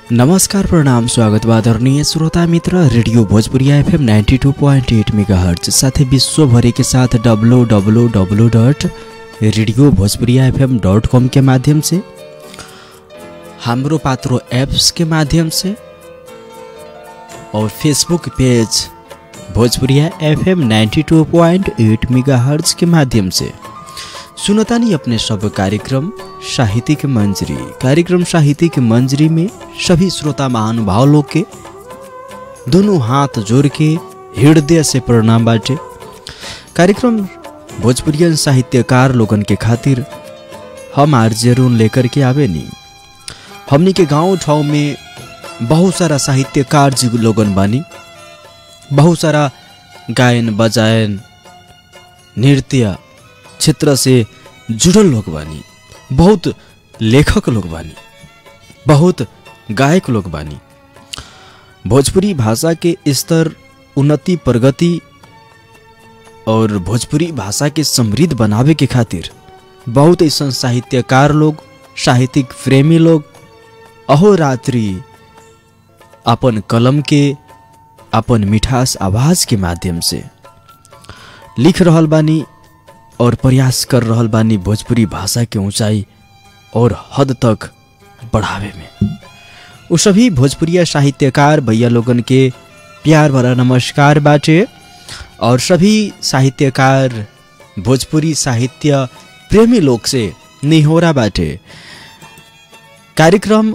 नमस्कार प्रणाम स्वागत बा आदरणीय श्रोता मित्र radio Bhojpuriya FM ninety two point eight megahertz साथै विश्वभरि के साथ W W W dot radio Bhojpuriya FM dot com के माध्यम से हाम्रो पात्रो एप्स के माध्यम से और Facebook page Bhojpuriya FM ninety two point eight megahertz के माध्यम से सुनतानी अपने सब कार्यक्रम साहित्यिक मंजरी कार्यक्रम साहित्यिक मंजरी में सभी श्रोता महानुभाव लोग के दोनों हाथ जोड़ के हृदय से प्रणाम बाटे कार्यक्रम भोजपुरियन साहित्यकार लोगन के खातिर हम आर्जेरून लेकर के आवे नी हमनी के गांव ठाव में बहुत सारा साहित्यकार जी लोगन बानी बहुत सारा गायन बजायन नृत्य क्षेत्र से जुड़ल लोग बानी बहुत लेखक लोग बानी बहुत गायक लोग बानी भोजपुरी भाषा के स्तर उन्नति प्रगति और भोजपुरी भाषा के समृद्ध बनावे के खातिर बहुत ऐसा साहित्यकार लोग साहित्यिक प्रेमी लोग अहोरात्रि अपन कलम के अपन मिठास आवाज के माध्यम से लिख रहल बानी और प्रयास कर रहल बानी भोजपुरी भाषा के ऊंचाई और हद तक बढ़ावे में उ सभी भोजपुरिया साहित्यकार भैया लोगन के प्यार भरा नमस्कार बाटे और सभी साहित्यकार भोजपुरी साहित्य प्रेमी लोग से निहोरा बाटे कार्यक्रम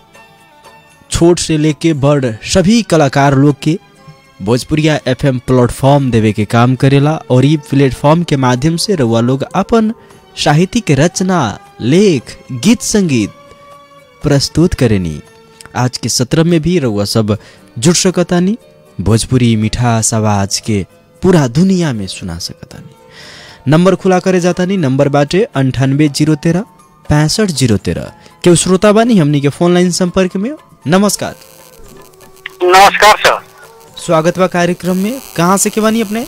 छोट से लेके बड़ सभी कलाकार लोग के भोजपुरिया एफएम प्लेटफॉर्म देवे के काम करेला और ये प्लेटफॉर्म के माध्यम से रउआ लोग अपन साहित्यिक रचना लेख गीत संगीत प्रस्तुत करेनी आज के सत्र में भी रउआ सब जुड़ सकतानी भोजपुरी मिठास आवाज के पूरा दुनिया में सुना सकतानी नंबर खुला करे जातानी नंबर बाटे अंठानबे जीरो तेरह पैंसठ जीरो तेरह केहू श्रोता बानी हमनी के फोन लाइन संपर्क में नमस्कार नमस्कार सर स्वागत बा कार्यक्रम में कहाँ से के बानी अपने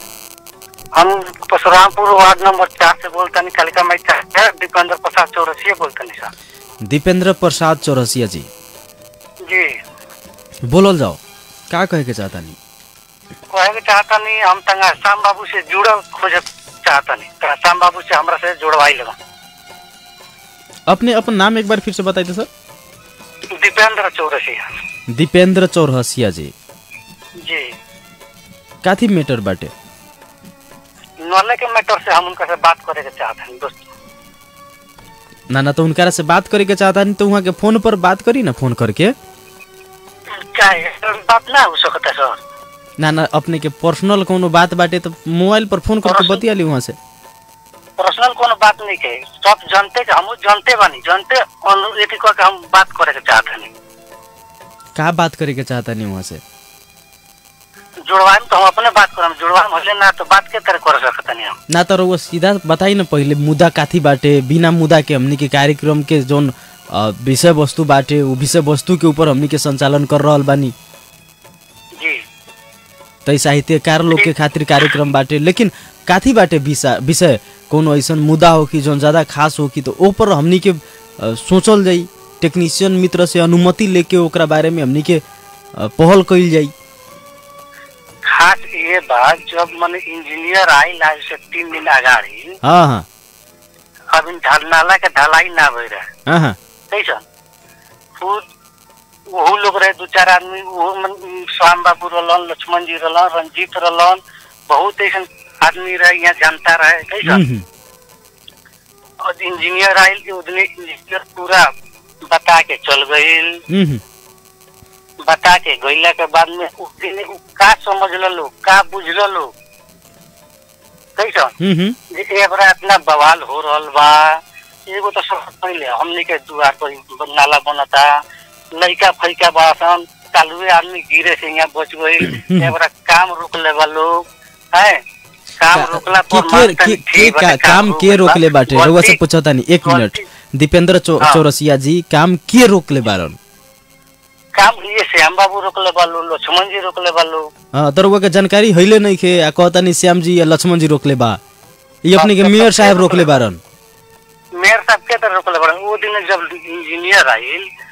हम परशुरामपुर वार्ड नंबर चार से बोलते कालिका माई चार दीपेंद्र प्रसाद चौरसिया बोलते सर दीपेंद्र प्रसाद चौरसिया जी जी बोलल जाओ का कहे के चाहता नहीं कहे के चाहता नहीं हम तंगा श्याम बाबू से जुड़ल खोजे चाहता नहीं तंगा श्याम बाबू से हमरा से जुड़वाई लगा अपने अपन नाम एक बार फिर से बताइए सर दीपेंद्र चौरसिया दीपेंद्र चौरसिया जी जी काथी मेटर बाटे नॉले के मैटर से हम उनका से बात करे के चाहते हैं दोस्त ना ना तो उनका से बात करे के चाहता नहीं तो वहाँ के फोन पर बात करी ना फोन करके क्या है बात ना हो सकता है सर ना ना अपने के पर्सनल कोनो बात बाटे तो मोबाइल पर फोन करके Personal? बतिया ली वहाँ से पर्सनल कोनो बात नहीं के सब जानते के हम जानते बानी जानते अनु- एथी कह के हम बात करे के चाहते नहीं का बात करे के चाहता नहीं वहाँ से जुड़वाई में तो हम अपने बात करम जुड़वाई में होले ना तो बात के तरह कर सकते नहीं हम ना तो वो सीधा बताई ना पहले मुद्दा काथी बाटे बिना मुद्दा के हमनी के कार्यक्रम के जोन अ, विषय वस्तु बाटे वो विषय वस्तु के ऊपर हमनी के संचालन कर रहल बानी जी तै साहित्यकार लोग के खातिर कार्यक्रम बाटे लेकिन काथी बाटे विषय विषय कोनो ऐसन मुद्दा हो कि जौन ज्यादा खास हो कि तो ओ पर हमनी के अ, सोचल जाई टेक्नीशियन मित्र से अनुमति लेके ओकरा बारे में हमनी के अ, पहल कइल जाई खास ये बात जब मन इंजीनियर आई आज से तीन दिन अगाड़ी हाँ हाँ अब इन ढल- नाला के ढलाई ना हो रहे हाँ हाँ कैसा खुद वहू लोग रहे दो चार आदमी वो मन- श्याम बाबू रहलन लक्ष्मण जी रहलन रंजीत रहलन बहुत ऐसा आदमी रहे यहाँ जानता रहे कैसा हम्म, हम्म, और इंजीनियर आयल उदने इंजीनियर पूरा बता के चल गईल हम्म, हम्म, बता के गईला के बाद में उ दिन उ का समझ लो का बुझ लो कैसा हम्म, हम्म, जे एक बार इतना बवाल हो रहल बा एगो तो सब पहले हमने के दुआर पर नाला बनता लड़का फैका बासन कालुए आदमी गिरे से यहाँ बच गई एक बार काम रोक ले बा लोग है काम का- रोकला के पर के मान के तनी के ठीक का, बाटे, काम रोक के ले रोकले बा। बाटे रउआ से गलती- पूछता नहीं एक मिनट गलती- दीपेंद्र चौ, हाँ। चौरसिया जी काम के रोकले बारन काम ये श्याम बाबू रोकले बा लो लक्ष्मण जी रोकले बा लो हाँ तो रउआ के जानकारी हइले नहीं खे आ कहता नहीं श्याम जी या लक्ष्मण जी रोकले बा ये अपने के मेयर साहब रोकले बारन मेयर साहब के तरह रोकले बा वो दिन जब इंजीनियर आइल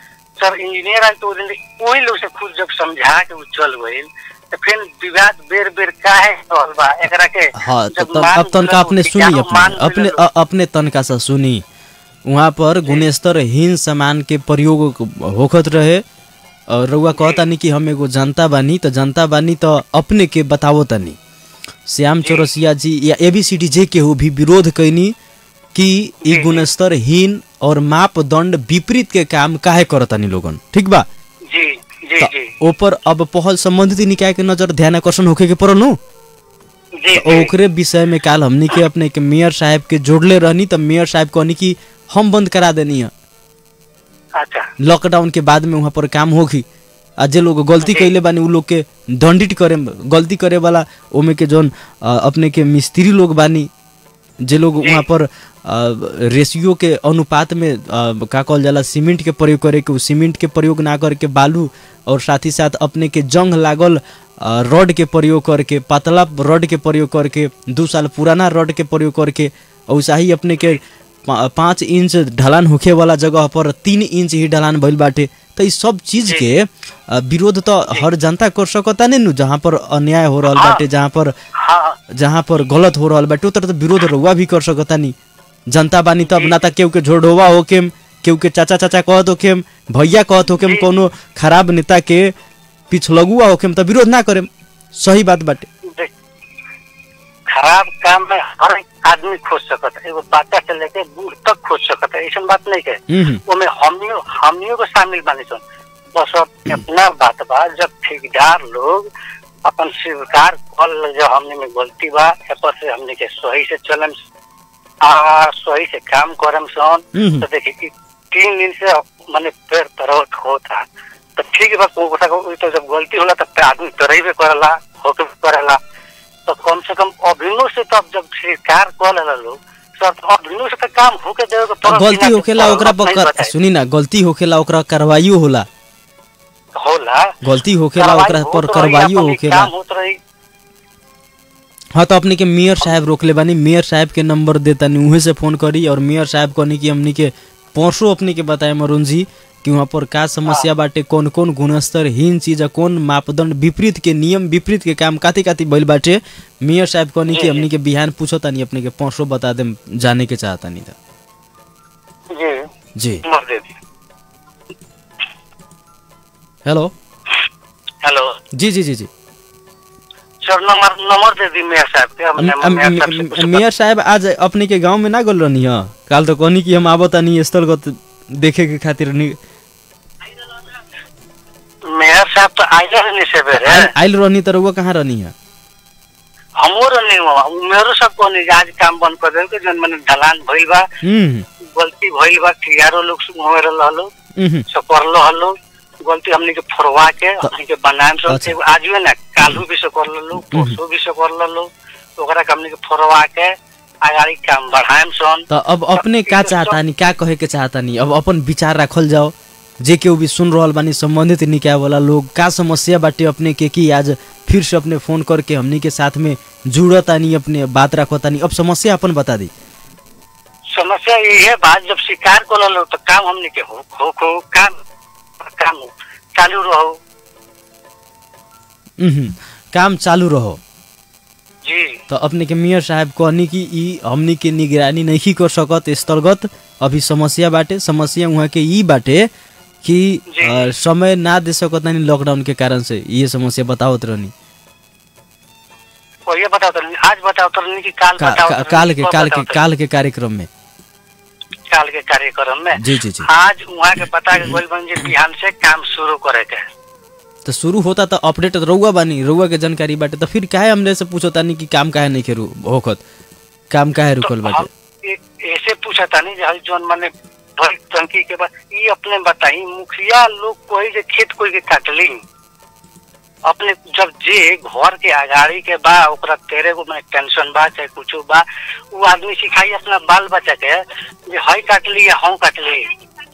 कलेक्टर इंजीनियर आए तो वो दिन वही लोग से खुद जब समझा के उ चल गइल तो फिर विवाद बेर बेर काहे रहल बा एकरा के हाँ तो जब तब मान अब तनका मिलल, अपने सुनी विचारो अपने मान अपने मिलल, अ- अपने तनका सा सुनी वहाँ पर गुणस्तरहीन सामान के प्रयोग होखत रहे और रउआ कहतानी कि हम एगो जनता बानी तो जनता बानी तो अपने के बतावो तनी श्याम चौरसिया जी या एबीसीडी जे के हो भी विरोध कैनी कि ई गुणस्तरहीन और मापदंड विपरीत के काम काहे करतानी लोगन ठीक बा जी जी त जी ओपर अब पहल संबंधित निकाय के नजर ध्यान आकर्षण होखे के पड़ल नु जी तो ओकरे विषय में काल हमनी के अपने के मेयर साहब के जोड़ले रहनी तो मेयर साहब कहनी कि हम बंद करा देनी है अच्छा लॉकडाउन के बाद में वहाँ पर काम होगी आ जे लोग गलती कैले बानी उ लोग के दंडित करे गलती करे वाला ओमे के जौन अ, अपने के मिस्त्री लोग बानी जे लोग वहाँ पर रेशियो के अनुपात में अ, का कहल जाला सीमेंट के प्रयोग करे के उ सीमेंट के प्रयोग ना करके बालू और साथ ही साथ अपने के जंग लागल अ, रड के प्रयोग करके पतला रड के प्रयोग करके दू साल पुराना रड के प्रयोग करके और वैसा ही अपने के पा- पाँच इंच ढलान होखे वाला जगह पर तीन इंच ही ढलान भइल बाटे तो इस सब चीज के अ, विरोध तो हर जनता कर सकता नहीं नु जहाँ पर अन्याय हो रहल बाटे जहाँ पर हाँ जहाँ पर गलत हो रहल बाटे उतर तो विरोध रउआ भी कर सकता नहीं जनता बानी तब ना त केहू के झोड़ोवा होकेम केहू के चाचा चाचा कहत होकेम भैया कहत होकेम कोनो खराब नेता के पिछलगुआ होकेम त विरोध ना करेम सही बात बाटे देख, खराब काम में हर एक आदमी खोज सकता है एगो बच्चा से लेके बूढ़ तक खोज सकता है ऐसा बात नहीं है हम्म, ओमे हमियो हमियो को शामिल बानी सन बस अब इतना बात बा जब ठेकेदार लोग अपन स्वीकार कर ले जो हमने में गलती बा ए पर से हमने के सही से चलम आ सही से काम करम सन हम्म। तो देखिए कि तीन दिन से मैंने पैर तरह होता तो ठीक बा को को तो जब गलती होला तो आदमी तरह करेला होके भी करेला तो कम से कम अभिनव से तो अब जब स्वीकार कर लेला लोग सर तो अभिनव से तो काम होके देवे के तो पड़ल गलती बिना के होखेला ओकरा नहीं पर कर- बताई। सुनी ना गलती होखेला ओकरा कार्रवाइयो होला होला गलती होखेला कार्रवाई ओकरा पर होत रही, कार्रवाइयो अपन होखेला काम होत रही हाँ तो अपने के मेयर साहब रोकले बानी मेयर साहब के नंबर देतानी उहे से फोन करी और मेयर साहब कहनी कि हमनी के परसों अपने के बताए मरुण जी कि वहाँ पर का समस्या बाटे कौन कौन गुणस्तरहीन चीज आ कौन मापदंड विपरीत के नियम विपरीत के काम काती काती भइल बाटे मेयर साहब कहनी कि हमनी के बिहान पूछतानी अपने के परसों बता देम जाने के चाहतानी था जी जी नंबर दे दी हेलो हेलो जी जी जी जी सर नंबर नंबर दे दी मेयर साहब के अम- हमने अम- मेयर साहब से पूछा मेयर साहब आज अपने के गांव में ना गल रहनी है काल तो कहनी कि हम आवतानी स्थलगत देखे के खातिर नि- मेयर साहब तो आइले रहनी से बेरे आइल आइल रहनी तर वो कहाँ रहनी है हमो रहनी हुआ मेरो सब को नहीं आज काम बंद कर देन के जन मैंने ढलान भइल बा हम्म गलती भइल बा ठियारो लोग सुन रहलो हम्म सकरलो हलो गलती हमनी के फोरवा के हमनी के बनाएम सब अच्छा। एगो आज भी ना कालू भी से कर लो परसों भी से कर लो ओकरा के हमनी के फोरवा के आगाड़ी काम बढ़ाएम सन तो अब अपने का चाहतानी का कहे के चाहतानी अब अपन विचार रखल जाओ जे केहू भी सुन रहल बानी संबंधित निकाय वाला लोग का समस्या बाटे अपने के कि आज फिर से अपने फोन करके हमनी के साथ में जुड़तानी अपने बात रखतानी अब समस्या अपन बता दी समस्या ये है बात जब शिकार कर लो तो काम हमनी के हो हो हो काम काम चालू रहो हम्म, काम चालू रहो जी तो अपने के मेयर साहब कहनी कि ई हमनी के निगरानी नहीं कर सकत स्थलगत अभी समस्या बाटे समस्या वहाँ के ई बाटे कि जी। अ, समय ना दे सकत नहीं लॉकडाउन के कारण से ये समस्या बतावत रहनी और ये बताओ तो नहीं, आज बताओ तो नहीं कि काल का, बताओ का, तो काल नहीं, के कब काल के बताओ तो काल के कार्यक्रम में नहीं, काल के कार्यक्रम में जी जी जी आज वहाँ के पता के गोल बन जे बिहान से काम शुरू करे के तो शुरू होता तो अपडेट रउआ बानी रउआ के जानकारी बाटे तो फिर काहे हमरे से पूछो तानी कि काम काहे नहीं खेरू होखत काम काहे रुकल तो बाटे हम ए- ऐसे पूछा था नहीं जहाँ जोन मैंने भरी टंकी के बाद ये अपने बताई मुखिया लोग कोई जे खेत कोई के काटली अपने जब जे घर के आगाड़ी के बा ओकरा तेरे गो में टेंशन बा चाहे कुछ बा वो आदमी सिखाई अपना बाल बच्चा के जे हई काटली या हम काटली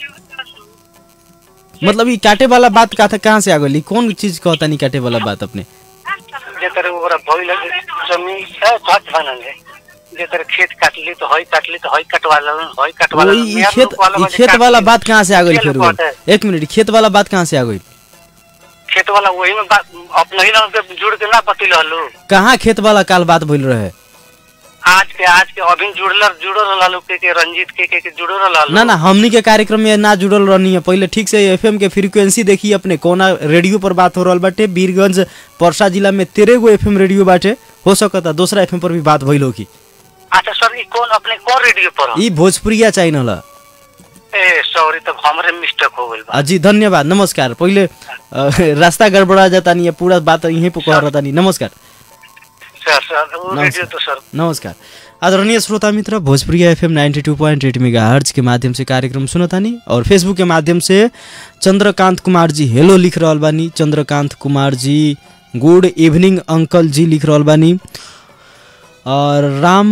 मतलब ई काटे वाला बात का था कहाँ से आ गई कौन चीज कहता नहीं काटे वाला बात अपने जे तेरे ओकरा भइल जमीन है छत बनल है जे तेरे खेत काटली तो हई काटली तो हई कटवा लेलन हई कटवा वो लेलन ई मेहर खेत लोग वाला ई बजे खेत काट वाला ली। बात कहाँ से आ गई खेल फिर बात है। एक मिनट खेत वाला बात कहाँ से आ गई खेत वाला वही में बात अपने ही ना उनके जुड़ के ना बतिल हलो कहाँ खेत वाला काल बात भइल रहे आज के आज के अभी जुड़ल जुड़ल रहलो के के रंजीत के के, के जुड़ल रहलो ना ना हमनी के कार्यक्रम में ना जुड़ल रहनी है पहले ठीक से एफएम के फ्रीक्वेंसी देखी अपने कोना रेडियो पर बात हो रहल बाटे वीरगंज परसा जिला में तेरह गो एफएम रेडियो बाटे हो सकता दूसरा एफएम पर भी बात भइल होगी अच्छा सर ई कौन अपने कौन रेडियो पर हो? ई भोजपुरिया चैनल है ए सॉरी तो हमरे मिस्टेक हो गइल बा आ, जी धन्यवाद नमस्कार पहिले अ, रास्ता गड़बड़ा जाता नहीं है पूरा बात यहीं पर कह रहता नहीं नमस्कार सर सर वो नमस्कार। रेडियो तो सर नमस्कार आदरणीय श्रोता मित्र Bhojpuri FM ninety two point eight megahertz के माध्यम से कार्यक्रम सुनतानी और फेसबुक के माध्यम से चंद्रकांत कुमार जी हेलो लिख रहल बानी चंद्रकांत कुमार जी गुड इवनिंग अंकल जी लिख रहल बानी और राम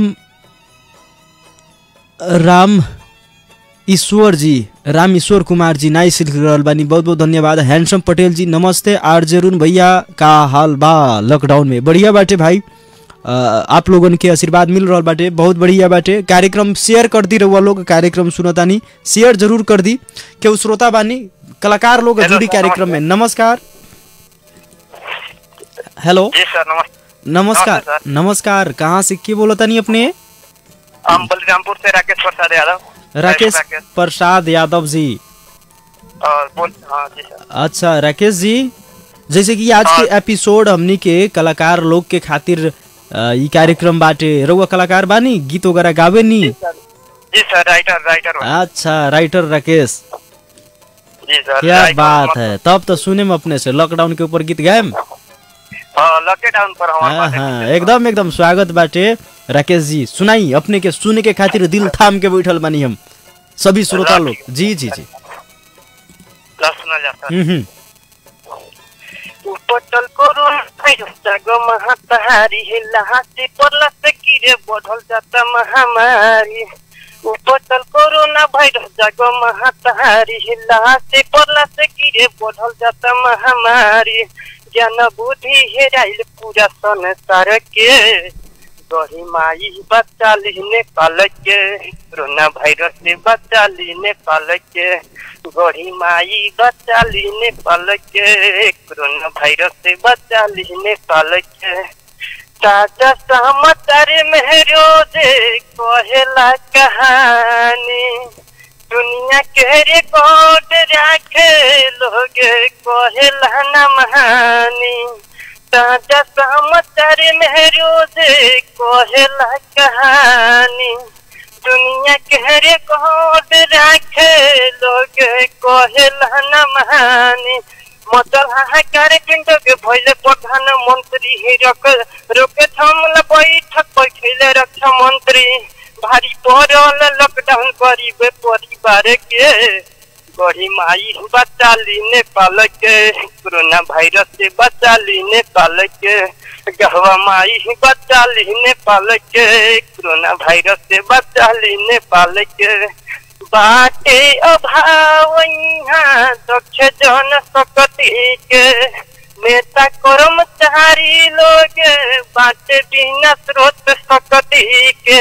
राम ईश्वर जी राम ईश्वर कुमार जी नाइस लिख रहल बानी बहुत बहुत धन्यवाद हैंडसम पटेल जी नमस्ते आर जरून भैया का हाल बा लॉकडाउन में बढ़िया बाटे भाई अ, आप लोगन के आशीर्वाद मिल रहल बाटे बहुत बढ़िया बाटे कार्यक्रम शेयर कर दी रहुआ लोग कार्यक्रम सुनतानी शेयर जरूर कर दी केहू श्रोता बानी कलाकार लोग हेलो जुड़ी सर, कार्यक्रम में नमस्कार हेलो जी सर नमस्ते नमस्कार नमस्ते नमस्कार कहाँ से के बोलतानी अपने हम बलरामपुर से राकेश प्रसाद यादव राकेश प्रसाद यादव जी और बोल हाँ जी सर अच्छा राकेश जी जैसे कि आज के एपिसोड हमनी के कलाकार लोग के खातिर अ, ई कार्यक्रम बाटे रउआ कलाकार बानी गीत वगैरह गावे नी जी सर राइटर राइटर हो। अच्छा राइटर राकेश जी सर क्या राइटर बात मतलब- है तब तो सुने में अपने से लॉकडाउन के ऊपर गीत गायम हाँ लॉकडाउन पर हमारे हाँ पास हाँ है। एकदम एकदम स्वागत बाटे राकेश जी सुनाई अपने के सुने के खातिर दिल थाम के बैठल बानी हम सभी श्रोता लोग जी जी जी ला सुना जाता हम्म हम्म उपटल कोरोना भाइरस जागो महातारी लहासी पर्ला से कीरे बढ़ल जाता महामारी उपटल कोरोना भाइरस जागो महातारी लहासी पर्ला से कीरे बढ़ल जाता महामारी ज्ञान बुद्धि हेराइल पूरा संसार के गही माई बच्चा लिहने काल के कोरोना वायरस से बच्चा लिहने काल के गढ़ी माई बच्चा लिहने काल के कोरोना वायरस से बच्चा लिहने काल के ताजा समाचार में रोजे कहेला कहानी दुनिया के रिकॉर्ड रखे लोग कहेला न महानी ताजा समाचार में रोजे कहेला कहानी दुनिया के रिकॉर्ड रखे लोग कहेला न महानी मचल हाहाकार पिंड के भइले प्रधानमंत्री ही रक रोके थमला बैठक बैठले रक्षा मंत्री भारी पड़ल लॉकडाउन गरीब परिवार के गढ़ी माई बच्चा लीने पाल के कोरोना वायरस से बच्चा लीने पाल के गहवा माई बच्चा लीने पाल के कोरोना वायरस से बच्चा लीने पाल के बाटे अभाव यहाँ दक्ष जन सकती के नेता कर्मचारी लोग बाटे बिना स्रोत सकती के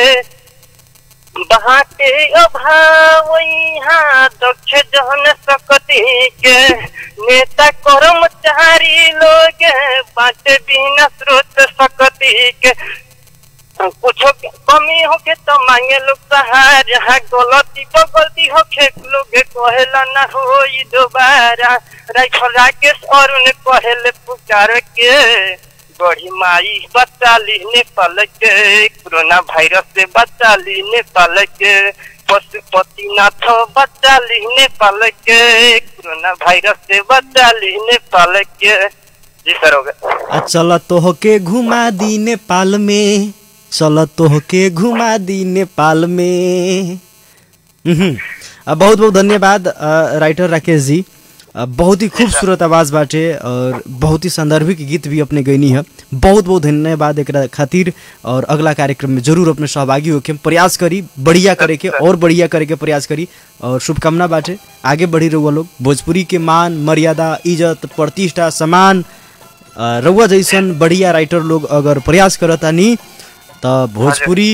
बाटे अभाव यहाँ दक्ष जन सकती के नेता कर्मचारी लोग बाटे बिना स्रोत सकती के कुछो के कमी होके तो मांगे लोग सहारा गलती तो गलती होके लोग कहेला ना होई दोबारा राइफल राकेश अरुण कहेले पुकार के बड़ी माई बच्चा लीने पल के कोरोना वायरस से बच्चा लीने पल के पशुपति नाथ बच्चा लीने पल के कोरोना वायरस से बच्चा लीने पल के जी सर हो गया आ चल तोहके घुमा दी नेपाल में चल तोहके घुमा दी नेपाल में हम्म। आ, बहुत बहुत धन्यवाद आ, राइटर राकेश जी आ, बहुत ही खूबसूरत आवाज बाटे और बहुत ही संदर्भिक गीत भी अपने गैनी है बहुत बहुत धन्यवाद एक खातिर और अगला कार्यक्रम में जरूर अपने सहभागी होके प्रयास करी बढ़िया करे के और बढ़िया करे के प्रयास करी और शुभकामना बाटे आगे बढ़ी रहुआ लोग भोजपुरी के मान मर्यादा इज्जत प्रतिष्ठा सम्मान अ, रउआ जैसन बढ़िया राइटर लोग अगर प्रयास करतानी त भोजपुरी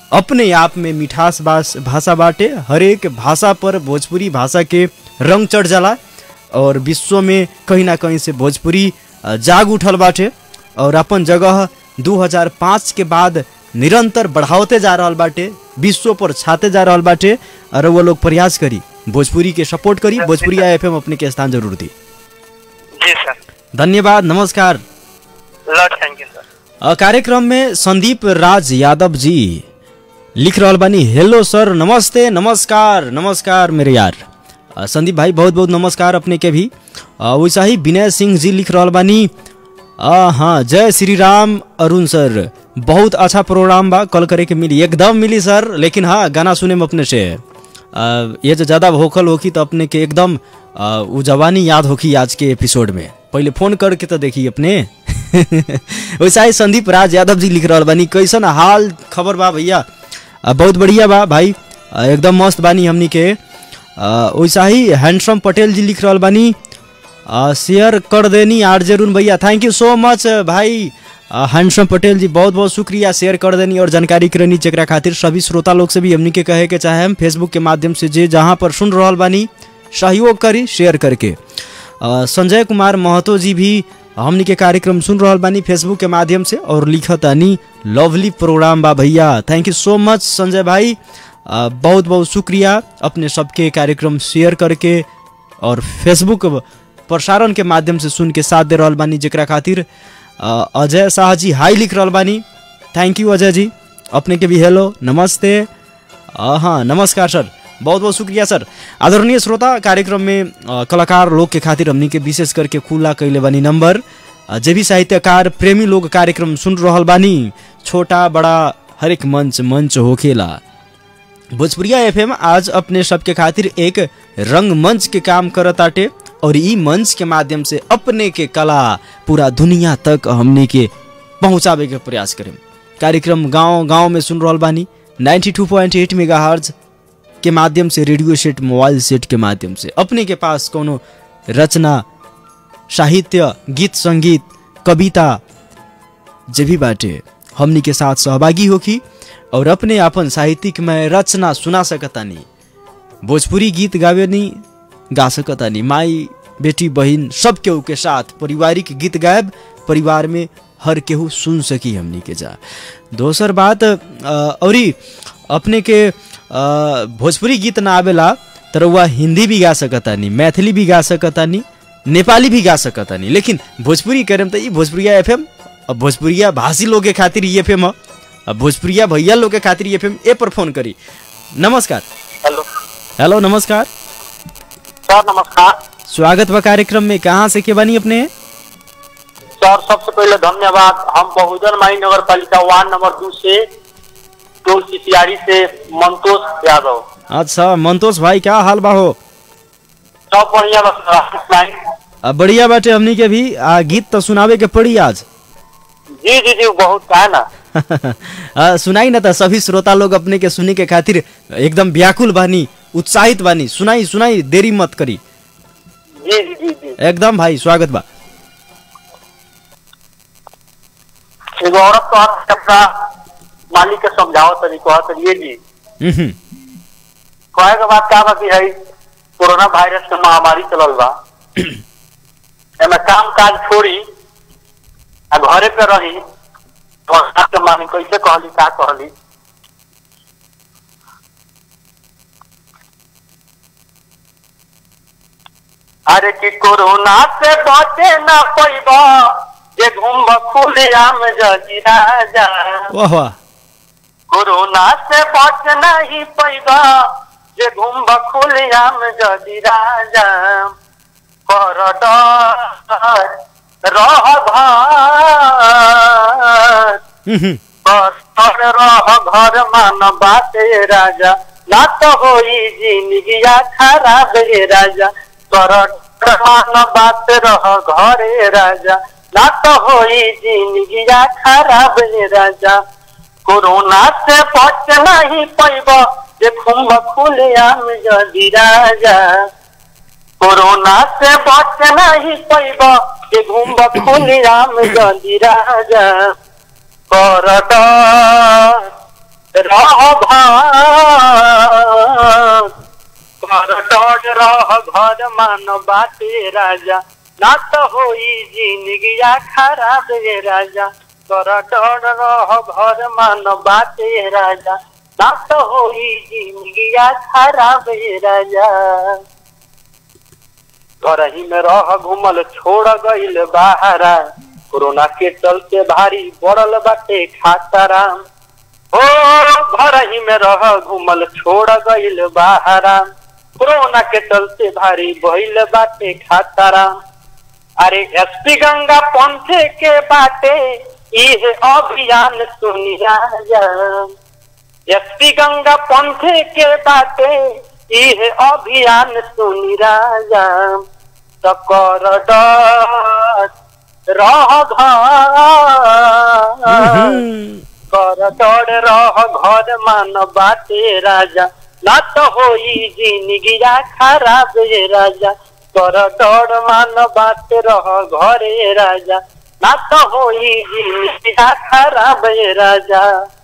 अपने आप में मिठास बास भाषा बाटे हरेक भाषा पर भोजपुरी भाषा के रंग चढ़ जाला और विश्व में कहीं ना कहीं से भोजपुरी अ, जाग उठल बाटे और अपन जगह 2005 के बाद निरंतर बढ़ावते जा रहल बाटे विश्व पर छाते जा रहल बाटे और वो लोग प्रयास करी भोजपुरी के सपोर्ट करी भोजपुरी एफएम अपने के स्थान जरूर दी जी सर धन्यवाद नमस्कार ल थैंक यू सर अ, कार्यक्रम में संदीप राज यादव जी लिख रहल बानी हेलो सर नमस्ते नमस्कार नमस्कार मेरे यार अ, संदीप भाई बहुत बहुत नमस्कार अपने के भी अ, वैसा ही विनय सिंह जी लिख रहल बानी अ, हाँ जय श्री राम अरुण सर बहुत अच्छा प्रोग्राम बा कल करे के मिली एकदम मिली सर लेकिन हाँ गाना सुने में अपने से अ, ये जो ज़्यादा भोकल होखी तो अपने के एकदम अ, उ जवानी याद होखी आज के एपिसोड में पहले फोन करके तो देखी अपने वैसा ही संदीप राज यादव जी लिख रहल बानी कैसन हाल खबर बा भैया अ, बहुत बढ़िया बा भाई अ, एकदम मस्त बानी हमनी के अ, वैसा ही हैंडसम पटेल जी लिख रहल बानी अ, शेयर कर देनी आर जरून भैया थैंक यू सो मच भाई अ, हैंडसम पटेल जी बहुत बहुत शुक्रिया शेयर कर देनी और जानकारी करनी जकरा खातिर सभी श्रोता लोग से भी हमनी के कहे के चाहे हम फेसबुक के माध्यम से जे जहाँ पर सुन रहल बानी सहयोग करी शेयर करके अ, संजय कुमार महतो जी भी हमनी के कार्यक्रम सुन रहल बानी फेसबुक के माध्यम से और लिखत आनी लवली प्रोग्राम बा भैया थैंक यू सो मच संजय भाई अ, बहुत बहुत शुक्रिया अपने सबके कार्यक्रम शेयर करके और फेसबुक प्रसारण के माध्यम से सुन के साथ दे रहल बानी जेकरा खातिर अ, अजय शाह जी हाई लिख रहल बानी थैंक यू अजय जी अपने के भी हेलो नमस्ते अ, हाँ नमस्कार सर बहुत बहुत शुक्रिया सर आदरणीय श्रोता कार्यक्रम में अ, कलाकार लोग के खातिर हमनी के विशेष करके खुला कैले बानी नंबर अ, जे भी साहित्यकार प्रेमी लोग कार्यक्रम सुन रहल बानी छोटा बड़ा हरेक मंच मंच होखेला भोजपुरिया एफएम आज अपने सबके खातिर एक रंगमंच के काम करताटे और ई मंच के माध्यम से अपने के कला पूरा दुनिया तक हमने के पहुंचावे के प्रयास करें कार्यक्रम गांव गांव में सुन रहल बानी 92.8 मेगाहर्ट्ज के माध्यम से रेडियो सेट मोबाइल सेट के माध्यम से अपने के पास कोनो रचना साहित्य गीत संगीत कविता जे भी बाटे हमनी के साथ सहभागी होखी और अपने अपन साहित्यिक में रचना सुना सकतानी भोजपुरी गीत गावे नी गा सकतानी माई बेटी बहिन सब केहू के साथ पारिवारिक गीत गायब परिवार में हर केहू सुन सकी हमनी के जा दोसर बात अ, औरी अपने के अ, भोजपुरी गीत ना आवेला तर वह हिंदी भी गा सकतानी मैथिली भी गा सकतानी नेपाली भी गा सकतानी लेकिन भोजपुरी करेम त ई भोजपुरिया एफएम अब भोजपुरिया भाषी लोग के खातिर ई एफएम ह अब भोजपुरिया भैया लोग के खातिर ई एफएम ए पर फोन करी नमस्कार हेलो हेलो नमस्कार सर नमस्कार स्वागत बा कार्यक्रम में कहाँ से के बनी अपने सर सबसे पहले धन्यवाद हम बहुजन माई नगर पालिका वार्ड नंबर दो से टोल सिसियारी से मंतोष यादव अच्छा मंतोष भाई क्या हाल बा हो सब बढ़िया बस राकेश नाई आ, बढ़िया बाटे हमनी के भी आ, गीत तो सुनावे के पड़ी आज जी जी जी बहुत का है ना आ, सुनाई ना त सभी श्रोता लोग अपने के सुने के खातिर एकदम व्याकुल बानी उत्साहित बानी सुनाई सुनाई देरी मत करी जी जी जी जी एकदम भाई स्वागत बा एगो औरत तो आके अपना मालिक के समझाओ तरी कह तरिए जी हम्म, कहे के बात का बा कि है कोरोना वायरस के महामारी चलल बा एमे काम काज छोड़ी आ घरे पे रही तो के मानी कैसे कहली का कहली अरे कि कोरोना से बचे ना पैबा जे घूम खुले आम जजी राजा वाह वाह कोरोना से बच नहीं पैबा जे घूम खुले आम जजी राजा कर डर रह घर हम्म, कर रह घर मान बाते राजा ना तो होई जिंदगिया खराब रे राजा कर डर मान बात रह घरे राजा ना तो होई जिंदगिया खराब रे राजा कोरोना से बच नहीं पैब जे खुम खुले आम जदी राजा कोरोना से बच नहीं पैब जे घूम खुले आम जदी राजा कर डर रह घर डर रह घर मान बाटे राजा ना तो होई जिंदगिया खराब रे राजा कर डर रह घर मान बाटे राजा ना तो होई जिंदगिया खराब रे राजा घरही में रह घूमल छोड़ गईल बाहरा कोरोना के चलते भारी बढ़ल बाटे खातारा ओ घर ही में रह घूमल छोड़ गईल बाहरा कोरोना के चलते भारी बहिल बाटे खातारा अरे एसपी गंगा पंथे के बाटे इहे अभियान सुनी राजा एसपी गंगा पंथे के बाटे इहे अभियान सुनी राजा तकर डर रह घर कर डर रह घर मान बाटे राजा ना तो होई जिंदगिया खराब रे राजा कर डर मान बाटे रह घरे राजा ना तो होई जिंदगिया खराब रे राजा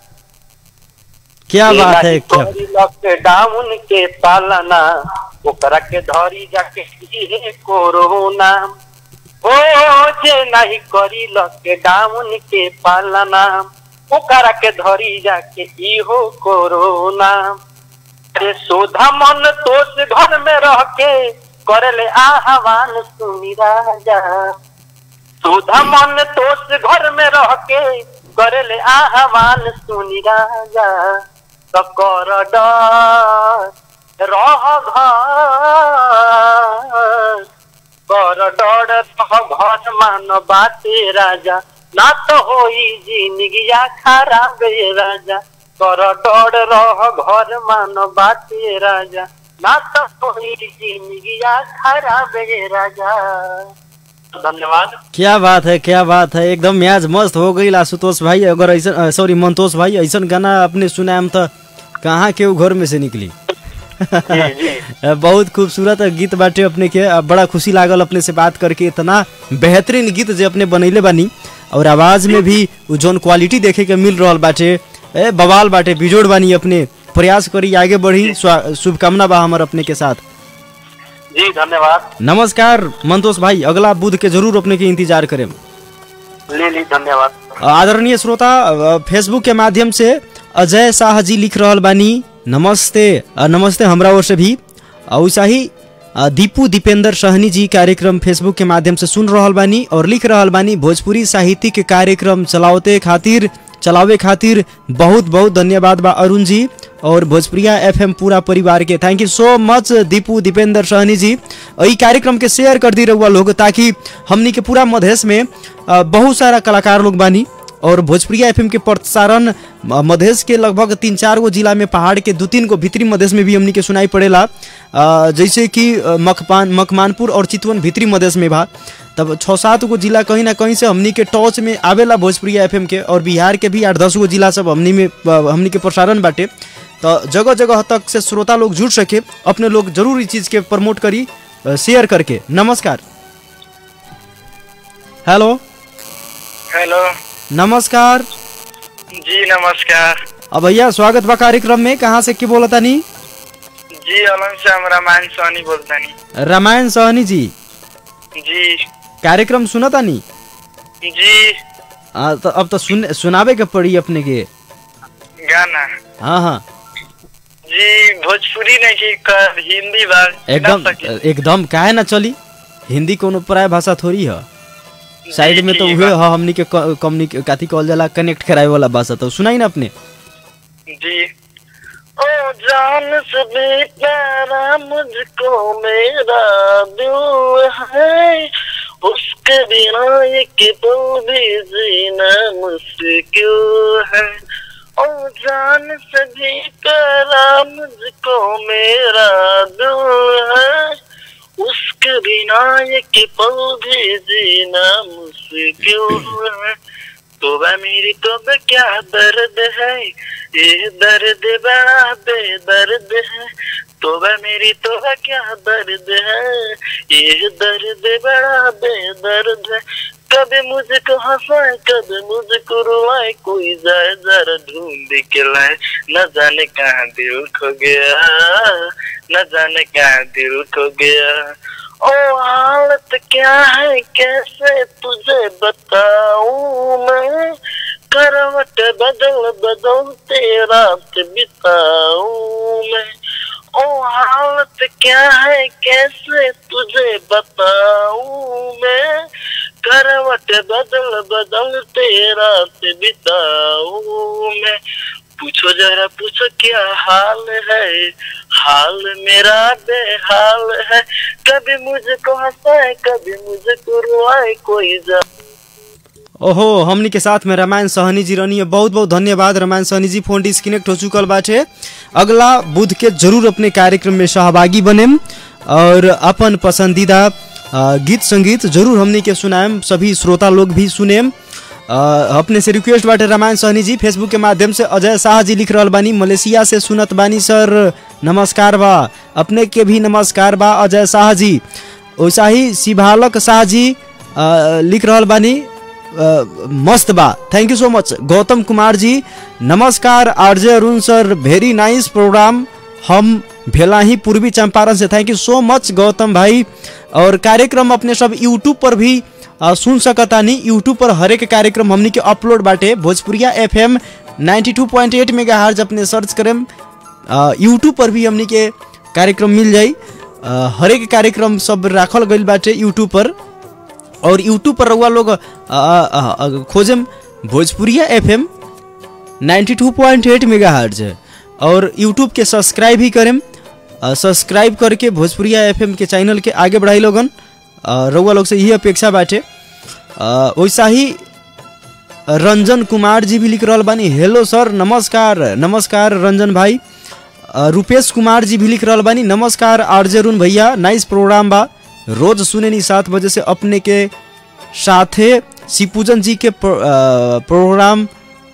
क्या बात है क्या लॉकडाउन के पालना ओकरा के धरी जाके इहे कोरोना ओ जे नहीं करी लॉकडाउन के पालना ओकरा के धरी जाके इहो कोरोना अरे सोधा मन तोस घर में रह के करले आह्वान सुनी राजा सोधा मन तोस घर में रह के करले आह्वान सुनी राजा कर डर रह घर कर डर रह घर मान बाटे राजा ना तो होई जिंदगिया खराब रे राजा कर डर रह घर मान बाटे राजा ना तो होई जिंदगिया खराब रे राजा धन्यवाद क्या बात है क्या बात है एकदम म्याज मस्त हो गई आशुतोष भाई अगर ऐसा सॉरी मंतोष भाई ऐसा गाना अपने सुनाम तो कहाँ के घर में से निकली बहुत खूबसूरत गीत बाटे अपने के अब बड़ा खुशी लागल अपने से बात करके इतना बेहतरीन गीत जो अपने बनैले बानी और आवाज में भी उ जौन क्वालिटी देखे के मिल रहा बाटे ए बवाल बाटे बिजोड़ बानी अपने प्रयास करी आगे बढ़ी स्वा- शुभकामना बा हमर अपने के साथ जी धन्यवाद नमस्कार मंतोष भाई अगला बुध के जरूर अपने के इंतजार करें ले ली धन्यवाद आदरणीय श्रोता अ, फेसबुक के माध्यम से अजय शाह जी लिख रहल बानी नमस्ते अ, नमस्ते हमरा ओर से भी अ, वैसा ही अ, दीपू दीपेंद्र सहनी जी कार्यक्रम फेसबुक के माध्यम से सुन रहल बानी और लिख रहल बानी भोजपुरी साहित्यिक कार्यक्रम चलावते खातिर चलावे खातिर बहुत बहुत धन्यवाद बा अरुण जी और भोजपुरिया एफएम पूरा परिवार के थैंक यू सो मच दीपू दीपेंद्र सहनी जी अ, ई कार्यक्रम के शेयर कर दी रहुआ लोग ताकि हमनी के पूरा मधेश में अ, बहुत सारा कलाकार लोग बानी और भोजपुरिया एफएम के प्रसारण म- मधेश के लगभग तीन चार गो जिला में पहाड़ के दो तीन गो भीतरी मधेश में भी हमनी के सुनाई पड़ेला अ, जैसे कि अ, मखपान मकमानपुर और चितवन भीतरी मधेश में बा तब छः सात गो जिला कहीं ना कहीं से हमनी के टॉच में आवेला भोजपुरिया एफएम के और बिहार के भी आठ दस गो जिला सब हमनी में अ, हमनी के प्रसारण बाटे तो जगह जगह तक से श्रोता लोग जुड़ सके अपने लोग जरूर इस चीज़ के प्रमोट करी अ, शेयर करके नमस्कार हेलो हेलो नमस्कार जी नमस्कार अब भैया स्वागत बा कार्यक्रम में कहाँ से के बोला तानी जी अलम से हम रामायण सोनी बोलतानी रामायण सहनी जी जी कार्यक्रम सुना तानी जी आ, तो अब तो सुन सुनावे के पड़ी अपने के गाना हाँ हाँ जी भोजपुरी नहीं की कर हिंदी बार एकदम ना सकी। एकदम काहे ना चली हिंदी कोनो पराय भाषा थोड़ी है साइड जी, में तो ठीक उहे बा। ह हमनी के कम्युनिक काथी कहल जाला कनेक्ट करावे वाला भाषा तो सुनाई ना अपने जी ओ जान से भी प्यारा मुझको मेरा दिल है उसके बिना एक पल भी जीना मुश्किल है ओ जान से भी प्यारा मुझको मेरा दिल है उसके बिना एक पल भी जीना मुश्किल है तो वह मेरी तो वह क्या दर्द है ये दर्द बड़ा बेदर्द है तो वह मेरी तो वह क्या दर्द है ये दर्द बड़ा बेदर्द है कभी मुझको हंसाए कभी मुझको रुलाए कोई जाए जरा ढूंढ के लाए न जाने कहाँ दिल खो गया न जाने कहाँ दिल खो गया ओ हालत क्या है कैसे तुझे बताऊं मैं करवट बदल बदल तेरा बिताऊं मैं ओ हालत क्या है कैसे तुझे बताऊं मैं करवट बदल बदल तेरा से बिताऊं मैं पूछो जरा पूछो क्या हाल है हाल मेरा बेहाल है कभी मुझको हंसाए कभी मुझको रुआए कोई जा ओहो हमनी के साथ में रामायण सहनी जी रहनी है बहुत बहुत धन्यवाद रामायण सहनी जी फोन डिस्कनेक्ट हो चुकल बाटे अगला बुध के जरूर अपने कार्यक्रम में सहभागी बनेम और अपन पसंदीदा अ, गीत संगीत जरूर हमनी के सुनाएम सभी श्रोता लोग भी सुनेम अ, अपने से रिक्वेस्ट बाटे रामायण सहनी जी फेसबुक के माध्यम से अजय शाह जी लिख रहल बानी मलेशिया से सुनत बानी सर नमस्कार बा अपने के भी नमस्कार बा अजय शाह जी वैसा ही शिवालक शाह जी अ, लिख रहल बानी अ, मस्त बा थैंक यू सो मच गौतम कुमार जी नमस्कार RJ Arun sir very nice program हम भेलाही पूर्वी चंपारण से थैंक यू सो मच गौतम भाई और कार्यक्रम अपने सब यूट्यूब पर भी अ, सुन सकतानी यूट्यूब पर हरेक कार्यक्रम हमनी के अपलोड बाटे Bhojpuriya F M ninety two point eight megahertz अपने सर्च करेम यूट्यूब पर भी हमनी के कार्यक्रम मिल जाई अ, हरेक कार्यक्रम सब राखल गइल बाटे यूट्यूब पर और यूट्यूब पर रहुआ लोग अ, अ, अ, खोजम Bhojpuriya F M ninety two point eight megahertz और यूट्यूब के सब्सक्राइब ही करें सब्सक्राइब करके भोजपुरिया एफ एम के चैनल के आगे बढ़ाई लोगन अ, रउआ लोग से यही अपेक्षा बाटे अ, वैसा ही रंजन कुमार जी भी लिख रहल बानी हेलो सर नमस्कार नमस्कार रंजन भाई अ, रुपेश कुमार जी भी लिख रहल बानी नमस्कार आरजे अरुण भैया नाइस प्रोग्राम बा रोज सुने नी सात बजे से अपने के साथे शिवपूजन जी के प्रो- अ, प्रोग्राम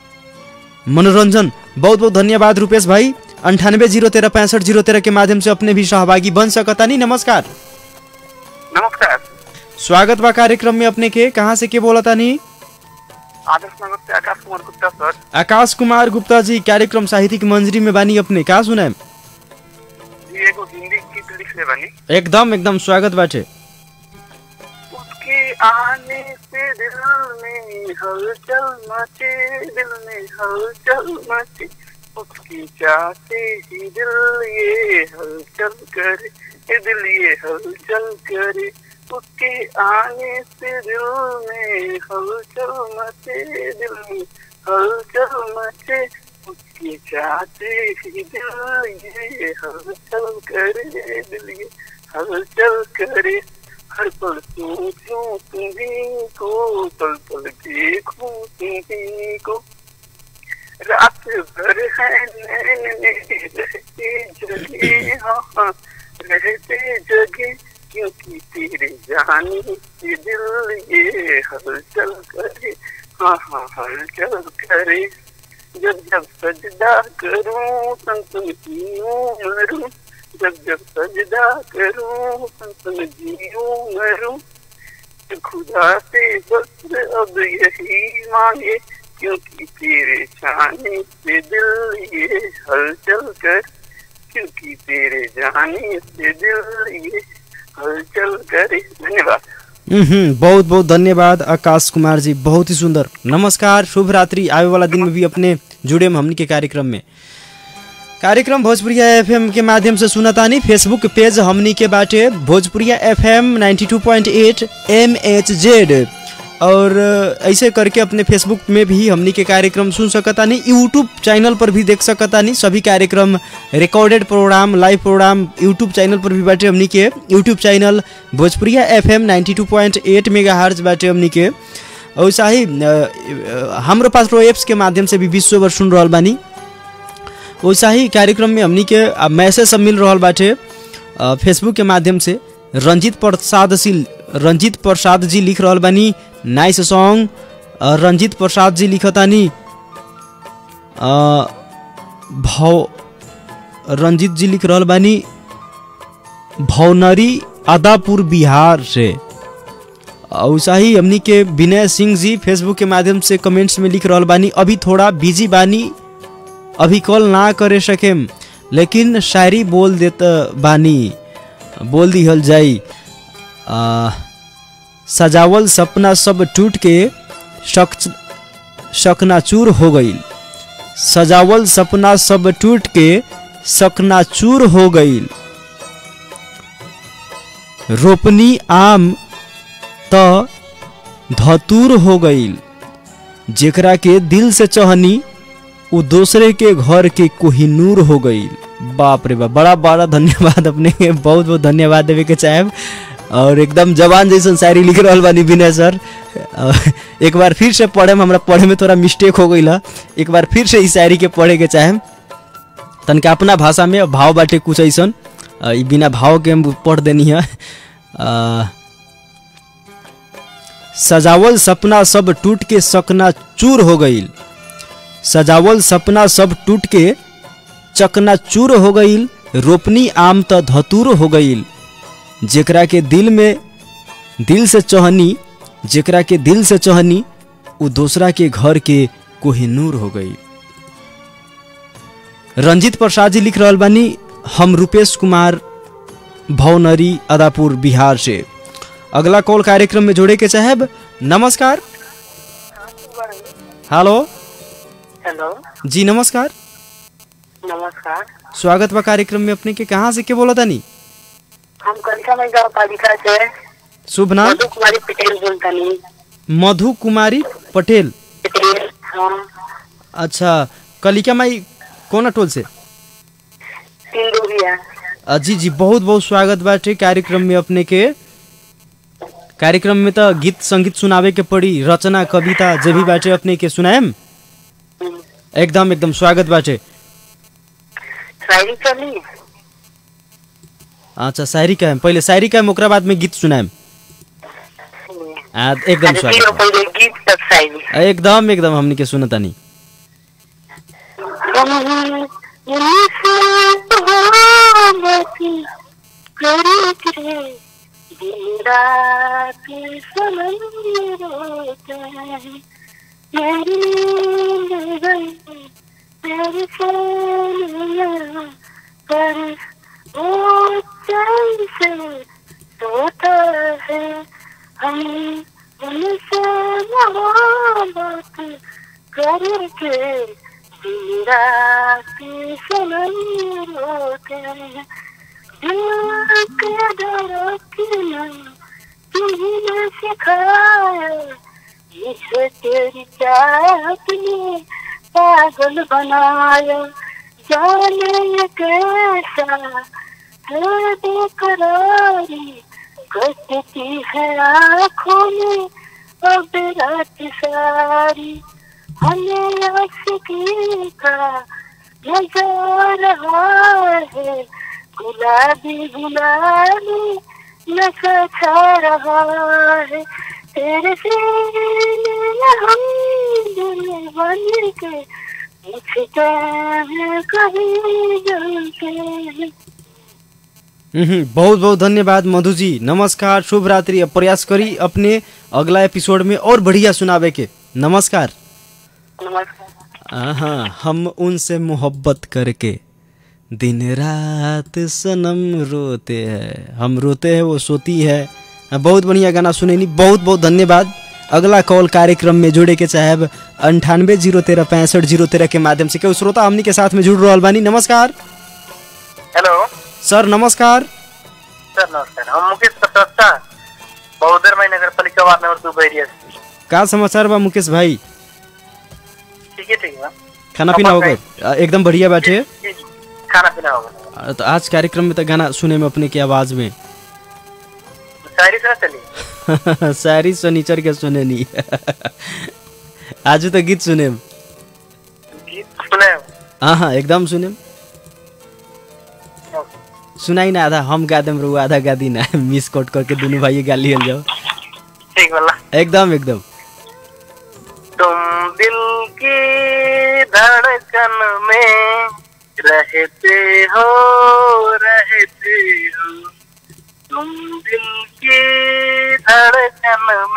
मनोरंजन बहुत बहुत धन्यवाद रुपेश भाई अंठानबे जीरो तेरह पैंसठ जीरो तेरह के माध्यम से अपने भी सहभागी बन सकता नहीं नमस्कार नमस्कार स्वागत बा कार्यक्रम में अपने के कहाँ से के बोला तानी आदर्श नगर से आकाश कुमार गुप्ता सर आकाश कुमार गुप्ता जी कार्यक्रम साहित्यिक मंजरी में बानी अपने कहाँ सुनाए जी एगो हिंदी गीत लिखले बानी एकदम एकदम स्वागत बाटे उसके आने से दिल में हलचल मचे दिल में हलचल मचे उसकी चाहते ही दिल ये हलचल करे ये दिल ये हलचल करे उसके आने से दिल में हलचल मचे दिल में हलचल मचे उसकी चाहते ही दिल ये हलचल करे दिल ये हलचल करे हर पल सोचूं तुम्हीं को पल पल देखूं तुम्हीं को रात भर है नैन में रहते जगे हाँ हाँ रहते जगे क्योंकि तेरे जाने से दिल ये हलचल करे हाँ हाँ हलचल करे जब जब सजदा करूं सन सन जीऊं मरूं जब जब सजदा करूं सन सन जीऊं मरूं खुदा से बस अब यही मांगे क्योंकि तेरे जाने से दिल ये हलचल कर क्योंकि तेरे जाने से दिल ये हलचल करे धन्यवाद हम्म बहुत बहुत धन्यवाद आकाश कुमार जी बहुत ही सुंदर नमस्कार शुभ रात्रि आवे वाला दिन में भी अपने जुड़े हम हमनी के कार्यक्रम में कार्यक्रम भोजपुरिया एफएम के माध्यम से सुनतानी फेसबुक पेज हमनी के बाटे भोजपुरिया एफएम 92.8 एमएचजेड और ऐसे करके अपने फेसबुक में भी हमनी के कार्यक्रम सुन सकतानी यूट्यूब चैनल पर भी देख सकतानी सभी कार्यक्रम recorded program live program YouTube channel पर भी बाटे हमनी के YouTube channel Bhojpuriya FM 92.8 megahertz बाटे हमनी के वैसा ही अ, अ, हाम्रो पास रो एप्स के माध्यम से भी विश्वभर सुन रहल बानी वैसा ही कार्यक्रम में हमनी के अ, मैसेज सब मिल रहल बाटे अ, फेसबुक के माध्यम से रंजीत प्रसाद सिल रंजीत प्रसाद जी लिख रहल बानी नाइस सॉन्ग अ, रंजीत प्रसाद जी लिखतानी अ, भव रंजीत जी लिख रहल बानी भवनरी आदापुर बिहार से और सही हमनी के विनय सिंह जी फेसबुक के माध्यम से कमेंट्स में लिख रहल बानी अभी थोड़ा बिजी बानी अभी कॉल ना करे सकेम लेकिन शायरी बोल देत बानी बोल दिहल जाई आ, सजावल सपना सब टूट के शक शकनाचूर हो गई सजावल सपना सब टूट के शकनाचूर हो गई रोपनी आम त धतूर हो गईल जेकरा के दिल से चहनी उ दूसरे के घर के कोहिनूर हो गईल बाप रे बाप बड़ा बड़ा धन्यवाद अपने के बहुत बहुत धन्यवाद देवे के चाहेब और एकदम जवान जैसन शायरी लिख रहल बानी विनय सर और एक बार फिर से पढ़े में हमरा पढ़े में थोड़ा मिस्टेक हो गई एक बार फिर से इस शायरी के पढ़े के चाहेम तनका अपना भाषा में भाव बाटे कुछ ऐसन अ, ई बिना भाव के हम पढ़ देनी है अ, सजावल सपना सब टूट के सकना चूर हो गईल सजावल सपना सब टूट के चकना चूर हो गईल रोपनी आम त धतूर हो गईल जेकरा के दिल में दिल से चहनी जेकरा के दिल से चहनी उ दूसरा के घर के कोहिनूर हो गई रंजित प्रसाद जी लिख रहल बानी हम रुपेश कुमार भवनरी अदापुर बिहार से अगला कॉल कार्यक्रम में जोड़े के चाहेब नमस्कार हेलो हेलो जी नमस्कार नमस्कार स्वागत बा कार्यक्रम में अपने के कहाँ से के बोला तानी हम कलिका में गाँव पालिका से शुभ नाम मधु कुमारी पटेल बोलतानी मधु कुमारी पटेल पटेल हाँ अच्छा कलिका माई कौन टोल से तीन दूरिया अ, जी जी बहुत बहुत स्वागत बाटे कार्यक्रम में अपने के कार्यक्रम में तो गीत संगीत सुनावे के पड़ी रचना कविता जे भी बाटे अपने के सुनाएम एकदम एकदम स्वागत बाटे शायरी चली अच्छा शायरी का पहले शायरी का ओकरा बाद में गीत सुनाएम आ, एकदम अरे स्वागत तीनों बा। पहले गीत तब शायरी एकदम एकदम हमनी के सुनतानी पर वो चैन से सोता है हम उनसे मोहब्बत करके दिन रात सनम रोते हैं दिल के धड़कना तुमने सिखाया इसे तेरी चाहत ने पागल बनाया जाने ये कैसा है बेकरारी घटती है आँखों में अब रात सारी हमें आशिकी का नजर रहा है गुलाबी गुलाबी नशा छा रहा है तेरे सीने हम दिल बन के मुझते हैं कभी जलते हैं हम्म, बहुत बहुत धन्यवाद मधु जी नमस्कार शुभ रात्रि अब प्रयास करी अपने अगला एपिसोड में और बढ़िया सुनावे के नमस्कार नमस्कार हाँ हम उनसे मोहब्बत करके दिन रात सनम रोते हैं हम रोते हैं वो सोती है हाँ, बहुत बढ़िया गाना सुनेनी बहुत बहुत धन्यवाद अगला कॉल कार्यक्रम में जुड़े के चाहे अंठानवे जीरो तेरह पैंसठ जीरो तेरह के माध्यम से केहू श्रोता हमनी के साथ में जुड़ रहा बानी नमस्कार हेलो सर नमस्कार सर नमस्कार हम मुकेश प्रसाद बहुत देर में नगर पालिका वार्ड नंबर दो बैरिया से का समाचार बा मुकेश भाई ठीक है ठीक है खाना पीना हो गए आ, एकदम बढ़िया बाटे जी, जी, खाना पीना होगा आ, तो आज कार्यक्रम में तो गाना सुने में अपने की आवाज में शायरी से चलिए सारी शनिचर के सुने नहीं आज तो गीत सुने गीत सुने हाँ हाँ एकदम सुने सुनाई ना आधा हम गा देम रहुआ आधा गा दी ना मिस कट करके दोनों भाई गा लियल जाओ ठीक बोला एकदम एकदम तुम दिल की धड़कन में रहते हो रहते हो तुम दिल की धड़कन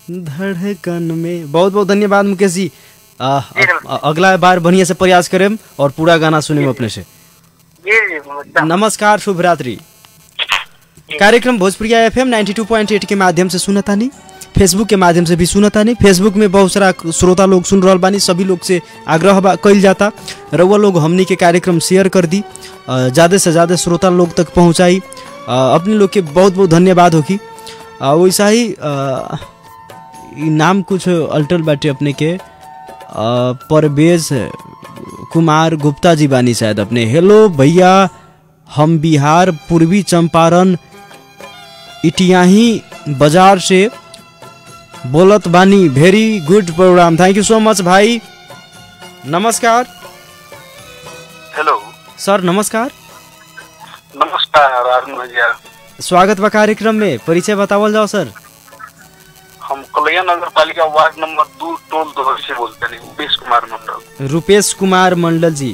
धड़कन में बहुत बहुत धन्यवाद मुकेश जी आ, जी, अ- अ- अगला बार बढ़िया से प्रयास करेम और पूरा गाना सुनेम अपने से जी जी एकदम नमस्कार शुभ रात्रि कार्यक्रम भोजपुरिया एफ एम के माध्यम से सुनतानी फेसबुक के माध्यम से भी सुनतानी फेसबुक में बहुत सारा श्रोता लोग सुन रहल बानी सभी लोग से आग्रह बा कइल जाता रउआ लोग हमनी के कार्यक्रम शेयर कर दी ज़्यादा से ज़्यादा श्रोता लोग तक पहुँचाई अ, अपने लोग के बहुत बहुत धन्यवाद होगी अ, वैसा ही अ, ई नाम कुछ अल्टर बाटे अपने के अ, परवेज कुमार गुप्ता जी बानी शायद अपने हेलो भैया हम बिहार पूर्वी चंपारण इटियाही बाजार से बोलत बानी very good program thank you so much भाई नमस्कार हेलो सर नमस्कार नमस्कार अरुण भैया स्वागत बा कार्यक्रम में परिचय बतावल जाओ सर हम कलैया नगर पालिका वार्ड नंबर दो टोल दोहर से बोलते हैं उमेश कुमार मंडल रुपेश कुमार मंडल जी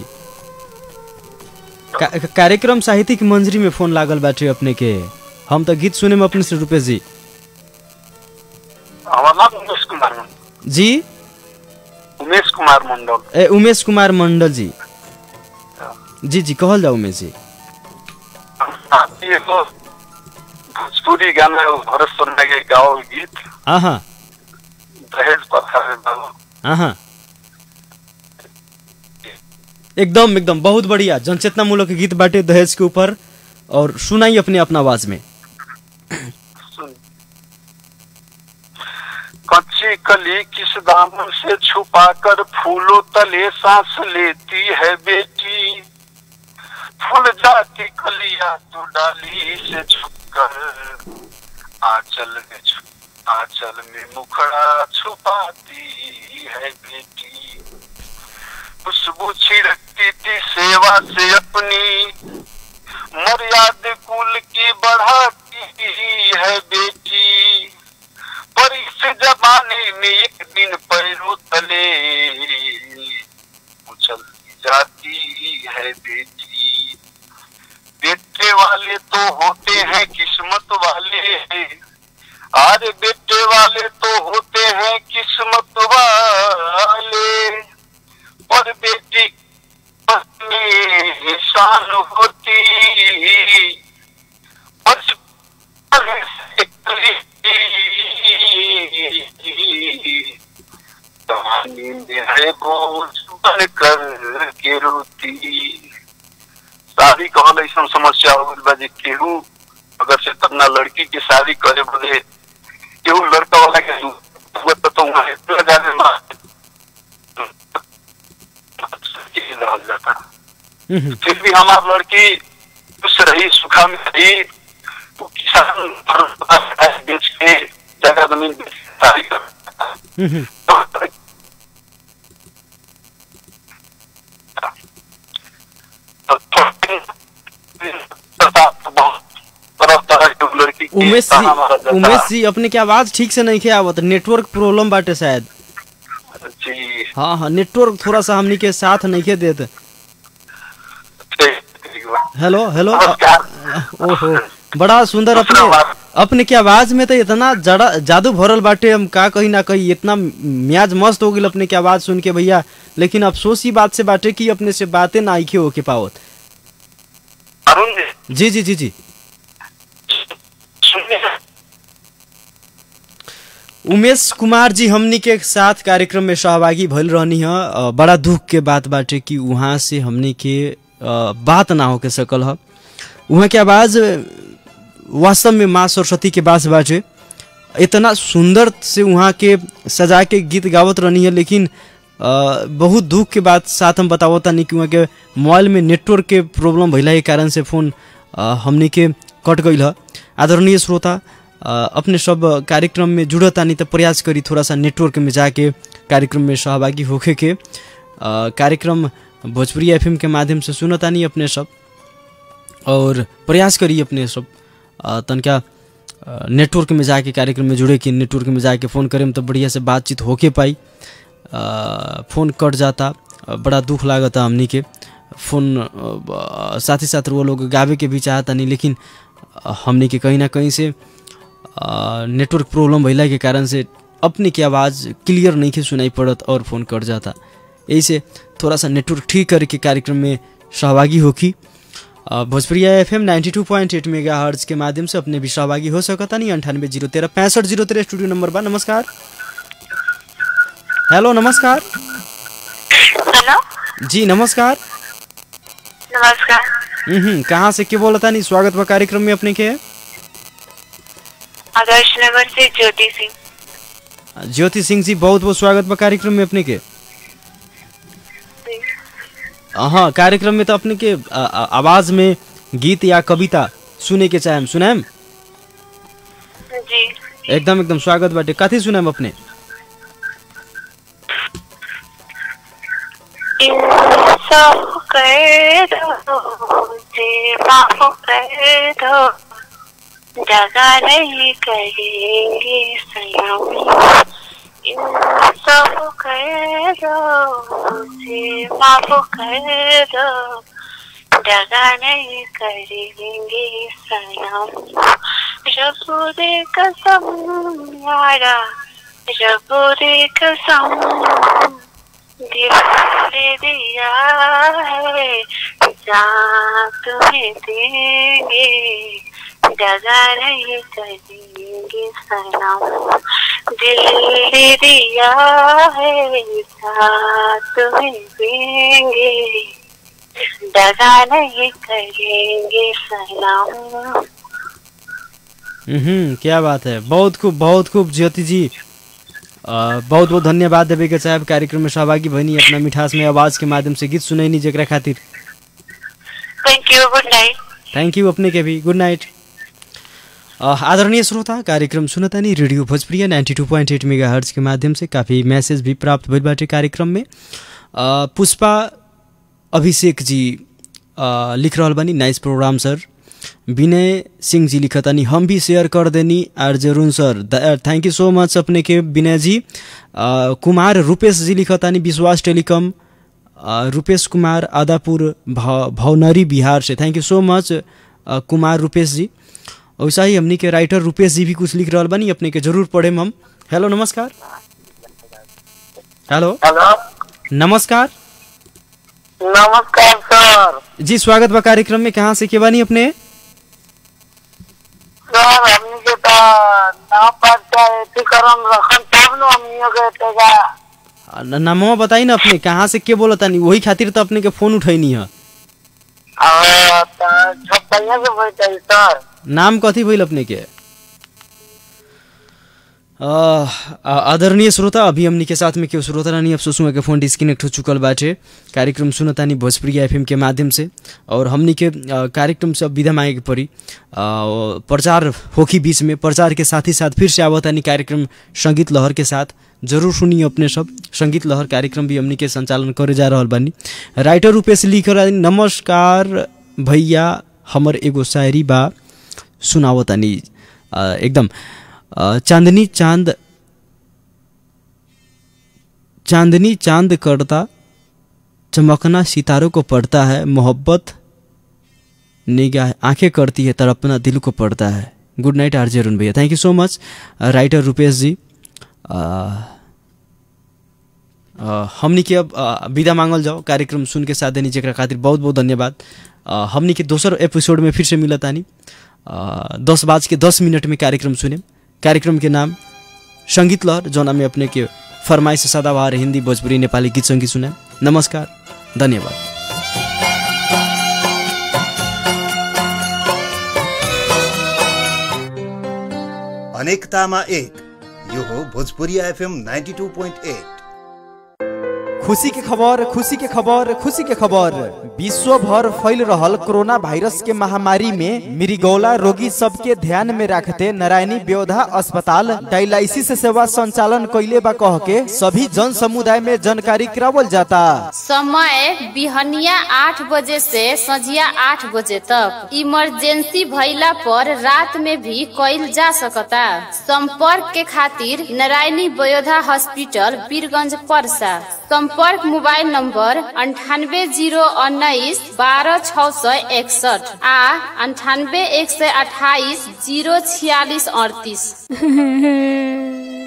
का, कार्यक्रम साहित्यिक मंजरी में फोन लागल बाटे अपने के हम तो गीत सुने में अपने से रुपेश जी हमारा नाम उमेश कुमार मंडल जी उमेश कुमार मंडल ए उमेश कुमार मंडल जी जी जी कहल जाओ उमेश जी आप ये तो भोजपुरी गाना है, भरत शर्मा के गाओ गीत हाँ दहेज प्रथा में बाबू हाँ एकदम एकदम बहुत बढ़िया जनचेतना मूलक गीत बाटे दहेज के ऊपर और सुनाई अपने अपना आवाज में सुन कच्ची कली किस दामन से छुपा कर फूलों तले सांस लेती है बेटी फूल जाती कलिया तू डाली से छुपकर आंचल में छुप आंचल में मुखड़ा छुपाती है बेटी खुशबू छिड़कती थी सेवा से अपनी मर्याद कुल की बढ़ाती है बेटी पर इस जमाने में एक दिन पैरों तले उछल जाती है बेटी बेटे वाले तो होते हैं किस्मत वाले अरे बेटे वाले तो होते हैं किस्मत वाले पर बेटी पत्नी शान होती बचपन से कली कहानी में है बोझ बन कर के रोती शादी कहल ऐसा समस्या हो गइल बा जे केहू अगर से अपना लड़की के शादी करे बदे केहू लड़का वाला के हुआ तो तो वहाँ इतना ज्यादा मार रहल जाता हम्म, फिर भी हमार लड़की खुश रही सुखा में रही वो किसान फल बेच के जगह जमीन बेच के शादी कर हम्म, तरह तरह के लड़की के उमेश ताना मारा जी जाता। उमेश जी अपने की आवाज ठीक से नहीं खे आवत नेटवर्क प्रॉब्लम बाटे शायद जी हाँ हाँ नेटवर्क थोड़ा सा हमनी के साथ नहीं खे देत ठीक, ठीक बा। हेलो हेलो नमस्कार। ओहो बड़ा सुंदर दूसरा अपने बात। अपने की आवाज में तो इतना जड़ा जादू भरल बाटे हम का कही ना कही इतना म्याज मस्त हो गई अपने की आवाज सुन के भैया लेकिन अफसोस ही बात से बाटे कि अपने से बातें ना आइखे होके पावत अरुण जी जी जी जी जी सुनिए उमेश कुमार जी हमनी के साथ कार्यक्रम में सहभागी भइल रहनी है अ, बड़ा दुख के बात बाटे कि वहाँ से हमनी के अ, बात ना होके सकल ह वहाँ के आवाज अ, वास्तव में माँ सरस्वती के पास बाटे इतना सुंदर से वहाँ के सजा के गीत गावत रहनी है लेकिन अ, बहुत दुख के बात साथ हम बतावता नहीं कि वहाँ के मोबाइल में नेटवर्क के प्रॉब्लम भइला के कारण से फोन अ, हमनी के कट गई है आदरणीय श्रोता अ, अपने सब कार्यक्रम में जुड़तानी तो प्रयास करी थोड़ा सा नेटवर्क में जाके कार्यक्रम में सहभागी होके के अ, कार्यक्रम भोजपुरी एफएम के माध्यम से सुनतानी अपने सब और प्रयास करी अपने सब अ, तनका अ, नेटवर्क में जाके कार्यक्रम में जुड़े कि नेटवर्क में जाके फ़ोन करें तो बढ़िया से बातचीत होके पाई अ, फ़ोन कट जाता अ, बड़ा दुख लागता हमनी के फ़ोन अ, साथ ही साथ वो लोग गावे के भी चाहता नहीं लेकिन अ, हमनी के कहीं ना कहीं से अ, नेटवर्क प्रॉब्लम भइला के कारण से अपने की आवाज़ क्लियर नहीं के सुनाई पड़त और फ़ोन कट जाता यही से थोड़ा सा नेटवर्क ठीक करके कार्यक्रम में सहभागी होकी अ, Bhojpuriya F M ninety two point eight megahertz के माध्यम से अपने भी सहभागी हो सकता नहीं अंठानवे जीरो तेरह पैंसठ जीरो तेरह स्टूडियो नंबर बा नमस्कार हेलो नमस्कार हेलो जी नमस्कार नमस्कार हम्म कहाँ से के बोलता नहीं स्वागत बा कार्यक्रम में अपने के आदर्श नगर से ज्योति सिंह ज्योति सिंह जी बहुत बहुत स्वागत बा कार्यक्रम में अपने के हाँ कार्यक्रम में तो अपने के आ, आ, आवाज में गीत या कविता सुने के चाहे सुनाएम जी एकदम एकदम स्वागत बाटे कथी सुनाएम अपने इन सब कर दो जे माफ कर दो जगह नहीं करेंगे सलाम इन सब कर दो जे माफ कर दो जगह नहीं करेंगे सलाम रब दे कसम यारा रब दे कसम दिल दे दिया है जहाँ तुम्हें देंगे जगह नहीं करेंगे सलाम दिल दे दिया है जहाँ तुम्हें देंगे दगा नहीं करेंगे सलाम हम्म क्या बात है बहुत खूब बहुत खूब ज्योति जी आ, बहुत बहुत धन्यवाद देवे के साहब कार्यक्रम में सहभागी बनी अपना मिठास में आवाज के माध्यम से गीत सुनैनी जकरा खातिर thank you good night thank you अपने के भी गुड नाइट अ, आदरणीय श्रोता कार्यक्रम सुनता नहीं radio Bhojpuriya ninety two point eight megahertz के माध्यम से काफ़ी मैसेज भी प्राप्त भइल बाटे कार्यक्रम में अ, पुष्पा अभिषेक जी अ, लिख रहल बानी nice program sir Vinay Singh ji लिखतानी हम भी शेयर कर देनी आर जरूर सर थैंक यू सो मच अपने के विनय जी अ, कुमार रूपेश जी लिखतानी विश्वास टेलीकॉम अ, रूपेश कुमार आदापुर भाव भावनरी बिहार से थैंक यू सो मच अ, कुमार रूपेश जी वैसा ही हमनी के राइटर रूपेश जी भी कुछ लिख रहल बानी अपने के जरूर पढ़ेम हम हेलो नमस्कार हेलो हेलो नमस्कार नमस्कार सर जी स्वागत बा कार्यक्रम में कहाँ से के बानी अपने सर हमनी के तो नाव पर चाहे अथी करम रखम तब न हमनियों के तेगा अ, न- नामवा बताई ना अपने कहाँ से के बोलतानी वही खातिर तो अपने के फोन उठैनी है और छप्पैया से बैठे सर नाम कथी भइल अपने के अ, आ- आदरणीय श्रोता अभी हमनी के साथ में केहू श्रोता रानी अफसोस हुआ के फोन डिस्कनेक्ट हो चुकल बाटे कार्यक्रम सुनतानी भोजपुरी एफएम के माध्यम से और हमनी के अ, कार्यक्रम से अब विदा मांगे के पड़ी अ, प्रचार होखी बीच में प्रचार के साथ ही साथ फिर से आवतानी कार्यक्रम संगीत लहर के साथ जरूर सुनिए अपने सब संगीत लहर कार्यक्रम भी हमनी के संचालन करे जा रहल बानी राइटर रूपेश लिख रहल बानी, नमस्कार भैया हमर एगो शायरी बा सुनावतानी अ, एकदम अ, चांदनी चांद चांदनी चांद करता चमकना सितारों को पड़ता है मोहब्बत निगाह आंखें करती है तड़पना दिल को पड़ता है गुड नाइट आरजे अरुण भैया थैंक यू सो मच राइटर रुपेश जी अ, अ, हमनी के अब अ, विदा मांगल जाओ कार्यक्रम सुन के साथ देनी जेकरा खातिर बहुत बहुत धन्यवाद अ, हमनी के दोसर एपिसोड में फिर से मिलत तानी अ, दस बाज के दस मिनट में कार्यक्रम सुने कार्यक्रम के नाम संगीत लहर जौना में अपने के फरमाइश सदाबहार हिंदी भोजपुरी नेपाली गीत सङ्गीत सुने नमस्कार धन्यवाद अनेकतामा एक यो हो भोजपुरी एफएम 92.8 खुशी के खबर खुशी के खबर खुशी के खबर विश्व भर फैल रहल कोरोना वायरस के महामारी में मिरिगौला रोगी सबके ध्यान में रखते नारायणी ब्योधा अस्पताल डायलिसिस सेवा संचालन कैले बा कह के सभी जन समुदाय में जानकारी करावल जाता समय बिहनिया आठ बजे से संझिया आठ बजे तक इमरजेंसी भइला पर रात में भी कइल जा सकता संपर्क के खातिर नारायणी बयोधा हॉस्पिटल बीरगंज परसा संपर्क मोबाइल नंबर अंठानवे जीरो उन्नीस बारह छः सौ इकसठ आ अंठानवे एक सौ अट्ठाईस जीरो छियालीस अड़तीस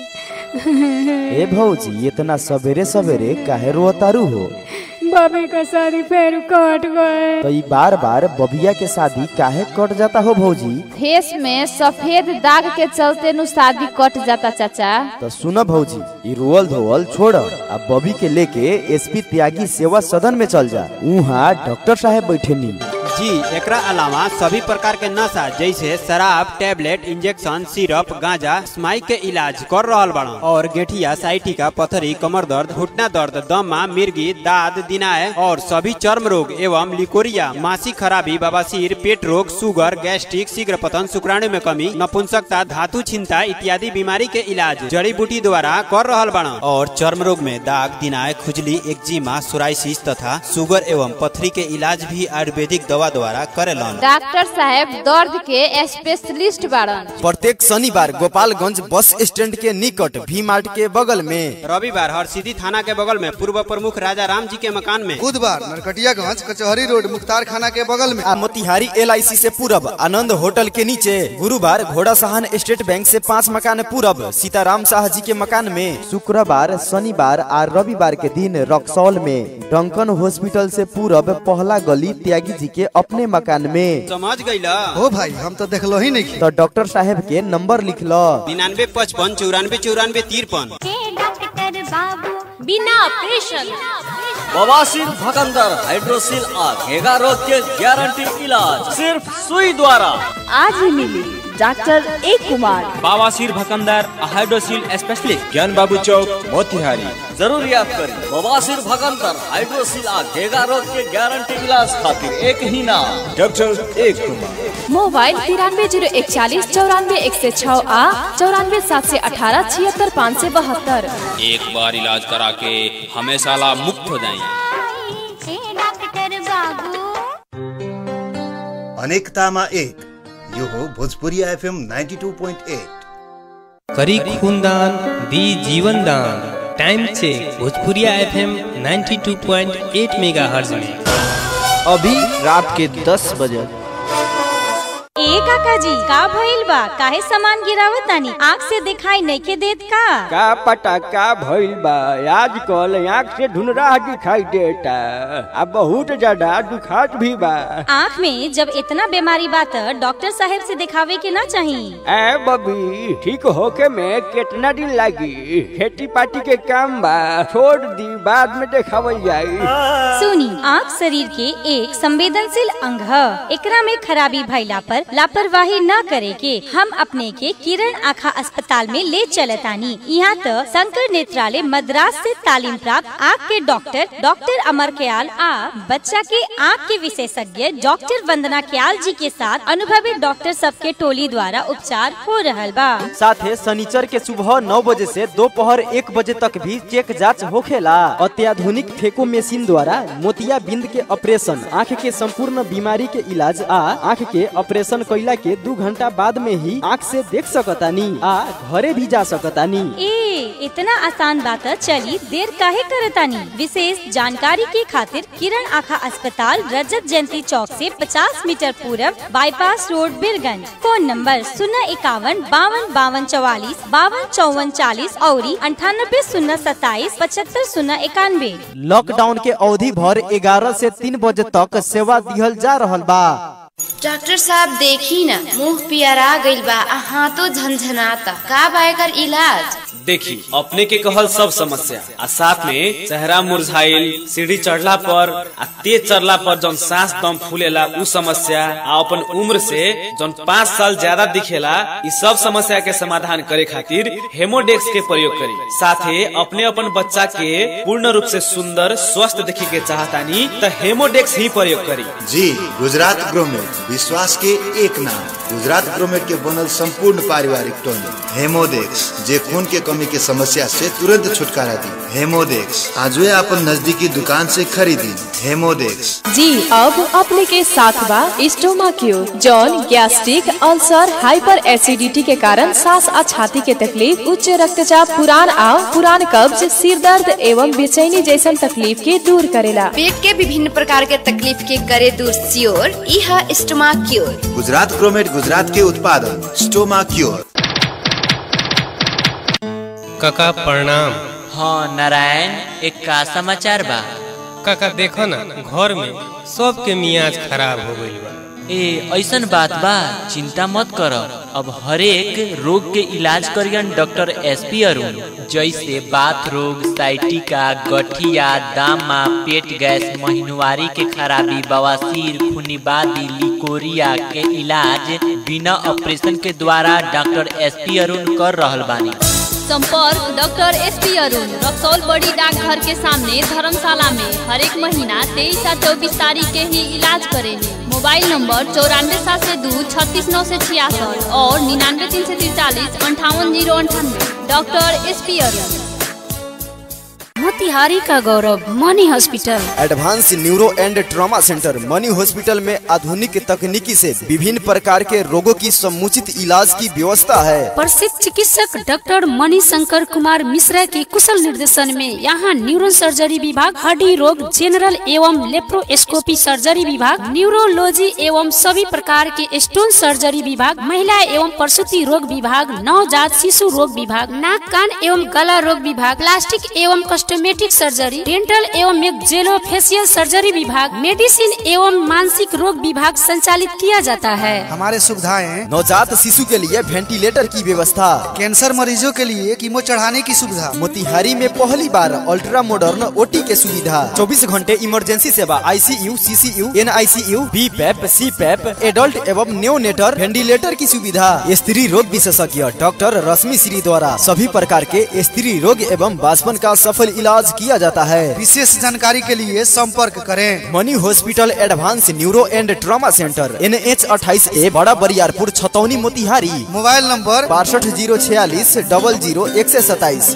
ए भौजी इतना सवेरे सवेरे काहे रोतारू हो बबी का शादी फिर कट गए तो ई बार बार बबिया के शादी काहे कट जाता हो भौजी फेस में सफेद दाग के चलते नु शादी कट जाता चाचा तो सुनो भौजी ई रोअल धोअल छोड़ अब बबी के लेके एसपी त्यागी सेवा सदन में चल जा वहाँ डॉक्टर साहब बैठे नी जी एकरा अलावा सभी प्रकार के नशा जैसे शराब टेबलेट इंजेक्शन सिरप गांजा स्माइक के इलाज कर रहल बड़ा और गेठिया साइटिका पथरी कमर दर्द घुटना दर्द दमा मिर्गी दाद दिनाय और सभी चर्म रोग एवं लिकोरिया मासिक खराबी बवासीर पेट रोग सुगर गैस्ट्रिक शीघ्र पतन शुक्राणु में कमी नपुंसकता धातु छिंता इत्यादि बीमारी के इलाज जड़ी बूटी द्वारा कर रहल बड़ा और चर्म रोग में दाग दिनाय खुजली एक्जिमा सोराइसिस तथा शुगर एवं पथरी के इलाज भी आयुर्वेदिक दवा द्वारा करेलन डॉक्टर साहब दर्द के स्पेशलिस्ट बाड़न प्रत्येक शनिवार गोपालगंज बस स्टैंड के निकट भी मार्ट के बगल में रविवार हरसिद्धि थाना के बगल में पूर्व प्रमुख राजा राम जी के मकान में बुधवार नरकटियागंज कचहरी रोड मुख्तार खाना के बगल में आ मोतिहारी एल से पूरब आनंद होटल के नीचे गुरुवार घोड़ा सहान स्टेट बैंक से पाँच मकान पूरब सीताराम शाह जी के मकान में शुक्रवार शनिवार और रविवार के दिन रक्सौल में डंकन हॉस्पिटल से पूरब पहला गली त्यागी जी के अपने मकान में समझ गईला हो भाई हम तो देखलो ही नहीं तो डॉक्टर साहब के नंबर लिख लो निन्यानवे पचपन चौरानवे चौरानवे तिरपन डॉक्टर बाबू बिना ऑपरेशन बवासीर भकंदर हाइड्रोसिल आ घेगा रोग के गारंटी इलाज सिर्फ सुई द्वारा आज ही मिली डॉक्टर एक कुमार बवासीर भकंदर हाइड्रोसिल स्पेशलिस्ट ज्ञान बाबू चौक मोतिहारी जरूर याद करें बवासीर भकंदर हाइड्रोसिल आ घेगा रोग के गारंटी इलाज खातिर एक ही नाम डॉक्टर एक कुमार मोबाइल तिरानवे जीरो इकचालीस चौरानवे एक सौ छः आ चौरानवे सात सौ अठारह छिहत्तर पाँच सौ बहत्तर एक बार इलाज करा के हमेशा ला मुक्त हो जाएंगे डॉक्टर बाबू अनेकतामा एक यो हो भोजपुरी एफएम 92.8 करी खूनदान दी जीवन दान time check Bhojpuriya FM 92.8 megahertz में अभी रात के दस बजे ए काका जी का भइल बा काहे सामान गिरावत तानी आँख से दिखाई नहीं के देत का का पता का भइल बा आजकल आँख से धुनरा दिखाई देता आ बहुत ज्यादा दुखात भी बा आँख में जब इतना बीमारी बा त डॉक्टर साहब से दिखावे के ना चाही ए बबी ठीक होके में कितना दिन लागी खेती पाती के काम बा छोड़ दी बाद में देखावल जाई सुनी आँख शरीर के एक संवेदनशील अंग है एकरा में खराबी भइला पर लापरवाही न करे के हम अपने के किरण आँखा अस्पताल में ले चलतानी यहाँ तो शंकर नेत्रालय मद्रास से तालीम प्राप्त आँख के डॉक्टर डॉक्टर अमर कयाल आ बच्चा के आँख के विशेषज्ञ डॉक्टर वंदना कयाल जी के साथ अनुभवी डॉक्टर सबके टोली द्वारा उपचार हो रहल बा साथे शनिचर के सुबह नौ बजे से दोपहर एक बजे तक भी चेक जांच होखेला अत्याधुनिक फेको मशीन द्वारा मोतिया बिंद के ऑपरेशन आँख के संपूर्ण बीमारी के इलाज आ आँख के ऑपरेशन कैला के दू घंटा बाद में ही आँख से देख सकतानी आ घरे भी जा सकतानी ए इतना आसान बात है, चली देर काहे करतानी विशेष जानकारी के खातिर किरण आँखा अस्पताल रजत जयंती चौक से 50 मीटर पूरब bypass road Birganj phone number शून्य इक्यावन बावन बावन चौवालीस बावन चौवन चालीस और अंठानबे शून्य सत्ताईस पचहत्तर शून्य इक्यानवे लॉकडाउन के अवधि भर ग्यारह से तीन बजे तक सेवा दिहल जा रहल बा डॉक्टर साहब देखी ना मुंह पियरा गइल बा आ हाथों झनझनाता का बा एकर इलाज देखी अपने के कहल सब समस्या आ साथ में चेहरा मुरझाइल सीढ़ी चढ़ला पर आ तेज चढ़ला पर जौन सांस दम फूलेला उ समस्या आ अपन उम्र से जौन पाँच साल ज्यादा दिखेला इ सब समस्या के समाधान करे खातिर हेमोडेक्स के प्रयोग करी साथे अपने अपन बच्चा के पूर्ण रूप से सुंदर स्वस्थ देखे के चाहतानी त हेमोडेक्स ही प्रयोग करी जी गुजरात ग्रोमेट विश्वास के एक नाम गुजरात ग्रोमेट के बनल संपूर्ण पारिवारिक टोनिक हेमोडेक्स जे खून के कमी के समस्या से तुरंत छुटकारा दी हेमोडेक्स आजवे अपन नजदीकी दुकान से खरीदी हेमोडेक्स जी अब अपने के साथ बा स्टोमा क्यू जौन गैस्ट्रिक अल्सर हाइपर एसिडिटी के कारण सांस और छाती के तकलीफ उच्च रक्तचाप पुरान आओ पुरान कब्ज सिर दर्द एवं बेचैनी जैसन तकलीफ के दूर करेला पेट के विभिन्न प्रकार के तकलीफ के करे दूर सियोर इहा स्टोमा क्योर गुजरात ग्रोमेट गुजरात के उत्पादन स्टोमा क्योर काका प्रणाम हाँ नारायण एक का समाचार बा काका देखो ना घर में सबके मियाज खराब हो गइल बा ए ऐसन बात बा चिंता मत कर अब हरेक रोग के इलाज करियन डॉक्टर एस पी अरुण जैसे बात रोग साइटिका गठिया दामा पेट गैस महीनवारी के खराबी बवासीर खुनीबादी लिकोरिया के इलाज बिना ऑपरेशन के द्वारा डॉक्टर एस पी अरुण कर रहल बानी संपर्क doctor S P Arun Raxaul बड़ी डाकघर के सामने धर्मशाला में हर एक महीना तेईस और चौबीस तारीख के ही इलाज करेंगे मोबाइल नंबर चौरानवे सात से दो छत्तीस नौ से छियासठ और निन्यानवे तीन से तिरतालीस अंठावन जीरो अंठानवे doctor S P Arun Motihari का गौरव Mani hospital advance neuro and trauma centre Mani hospital में आधुनिक तकनीकी से विभिन्न प्रकार के रोगों की समुचित इलाज की व्यवस्था है प्रसिद्ध चिकित्सक डॉक्टर मणि शंकर कुमार मिश्रा के कुशल निर्देशन में यहाँ न्यूरो सर्जरी विभाग हड्डी रोग जनरल एवं लेप्रोस्कोपी सर्जरी विभाग न्यूरोलॉजी एवं सभी प्रकार के स्टोन सर्जरी विभाग महिला एवं प्रसूति रोग विभाग नवजात शिशु रोग विभाग नाक कान एवं गला रोग विभाग प्लास्टिक एवं कॉस्मेटिक सर्जरी डेंटल एवं जेलो फेसियल सर्जरी विभाग मेडिसिन एवं मानसिक रोग विभाग संचालित किया जाता है हमारे सुविधाएं नवजात शिशु के लिए वेंटिलेटर की व्यवस्था कैंसर मरीजों के लिए कीमो चढ़ाने की सुविधा मोतिहारी में पहली बार अल्ट्रा मॉडर्न ओटी के सुविधा 24 घंटे इमरजेंसी सेवा आईसीयू सीसीयू एनआईसीयू बी पैप सी पैप एडल्ट एवं न्योनेटर वेंटिलेटर की सुविधा स्त्री रोग विशेषज्ञ डॉक्टर रश्मि श्री द्वारा सभी प्रकार के स्त्री रोग एवं बासपन का सफल इलाज किया जाता है विशेष जानकारी के लिए संपर्क करें Mani hospital advance neuro and trauma centre N H अट्ठाईस ए बड़ा बरियारपुर छतौनी मोतिहारी मोबाइल नंबर बासठ जीरो छियालीस डबल जीरो एक सौ सताइस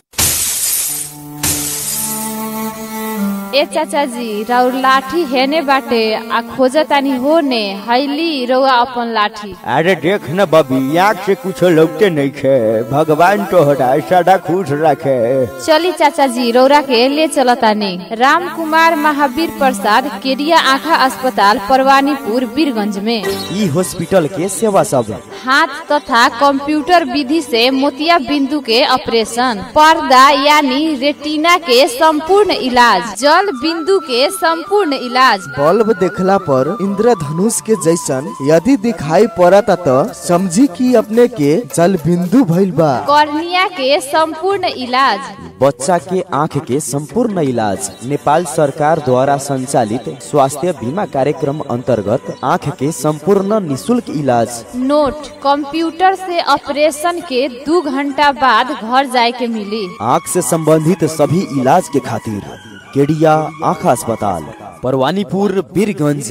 ए चाचा जी राउर लाठी हेने बाटे आ खोजतानी होने हैली रउआ अपन लाठी अरे देख न बबी आँख से कुछ लगते नहीं खे भगवान तो हटा सदा खुश रखे चली चाचा जी रौरा के ले चलतानी राम कुमार महावीर प्रसाद केरिया आँखा अस्पताल परवानीपुर बीरगंज में ई हॉस्पिटल के सेवा सब हाथ तथा कंप्यूटर विधि से मोतिया बिंदु के ऑपरेशन पर्दा यानी रेटिना के संपूर्ण इलाज जल बिंदु के संपूर्ण इलाज बल्ब देखला पर इंद्रधनुष के जैसन यदि दिखाई पड़ता तो समझी कि अपने के जल बिंदु भइल बा कॉर्निया के संपूर्ण इलाज बच्चा के आँख के संपूर्ण इलाज नेपाल सरकार द्वारा संचालित स्वास्थ्य बीमा कार्यक्रम अंतर्गत आँख के संपूर्ण निशुल्क इलाज नोट कंप्यूटर से ऑपरेशन के दो घंटा बाद घर जाए के मिली आँख से संबंधित सभी इलाज के खातिर केडिया आँख अस्पताल परवानीपुर बीरगंज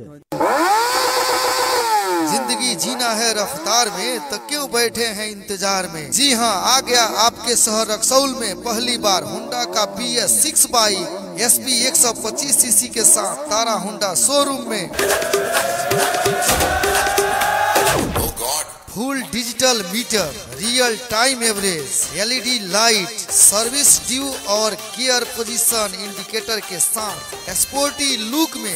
जिंदगी जीना है रफ्तार में तो क्यों बैठे हैं इंतजार में जी हाँ आ गया आपके शहर रक्सौल में पहली बार हुंडा का B S six bike S P एक सौ पच्चीस सीसी के साथ तारा हुंडा शोरूम में full digital meter real time average LED light service due और गियर पोजीशन इंडिकेटर के साथ स्पोर्टी लुक में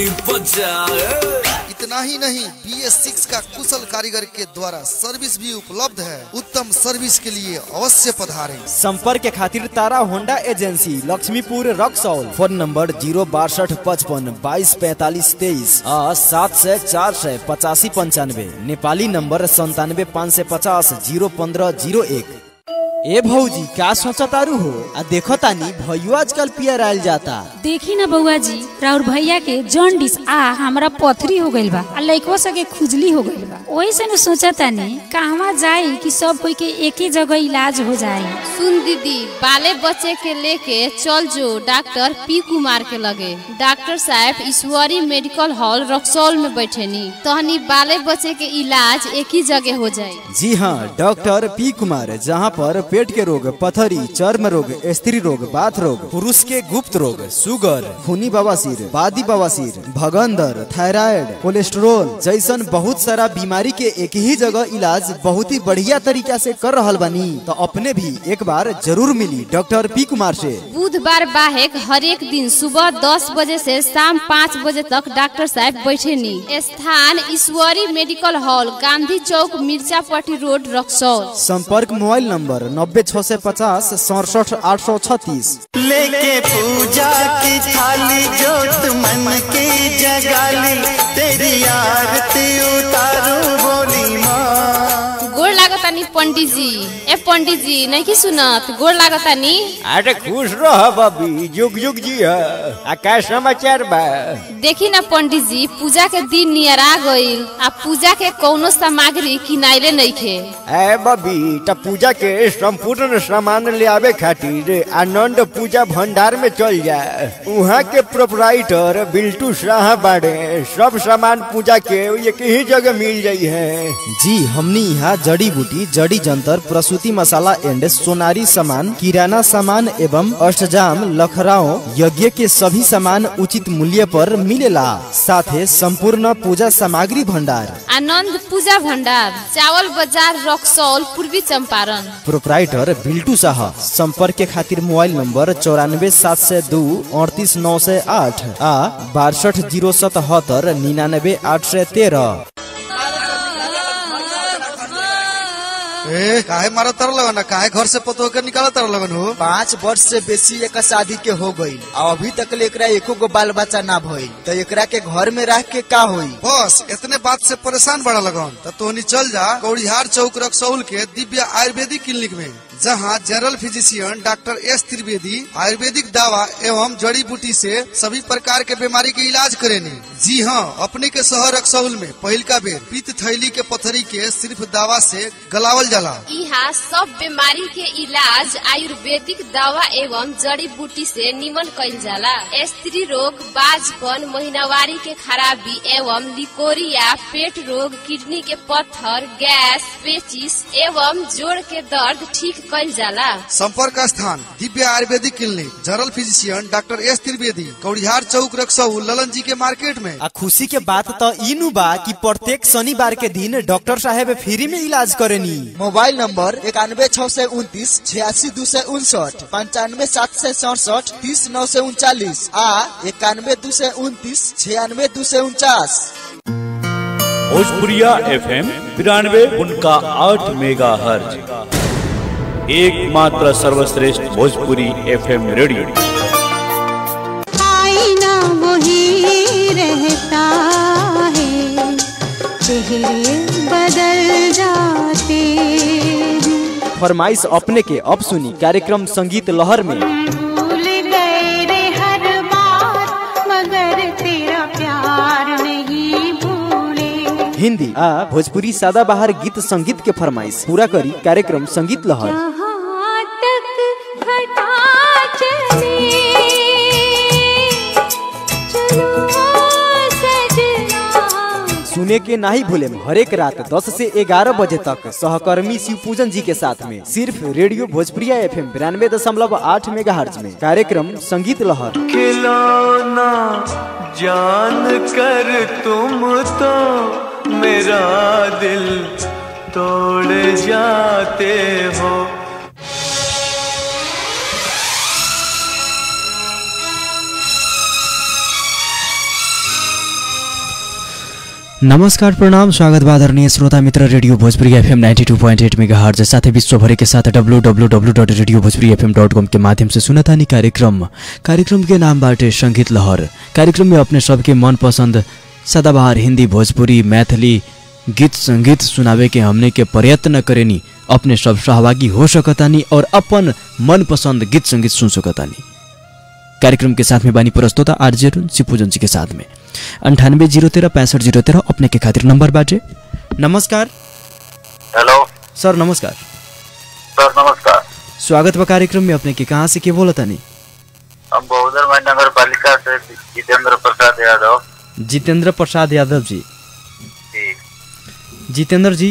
इतना ही नहीं बी एस सिक्स का कुशल कारीगर के द्वारा सर्विस भी उपलब्ध है उत्तम सर्विस के लिए अवश्य पधारें संपर्क के खातिर Tara Honda agency Laxmipur Raxaul phone number zero बासठ पचपन बाईस पैतालीस तेईस सात सौ चार सौ पचासी पंचानवे नेपाली नंबर संतानवे पाँच सौ पचास जीरो पंद्रह जीरो एक ए भौजी का सोचा तारू हो आ देखो तानी भैया आजकल पियर आयल जाता देखी ना बउआ जी राउर भैया के जॉन्डिस आ हमरा पथरी हो गइल बा आ लइकवा सके खुजली हो गइल बा ओही से न सोचा तानी कहवा जाई कि सब कोई के एक ही जगह इलाज हो जाए सुन दीदी बाले बच्चे के लेके चल जो डॉक्टर पी कुमार के लगे डॉक्टर साहब ईश्वरी मेडिकल हॉल रक्सौल में बैठे नी तहनी बाले बच्चे के इलाज एक ही जगह हो जाए जी हाँ डॉक्टर पी कुमार जहाँ पर पेट के रोग पथरी चर्म रोग स्त्री रोग बाथ रोग पुरुष के गुप्त रोग सुगर खूनी बवासीर बादी बवासीर भगंदर थायराइड कोलेस्ट्रोल जैसन बहुत सारा बीमारी के एक ही जगह इलाज बहुत ही बढ़िया तरीका से कर रहल बानी तो अपने भी एक बार जरूर मिली डॉक्टर पी कुमार से बुधवार बाहेक हर एक दिन सुबह दस बजे से शाम पाँच बजे तक डॉक्टर साहब बैठे नी स्थान ईश्वरी मेडिकल हॉल गांधी चौक मिर्जापट्टी रोड रक्सौल संपर्क मोबाइल नंबर नब्बे छः सौ पचास सड़सठ आठ सौ छत्तीस लेके पूजा की थाली जोत मन की जगाली तेरी आरती उतारू बोली माँ गोड़ लागतानी पंडित जी ए पंडित जी नहीं की सुनत गोड़ लागतानी अरे खुश रह बबी जुग जुग जी आ का समाचार बा देखी ना पंडित जी पूजा के दिन नियर आ गईल आ पूजा के कौनो सामग्री किनाइले नइखे ए बबी त पूजा के संपूर्ण सामान ले आवे खातिर आनंद पूजा भंडार में चल जा वहाँ के प्रोपराइटर बिल्टू शाह बाड़े सब सामान पूजा के एक ही जगह मिल जाई है जी हमनी यहाँ जड़ी बूटी जड़ी जंतर प्रसूति मसाला एंड सोनारी सामान किराना सामान एवं अष्टजाम लखराओ यज्ञ के सभी सामान उचित मूल्य पर मिलेला साथे संपूर्ण पूजा सामग्री भंडार आनंद पूजा भंडार चावल बाजार रक्सौल पूर्वी चंपारण प्रोपराइटर बिल्टू शाह संपर्क के खातिर मोबाइल नंबर चौरानवे सात सौ दो अड़तीस नौ सौ आठ आ बासठ जीरो सतहत्तर निन्यानबे आठ सौ तेरह ए काहे मारा तर लगन काहे घर से पतो के निकाला तर लगन हो पाँच वर्ष से बेसी एक शादी के हो गई और अभी तक ले एकरा एको गो बाल बच्चा ना भइल तो एकरा के घर में रह के का होई बस इतने बात से परेशान बड़ा लगन तो तोहनी चल जा कौड़िहार चौक रक्सौल के दिव्य आयुर्वेदिक क्लिनिक में जहाँ general physician doctor S Trivedi Ayurvedic दवा एवं जड़ी बूटी से सभी प्रकार के बीमारी के इलाज करेनी जी हाँ अपने के शहर रक्सौल में पहिलका बेर पित्त थैली के पथरी के सिर्फ दवा से गलावल जाला यहाँ सब बीमारी के इलाज आयुर्वेदिक दवा एवं जड़ी बूटी से निमन कइल जाला स्त्री रोग बाजपन महीनावारी के खराबी एवं लिकोरिया पेट रोग किडनी के पत्थर गैस पेचिस एवं जोड़ के दर्द ठीक कइल जाला संपर्क स्थान Divya Ayurvedic clinic general physician doctor S Trivedi Kaudihar चौक रक्सऊ ललन जी के मार्केट में आ खुशी के बात तो इनु बा कि प्रत्येक शनिवार के दिन डॉक्टर साहेब फ्री में इलाज करेनी मोबाइल नंबर इक्यानवे छः सौ उनतीस छियासी दो सौ उनसठ पंचानवे सात सौ सड़सठ तीस नौ सौ उनचालीस आ इक्यानवे दो सौ उनतीस छियानवे दो सौ उनचास भोजपुरिया एफएम बिरानवे उनका आठ मेगा हर्ज एकमात्र सर्वश्रेष्ठ भोजपुरी एफएम रेडियो आईना वही रहता है चेहरे बदल जाते हैं फरमाइश अपने के अब सुनी कार्यक्रम संगीत लहर में भूल गए रे हर बात मगर तेरा प्यार नहीं भूले हिंदी आ भोजपुरी सदाबहार गीत संगीत के फरमाइश पूरा करी कार्यक्रम संगीत लहर जहाँ तक घटा चले चलो सजना सुने के नहीं भूले हरेक रात 10 से 11 बजे तक सहकर्मी शिव पूजन जी के साथ में सिर्फ रेडियो भोजपुरिया एफ एम बिरानवे दशमलव आठ मेगा में कार्यक्रम संगीत लहर खिलौना जान कर तुम तो मेरा दिल तोड़ जाते हो नमस्कार प्रणाम स्वागत बा आदरणीय श्रोता मित्र रेडियो भोजपुरी एफएम 92.8 मेगाहर्ज साथै विश्वभरि के साथ www.radiobhojpuri.fm.com के माध्यम से सुनतानी कार्यक्रम कार्यक्रम के नाम बाटे संगीत लहर कार्यक्रम में अपने सबके मनपसंद सदाबहार हिंदी भोजपुरी मैथिली गीत संगीत सुनावे के हमने के प्रयत्न करेनी अपने सब सहभागी हो सकतानी और अपन मनपसंद गीत संगीत सुन सकतानी कार्यक्रम के साथ में बानी प्रस्तोता आरजे अरुण शिवपूजन जी के साथ में अंठानवे जीरो तेरह पैंसठ जीरो तेरह अपने के खातिर नंबर बाटे नमस्कार हेलो सर नमस्कार सर नमस्कार स्वागत बा कार्यक्रम में अपने के कहाँ से के बोला तानी हम बहुदर नगर पालिका से जितेंद्र प्रसाद यादव जितेंद्र प्रसाद यादव जी जी जितेंद्र जी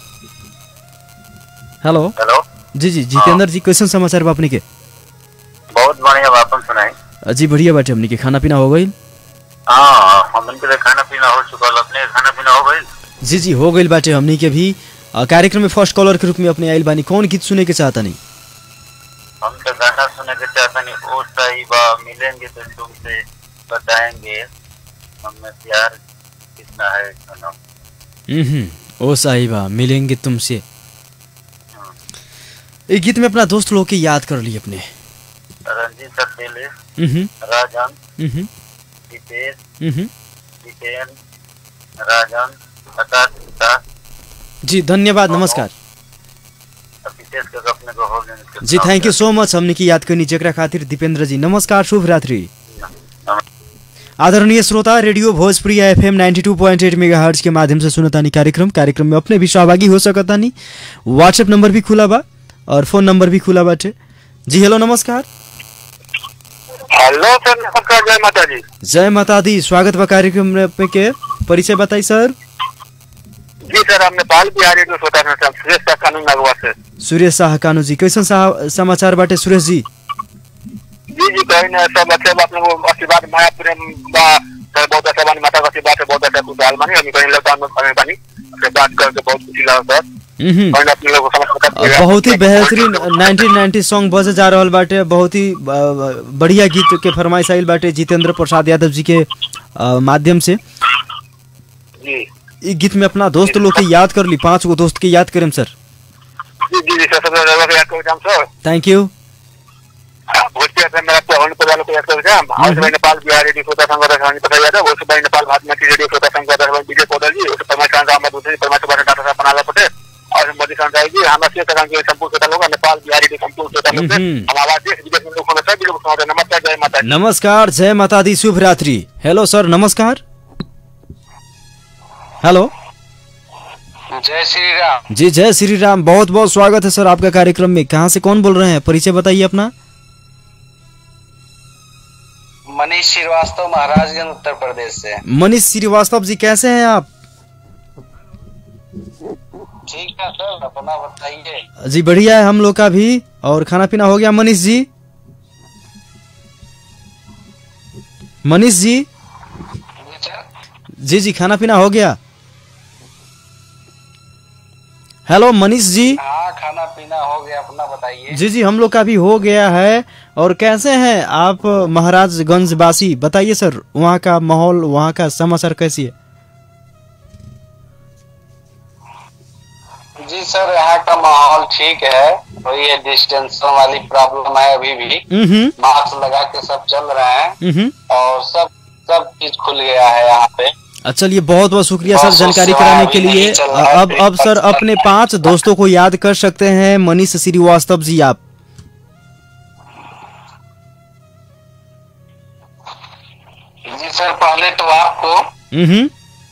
हेलो हेलो जी जी जितेंद्र जी कैसन समाचार बा अपने के बहुत बढ़िया बा, अपन सुनाई जी बढ़िया बाटे हमने के खाना पीना हो गई हाँ हमन के लिए खाना पीना हो चुका अपने के खाना पीना हो गई जी जी हो गई बाटे हमनी के भी अ, कार्यक्रम में फर्स्ट कॉलर के रूप में अपने आइल बानी कौन गीत सुने के चाहता नहीं हम तो गाना सुने के चाहता नहीं ओ सही बा मिलेंगे तो तुमसे बताएंगे हमें प्यार कितना है सनम हम्म ओ साहिबा मिलेंगे तुमसे एक गीत में अपना दोस्त लोग की याद कर ली अपने रंजीत अकेले हम्म, राजन हम्म, दीपेश हम्म। जितेन राजन प्रकाश पिता जी धन्यवाद नमस्कार विशेष कर अपने को हो गए जी थैंक यू सो मच हमने की याद करनी जकरा खातिर दीपेंद्र जी नमस्कार शुभ रात्रि आदरणीय श्रोता radio Bhojpuri F M ninety two point eight megahertz के माध्यम से सुनतानी कार्यक्रम कार्यक्रम में अपने भी सहभागी हो सकतानी व्हाट्सएप नंबर भी खुला बा और फोन नंबर भी खुला बाटे जी हेलो नमस्कार हेलो सर नमस्कार जय माता जी जय माता दी स्वागत बा कार्यक्रम में पे के परिचय बताई सर जी सर हम नेपाल बिहार रेडियो श्रोता हैं सर सुरेश का कानून नगवा से सुरेश शाह कानू जी कैसन सा- समाचार बाटे सुरेश जी जी जी कहीं ना सब अच्छे बात में वो आशीर्वाद माया प्रेम बा सर बहुत अच्छा बानी माता का आशीर्वाद से बहुत अच्छा कुछ हाल मानी हम कहीं लॉकडाउन में हमें बानी से बात करके बहुत खुशी लगा सर हम्म। कहीं अपने लोगों को समझ और बहुत ही बेहतरीन 1990 सॉन्ग बजे जा रहल बाटे बहुत ही अ, बढ़िया गीत के फरमाइश आइल बाटे जितेंद्र प्रसाद यादव जी के अ, माध्यम से जी ई गीत में अपना दोस्त लोग के याद कर ली पांच गो दोस्त के याद करें सर जी जी जी सर सबसे ज्यादा याद करो sir thank you Bhojpuri FM मेरा पवन को वालों को याद करो जाम और भाई नेपाल बिहार रेडियो श्रोता संघ का रानी पता याद है वो भाई नेपाल भारत में रेडियो श्रोता संघ का रानी विजय पौधल जी उस परमार खान राम दूसरी परमार के बारे डाटा साहब बनाला पटे और मोदी संसाई जी हमरा से तरह के संपूर्ण श्रोता लोग नेपाल बिहार रेडियो संपूर्ण श्रोता लोग से हम्म। हम आवाज देश विदेश में लोग सुन सभी लोग सुन रहे हैं। नमस्कार जय माता दी। नमस्कार जय माता दी शुभ रात्रि हेलो सर नमस्कार हेलो जय श्री राम जी जय श्री राम बहुत बहुत स्वागत है सर आपका कार्यक्रम में कहाँ से कौन बोल रहे हैं परिचय बताइए अपना मनीष श्रीवास्तव महाराजगंज उत्तर प्रदेश से मनीष श्रीवास्तव जी कैसे हैं आप ठीक है सर अपना बताइए जी बढ़िया है हम लोग का भी और खाना पीना हो गया मनीष जी मनीष जी जी जी खाना पीना हो गया हेलो मनीष जी हाँ खाना पीना हो गया अपना बताइए जी जी हम लोग का भी हो गया है और कैसे हैं आप महाराजगंज वासी बताइए सर वहाँ का माहौल वहाँ का समाचार कैसी है जी सर यहाँ का माहौल ठीक है वही है डिस्टेंशन वाली प्रॉब्लम है अभी भी हम्म मास्क लगा के सब चल रहे हैं हम्म और सब सब चीज खुल गया है यहाँ पे चलिए बहुत बहुत शुक्रिया सर बहुत जानकारी सेवा कराने अभी के लिए नहीं चल रहा है, अब अब सर अपने पांच दोस्तों को याद कर सकते हैं मनीष श्रीवास्तव जी आप जी सर पहले तो आपको हम्म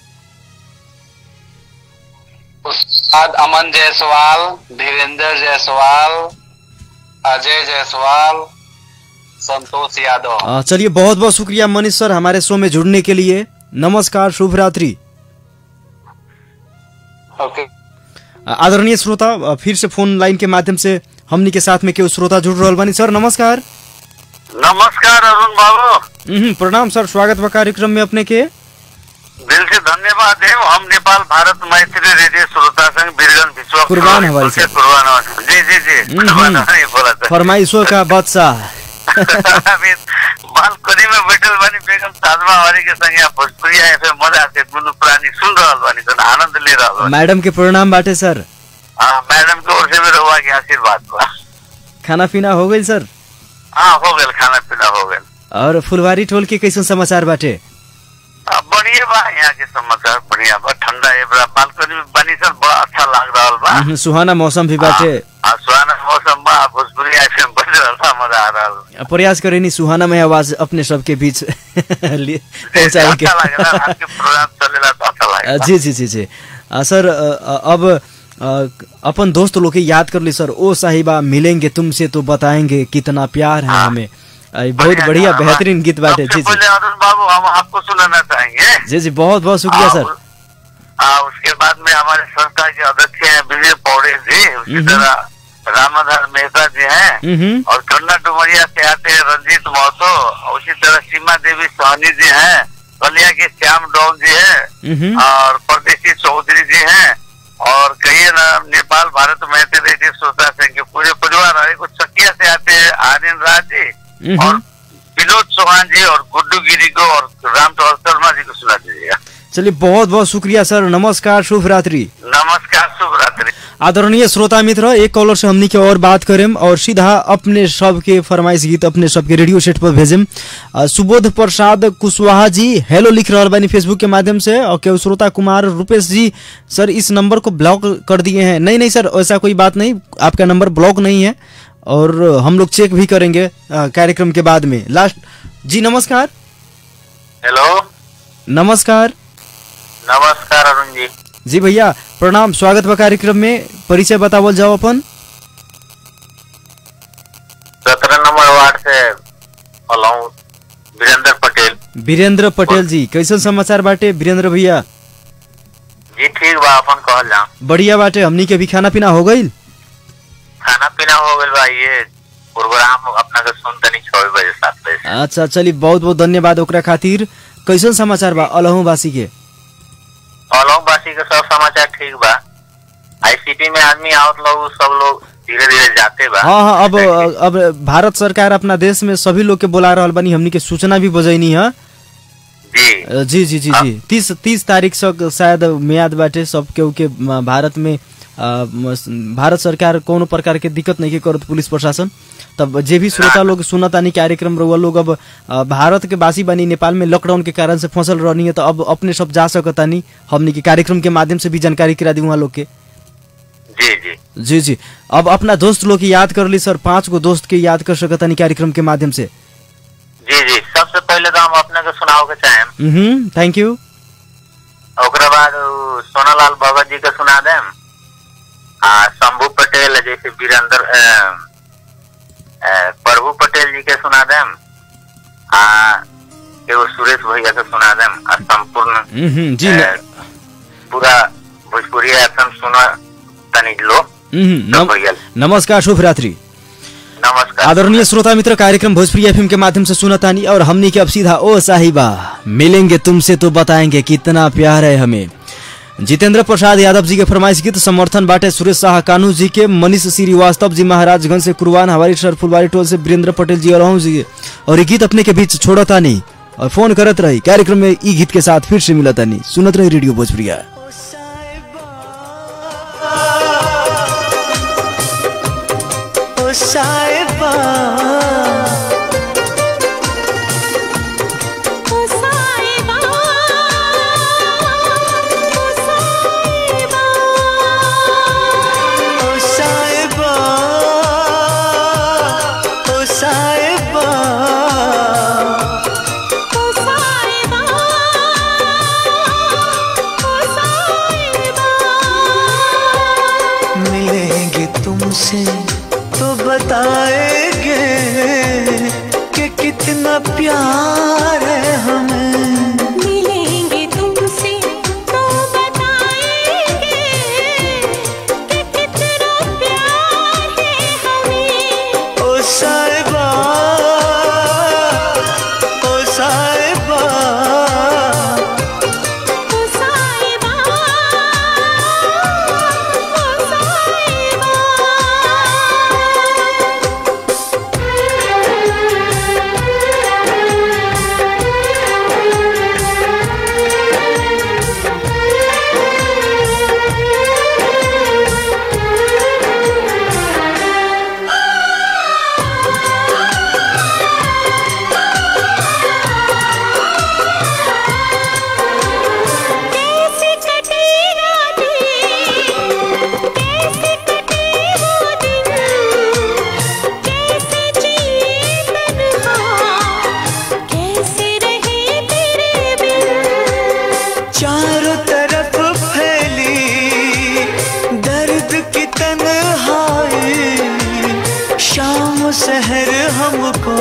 उसके बाद अमन जायसवाल धीरेन्द्र जायसवाल अजय जायसवाल संतोष यादव आ, चलिए बहुत बहुत शुक्रिया मनीष सर हमारे शो में जुड़ने के लिए नमस्कार शुभ रात्रि ओके आ, आदरणीय श्रोता आ, फिर से फोन लाइन के माध्यम से हमनी के साथ में केहू श्रोता जुड़ रहा बानी सर नमस्कार नमस्कार अरुण बाबू हम्म, प्रणाम सर स्वागत बा कार्यक्रम में अपने के दिल से धन्यवाद है हम नेपाल भारत मैत्री रेडियो श्रोता संघ बीरगंज विश्व कुर्बान हमारी से। कुर्बान हमारी। जी जी जी हम्म, कुर्बान हम्म। हमारी बोला था फरमाइशों का बच्चा अभी बालकनी में बैठल बानी बेगम साधमा हमारी के संग यहाँ भोजपुरी एफए मजा से गुनु पुरानी सुन रहल बानी तो आनंद ले रहल बानी मैडम के प्रणाम बाटे सर हाँ मैडम के ओर से भी रहुआ के आशीर्वाद बा खाना पीना हो गई सर हाँ हो गल खाना पीना हो गल और फुलवारी टोल के कैसन समाचार बाटे अब बढ़िया बा यहाँ के समाचार बढ़िया बा ठंडा है बड़ा बालकनी में बनी सर बड़ा अच्छा लग रहा बा हम्म, सुहाना मौसम भी बाटे आ सुहाना मौसम बा भोजपुरी एफएम बज रहल था मजा आ रहल प्रयास करे नी सुहाना में आवाज अपने सबके बीच लिए पहुंचाए के अच्छा लग रहा आपके प्रोग्राम चलेला तो अच्छा लगे अ, जी जी जी जी अ, सर अ, अ, अब अ, अपन दोस्त लोग के याद कर ली सर ओ साहिबा मिलेंगे तुमसे तो बताएंगे कितना प्यार है हमें अ, बहुत बढ़िया बेहतरीन गीत बाटे जी जी पहले अरुण बाबू हम आपको सुनाना चाहेंगे जी जी बहुत बहुत शुक्रिया सर आ, उसके बाद में हमारे संस्था के अध्यक्ष हैं विजय पौड़े जी उसी तरह रामाधर मेहता जी हैं हम्म और कन्ना डुमरिया से आते हैं रंजीत महतो और उसी तरह सीमा देवी सोहनी जी हैं बलिया के श्याम डोन जी हैं हम्म और परदेशी चौधरी जी हैं और कहिए ना नेपाल भारत मैत्री रेडियो श्रोता संघ के पूरे परिवार और कुछ चकिया से आते हैं आर्यन राज जी हम्म विनोद चौहान जी और गुड्डू गिरी को और राम टोल शर्मा जी को सुना दीजिएगा चलिए बहुत बहुत शुक्रिया सर नमस्कार शुभ रात्रि नमस्कार शुभ रात्रि आदरणीय श्रोता मित्र एक कॉलर से हमनी के और बात करेम और सीधा अपने सबके फरमाइश गीत अपने सबके रेडियो सेट पर भेजेम अ, सुबोध प्रसाद कुशवाहा जी हेलो लिख रहल बानी फेसबुक के माध्यम से और केहू श्रोता कुमार रूपेश जी सर इस नंबर को ब्लॉक कर दिए हैं नहीं नहीं सर ऐसा कोई बात नहीं आपका नंबर ब्लॉक नहीं है और हम लोग चेक भी करेंगे अ, कार्यक्रम के बाद में लास्ट जी नमस्कार हेलो नमस्कार नमस्कार अरुण जी जी भैया प्रणाम स्वागत बा कार्यक्रम में परिचय बतावल जाओ अपन सत्रह नंबर वार्ड से अलहू वीरेंद्र पटेल वीरेंद्र पटेल जी कैसन समाचार बाटे वीरेंद्र भैया जी ठीक बा अपन कहल जाऊं बढ़िया बाटे हमनी के भी खाना पीना हो गईल खाना पीना हो गइल बा ये प्रोग्राम अपना के सुन तनी छह बजे सात बजे से। अच्छा चली बहुत बहुत धन्यवाद ओकरा खातिर कैसन समाचार बा अलहूवासी के अलहू वासी के सब समाचार ठीक बा आईसीपी में आदमी आवत लोग सब लोग धीरे धीरे जाते बा हाँ हाँ अब अब भारत सरकार अपना देश में सभी लोग के बुला रहल बानी हमनी के सूचना भी बजैनी है जी जी जी जी जी तीस तीस तारीख से शायद मियाद बाटे सब केहू के म, भारत में अ, म, भारत सरकार कोनो प्रकार के दिक्कत नहीं के करत पुलिस प्रशासन तब जे भी श्रोता लोग सुनतानी कार्यक्रम रहुआ लोग अब अ, भारत के बासी बानी नेपाल में लॉकडाउन के कारण से फंसल रहनी है तो अब अपने सब जा सकतानी हमनी के कार्यक्रम के माध्यम से भी जानकारी करा दी वहाँ लोग के जी जी जी जी अब अपना दोस्त लोग के याद कर ली सर पांच गो दोस्त के याद कर सकतानी कार्यक्रम के माध्यम से जी जी सबसे पहले तो हम अपने के सुनाओ के चाहेम हम्म थैंक यू ओकरा बाद उ सोनालाल भगत जी के सुना देम आ शंभू पटेल जैसे वीरेंद्र अ, अ, प्रभु पटेल जी के सुना देम आ एगो सुरेश भैया के सुना देम आ संपूर्ण हम्म जी अ, पूरा भोजपुरी एफएम सुना तनी लो हम्म, नम, भैया नमस्कार शुभ रात्रि नमस्कार आदरणीय श्रोता मित्र कार्यक्रम भोजपुरी एफएम के माध्यम से सुनतानी और हमनी के अब सीधा ओ साहिबा मिलेंगे तुमसे तो बताएंगे कितना प्यार है हमें जितेंद्र प्रसाद यादव जी के फरमाइश गीत समर्थन बाटे सुरेश शाह कानू जी के मनीष श्रीवास्तव जी महाराजगंज से कुरवान हवारी सर फुलवारी टोल से वीरेंद्र पटेल जी और जी और ये गीत अपने के बीच छोड़ता नहीं और फोन करत रही कार्यक्रम में ई गीत के साथ फिर से मिलता नहीं सुनत रही रेडियो भोजपुरिया ओ साहिबा ओ साहिबा ओ साहिबा ओ साहिबा ओ साहिबा ओ साहिबा ओ साहिबा मिलेंगे तुमसे तो बताएंगे कि कितना प्यार है हमें मिलेंगे तुमसे तो बताएंगे कि कितना प्यार है हमें ओ साहिबा ओ साहिबा ओ साहिबा ओ साहिबा कैसे कटे रातें कैसे कटे वो दिन कैसे जिए तन्हा कैसे रहे तेरे बिन चारों तरफ फैली दर्द की तन्हाई शाम शहर हमको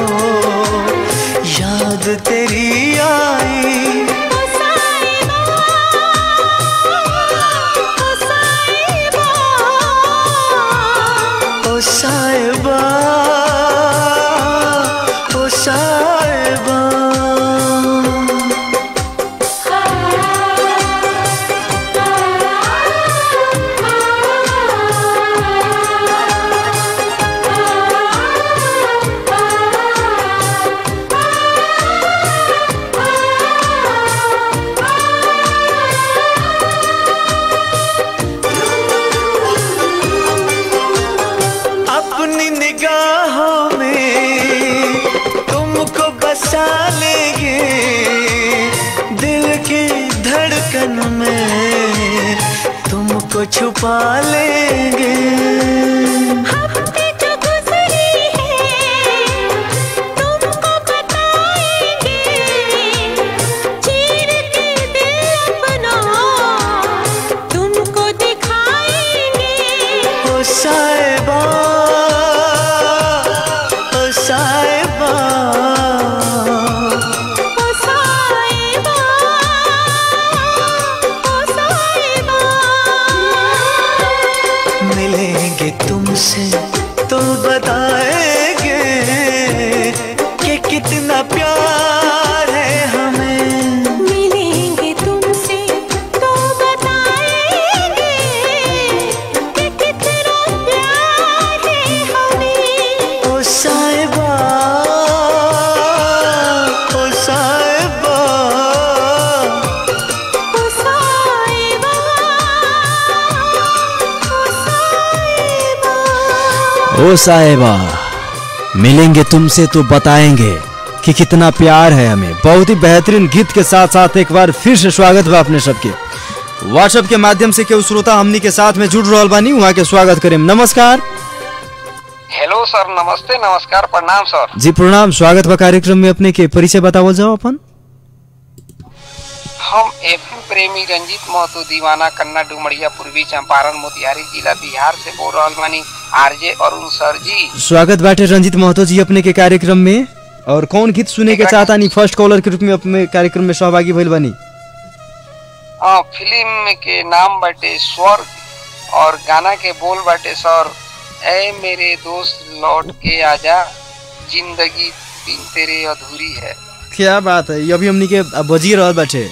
याद तेरी आई ओ साहिबा ओ साहिबा ओ साहिबा ओ साहिबा ओ बसा लेंगे दिल की धड़कन में तुमको छुपा लेंगे हफ्ते जो गुजरी है तुमको बताएंगे चीर के दिल अपना तुमको दिखाएंगे ओ साहिबा ओ साहिबा ओ साहिबा ओ साहिबा मिलेंगे तुमसे तो बताएंगे कि कितना प्यार है हमें मिलेंगे तुमसे तो बताएंगे कि कितना प्यार है हमें ओ साहिबा ओ साहिबा ओ साहिबा ओ साहेबा मिलेंगे तुमसे तो बताएंगे कि कितना प्यार है हमें बहुत ही बेहतरीन गीत के साथ साथ एक बार फिर से स्वागत बा अपने सबके व्हाट्सएप के माध्यम से केहू श्रोता हमनी के साथ में जुड़ रहल बानी वहाँ के स्वागत करें नमस्कार हेलो सर नमस्ते नमस्कार प्रणाम सर जी प्रणाम स्वागत बा कार्यक्रम में अपने के परिचय बतावल जाओ अपन हम एफएम प्रेमी रंजीत महतो दीवाना कन्ना डुमरिया पूर्वी चंपारण मोतिहारी जिला बिहार से बोल रहल बानी आरजे अरुण सर जी स्वागत बाटे रंजित महतो जी अपने के कार्यक्रम में और कौन गीत सुने के चाहता नहीं फर्स्ट कॉलर के रूप में अपने कार्यक्रम में सहभागी भइल बानी हाँ फिल्म के नाम बाटे स्वर्ग और गाना के बोल बाटे सर ए मेरे दोस्त लौट के आजा जिंदगी बिन तेरे अधूरी है क्या बात है ये अभी हमनी के बजी रहल बाटे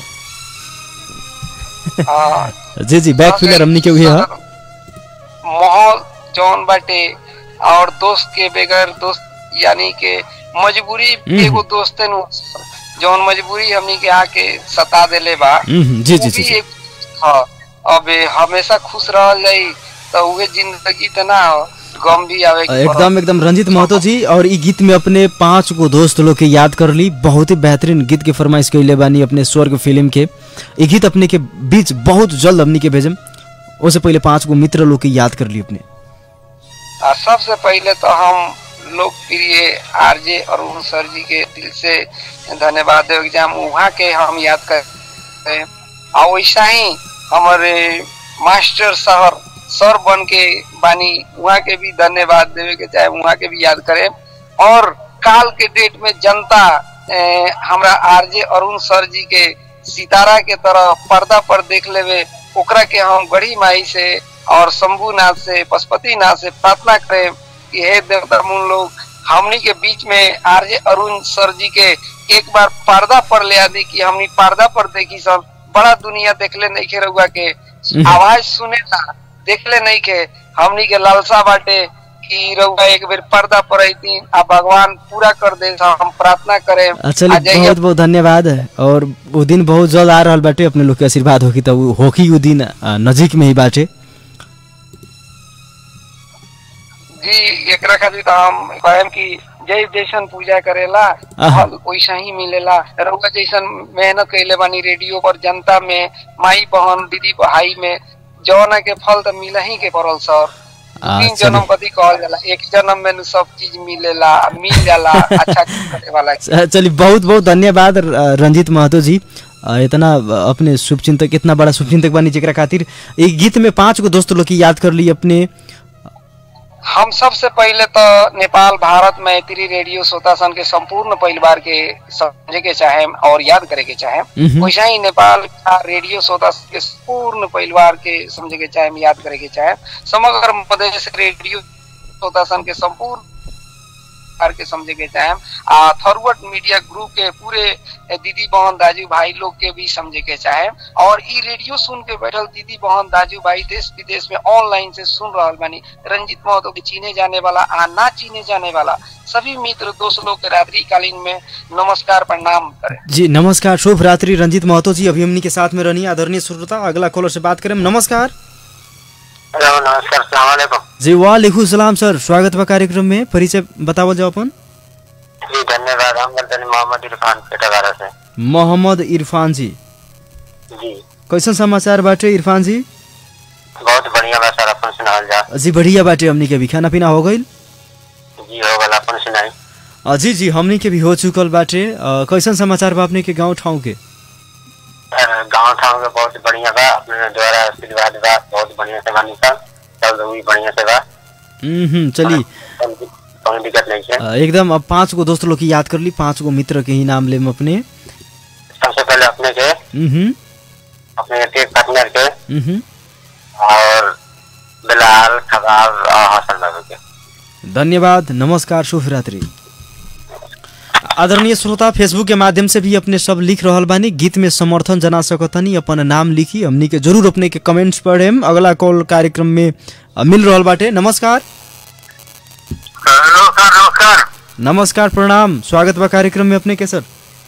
हाँ जी जी बैक फिलर हमनी के हुई है माहौल जौन बाटे और दोस्त के बगैर दोस्त यानी के मजबूरी हम्म। एगो दोस्त नु जौन मजबूरी हमनी के आके सता देले बा हम्म, जी, जी, उ जी, भी जी। एक- हाँ अब हमेशा खुश रहल जाई तो उहे जिंदगी त ना हो, गम भी आवे के एकदम एकदम रंजित महतो जी और ई गीत में अपने पांच गो दोस्त लोग के याद कर ली बहुत ही बेहतरीन गीत के फरमाइश कैले बानी अपने स्वर्ग फिल्म के ई गीत अपने के बीच बहुत जल्द हमनी के भेजम उससे पहले पांच गो मित्र लोग के याद कर ली अपने आ, सबसे पहले तो हम लोकप्रिय आरजे अरुण सर जी के दिल से धन्यवाद देवे के हम वहाँ के हम याद कर आ वैसा ही हमारे मास्टर शहर सर बन के बानी वहाँ के भी धन्यवाद देवे के चाहे वहाँ के भी याद करें और काल के डेट में जनता ए, हमरा आरजे अरुण सर जी के सितारा के तरह पर्दा पर देख लेवे ओकरा के हम गढ़ी माई से और शंभुनाथ से पशुपतिनाथ से प्रार्थना करें कि हे देवता मुन लोग हमनी के बीच में आरजे अरुण सर जी के एक बार पर्दा पर ले आदि कि हमनी पर्दा पर देखी सब बड़ा दुनिया देखले नहीं के रहुआ के आवाज सुने ना देखले नहीं के हमनी के लालसा बाटे कि रहुआ एक बेर पर्दा पर अती आ भगवान पूरा कर दे हम प्रार्थना करें आ चलिए जाइए बहुत बहुत धन्यवाद और वो दिन बहुत जल्द आ रहल बाटे अपने लोग के आशीर्वाद होगी तो उ होखी उ दिन आ, नजीक में ही बाटे जी एकरा खातिर तो हम कहम कि जय जैसन पूजा करेला आहा। फल वैसा ही मिलेला रउआ जैसन मेहनत कैले बानी रेडियो पर जनता में माई बहन दीदी भाई में जौना के फल तो मिला ही के पड़ल सर आ, तीन चलिए। जन्म कथी कहल जाला एक जन्म में नु सब चीज मिलेला मिल जाला अच्छा करे वाला च- चलिए बहुत बहुत धन्यवाद र- रंजीत महतो जी आ, इतना अपने शुभचिंतक इतना बड़ा शुभचिंतक बानी जेकरा खातिर एक गीत में पांच गो दोस्त लोग की याद कर ली अपने हम सबसे पहले तो नेपाल भारत मैत्री रेडियो श्रोता सन के संपूर्ण परिवार के समझे के चाहे और याद करे के चाहे मम्म। वैसा ही नेपाल का रेडियो श्रोता सन के पूर्ण परिवार के समझे के चाहे याद करे के चाहे समग्र मधेश रेडियो श्रोता सन के संपूर्ण परिवार के समझे के चाहे आ थॉरवर्ड मीडिया ग्रुप के पूरे दीदी बहन दाजू भाई लोग के भी समझे के चाहे और ई रेडियो सुन के बैठल दीदी बहन दाजू भाई देश विदेश में ऑनलाइन से सुन रहल बानी रंजित महतो के चीने जाने वाला आ ना चीने जाने वाला सभी मित्र दोस्त लोग के रात्रि कालीन में नमस्कार प्रणाम करें जी नमस्कार शुभ रात्रि रंजीत महतो जी अभी हमनी के साथ में रहनी आदरणीय श्रोता अगला कॉलर से बात करें नमस्कार हेलो नमस्कार सलामकुम जी वालेकुम सलाम सर स्वागत बा कार्यक्रम में परिचय बतावल जाओ अपन जी धन्यवाद हम नाम बोलते हैं मोहम्मद इरफान पेटागारा से मोहम्मद इरफान जी जी कैसन समाचार बाटे इरफान जी बहुत बढ़िया बा सर अपन सुनाल जा जी बढ़िया बाटे हमनी के भी खाना पीना हो गईल जी हो गल अपन सुनाई अ, जी जी हमनी के भी हो चुकल बाटे अ, कैसन समाचार बा अपने के गांव ठाव के गाँव ठाव के बहुत बढ़िया बा अपने द्वारा आशीर्वाद बा बहुत बढ़िया से बानी सर सब लोग भी बढ़िया से बा हम्म हम्म, चली कोई दिक्कत नहीं है अ, एकदम अब पांच गो दोस्त लोग की याद कर ली पांच गो मित्र के ही नाम लेम अपने सबसे पहले अपने के हम्म हम्म, अपने के पार्टनर के हम्म हम्म। और बिलाल खबाब और हसन बाबू के धन्यवाद नमस्कार शुभ रात्रि आदरणीय श्रोता फेसबुक के माध्यम से भी अपने सब लिख रहल बानी गीत में समर्थन जना सकतनी अपन नाम लिखी हमनी के जरूर अपने के कमेंट्स पढ़ेम अगला कॉल कार्यक्रम में अ, मिल रहल बाटे नमस्कार नमस्कार नमस्कार प्रणाम स्वागत बा कार्यक्रम में अपने के सर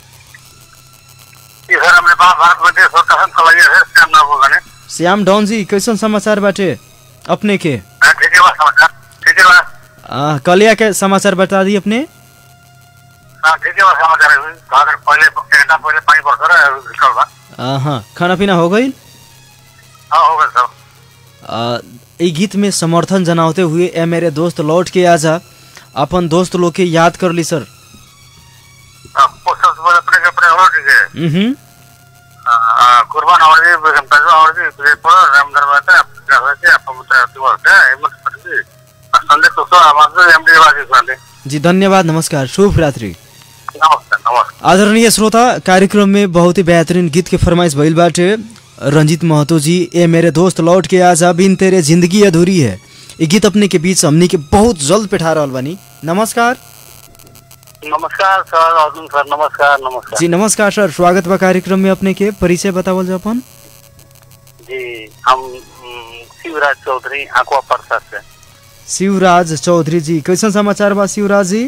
जी सर हमने पास भारत मध्य स्वतः हम कलैया है श्याम नाम बोल रहे हैं श्याम डॉन जी कैसन समाचार बाटे अपने के हाँ, ठीक है बा समाचार ठीक है बा आ, कलिया के समाचार बता दी अपने हाँ ठीक है बा समाचार है कहा कर पहले एक घंटा पहले पानी बरस रहा है निकल बा आ, हाँ खाना पीना हो गई हाँ हो गया सब आ, ई गीत में समर्थन जनाते हुए ए मेरे दोस्त लौट के आजा अपन दोस्त लोग के याद कर ली सर हाँ, वो सबसे पहले अपने के अपने हो ठीक है हम्म हाँ, कुर्बान और जी बेगम पैसा और जी तुझे पढ़ो राम दरबार क्या हो है आप मुझे तुम है हिम्मत पड़ती संदेश तो सो हमारे एमडी बाजी सुनाते जी धन्यवाद नमस्कार शुभ रात्रि नमस्कार नमस्कार आदरणीय श्रोता कार्यक्रम में बहुत ही बेहतरीन गीत के फरमाइश भइल बाटे रंजीत महतो जी ए मेरे दोस्त लौट के आजा बिन तेरे जिंदगी अधूरी है ये गीत अपने के बीच हमनी के बहुत जल्द पेठा रहल बानी नमस्कार नमस्कार सर अर्जुन सर नमस्कार नमस्कार जी नमस्कार सर स्वागत बा कार्यक्रम में अपने के परिचय बतावल जा अपन जी हम उम, शिवराज चौधरी आकुआ प्रसाद से शिवराज चौधरी जी कैसन समाचार बा शिवराज जी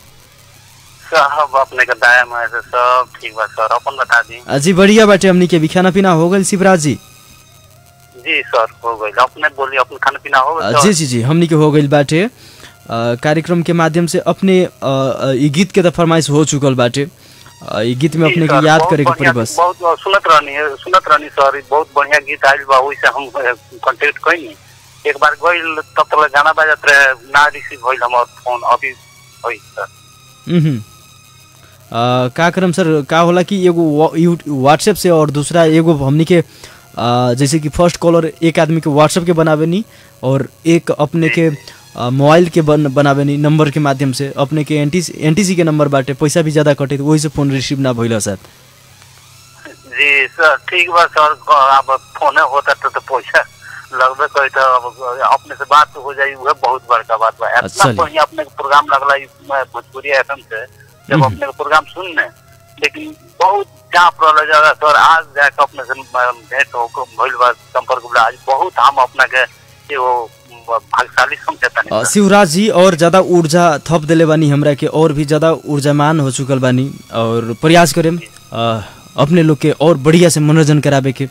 सब अपने के दाया में से सब ठीक बा सर अपन बता दी आ, जी बढ़िया बाटे हमनी के भी खाना पीना हो गइल शिवराज जी जी सर हो गई अपने बोलिए अपने खाना पीना हो आ, गई जी जी जी हमनी के हो गइल बाटे आ, कार्यक्रम के माध्यम से अपने आ, आ, ई गीत के तो फरमाइश हो चुकल बाटे आ, ई गीत में जी, अपने सर, के याद बहुत करे के पड़ी बढ़िया- बस बहुत सुनत रहनी है सुनत रहनी सर बहुत बढ़िया गीत आयल बा वैसे हम कांटेक्ट कइनी एक बार गइल तब तक गाना बजत रहे ना रिसीव होइल हमार फोन अभी होई सर हम्म आ, का करम सर का होला कि एगो वा- यू- व्हाट्सएप से और दूसरा एगो हमनी के आ, जैसे कि फर्स्ट कॉलर एक आदमी के व्हाट्सएप के बनावे नी और एक अपने के आ, मोबाइल के बन बनावे नी नंबर के माध्यम से अपने के एनटीसी एनटीसी के नंबर बाटे पैसा भी ज्यादा कटे तो वही से फोन रिसीव ना भइल सर जी सर ठीक बा सर अब फोने होता तो, तो पैसा लगबे करी तो अब अपने से बात हो जाई वह बहुत बड़का बात बा इतना चलिए। बढ़िया अपने के प्रोग्राम लगला ई में भोजपुरी एफएम से जब हम्म। अपने के प्रोग्राम सुनने लेकिन बहुत चाप रहल जगह सर आज जाके अपने से म- भेंट हो भइल बा संपर्क होला आज बहुत हम अपना के एगो भाग्यशाली समझता आ, शिवराज जी और ज्यादा ऊर्जा थप देले बानी हमरा के और भी ज्यादा ऊर्जामान हो चुकल बानी और प्रयास करेम आ, अपने लोग के और बढ़िया से मनोरंजन करावे के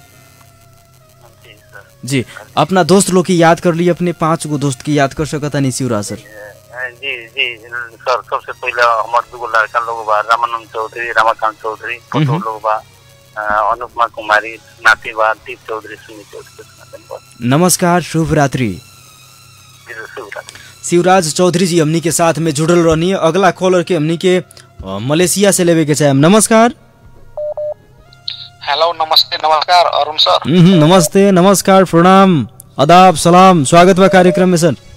जी अपना दोस्त लोग की याद कर ली अपने पांच गो दोस्त की याद कर सकता नहीं शिवराज सर जी जी सर सबसे पहले हमारे दूगो लड़का लोग बा रामानंद चौधरी रमाकांत चौधरी फोटो हम्म। लोग बा अ, अनुपमा कुमारी नाती बा दीप चौधरी सुनील चौधरी सनातन बा नमस्कार शुभ रात्रि जी, शुभ रात्रि। शिवराज चौधरी जी हमनी के साथ में जुड़ल रहनी है अगला कॉलर के हमनी के अ, मलेशिया से लेवे के चाहे नमस्कार हेलो नमस्ते नमस्कार अरुण सर हम्म, नमस्ते नमस्कार प्रणाम आदाब सलाम स्वागत बा कार्यक्रम में सर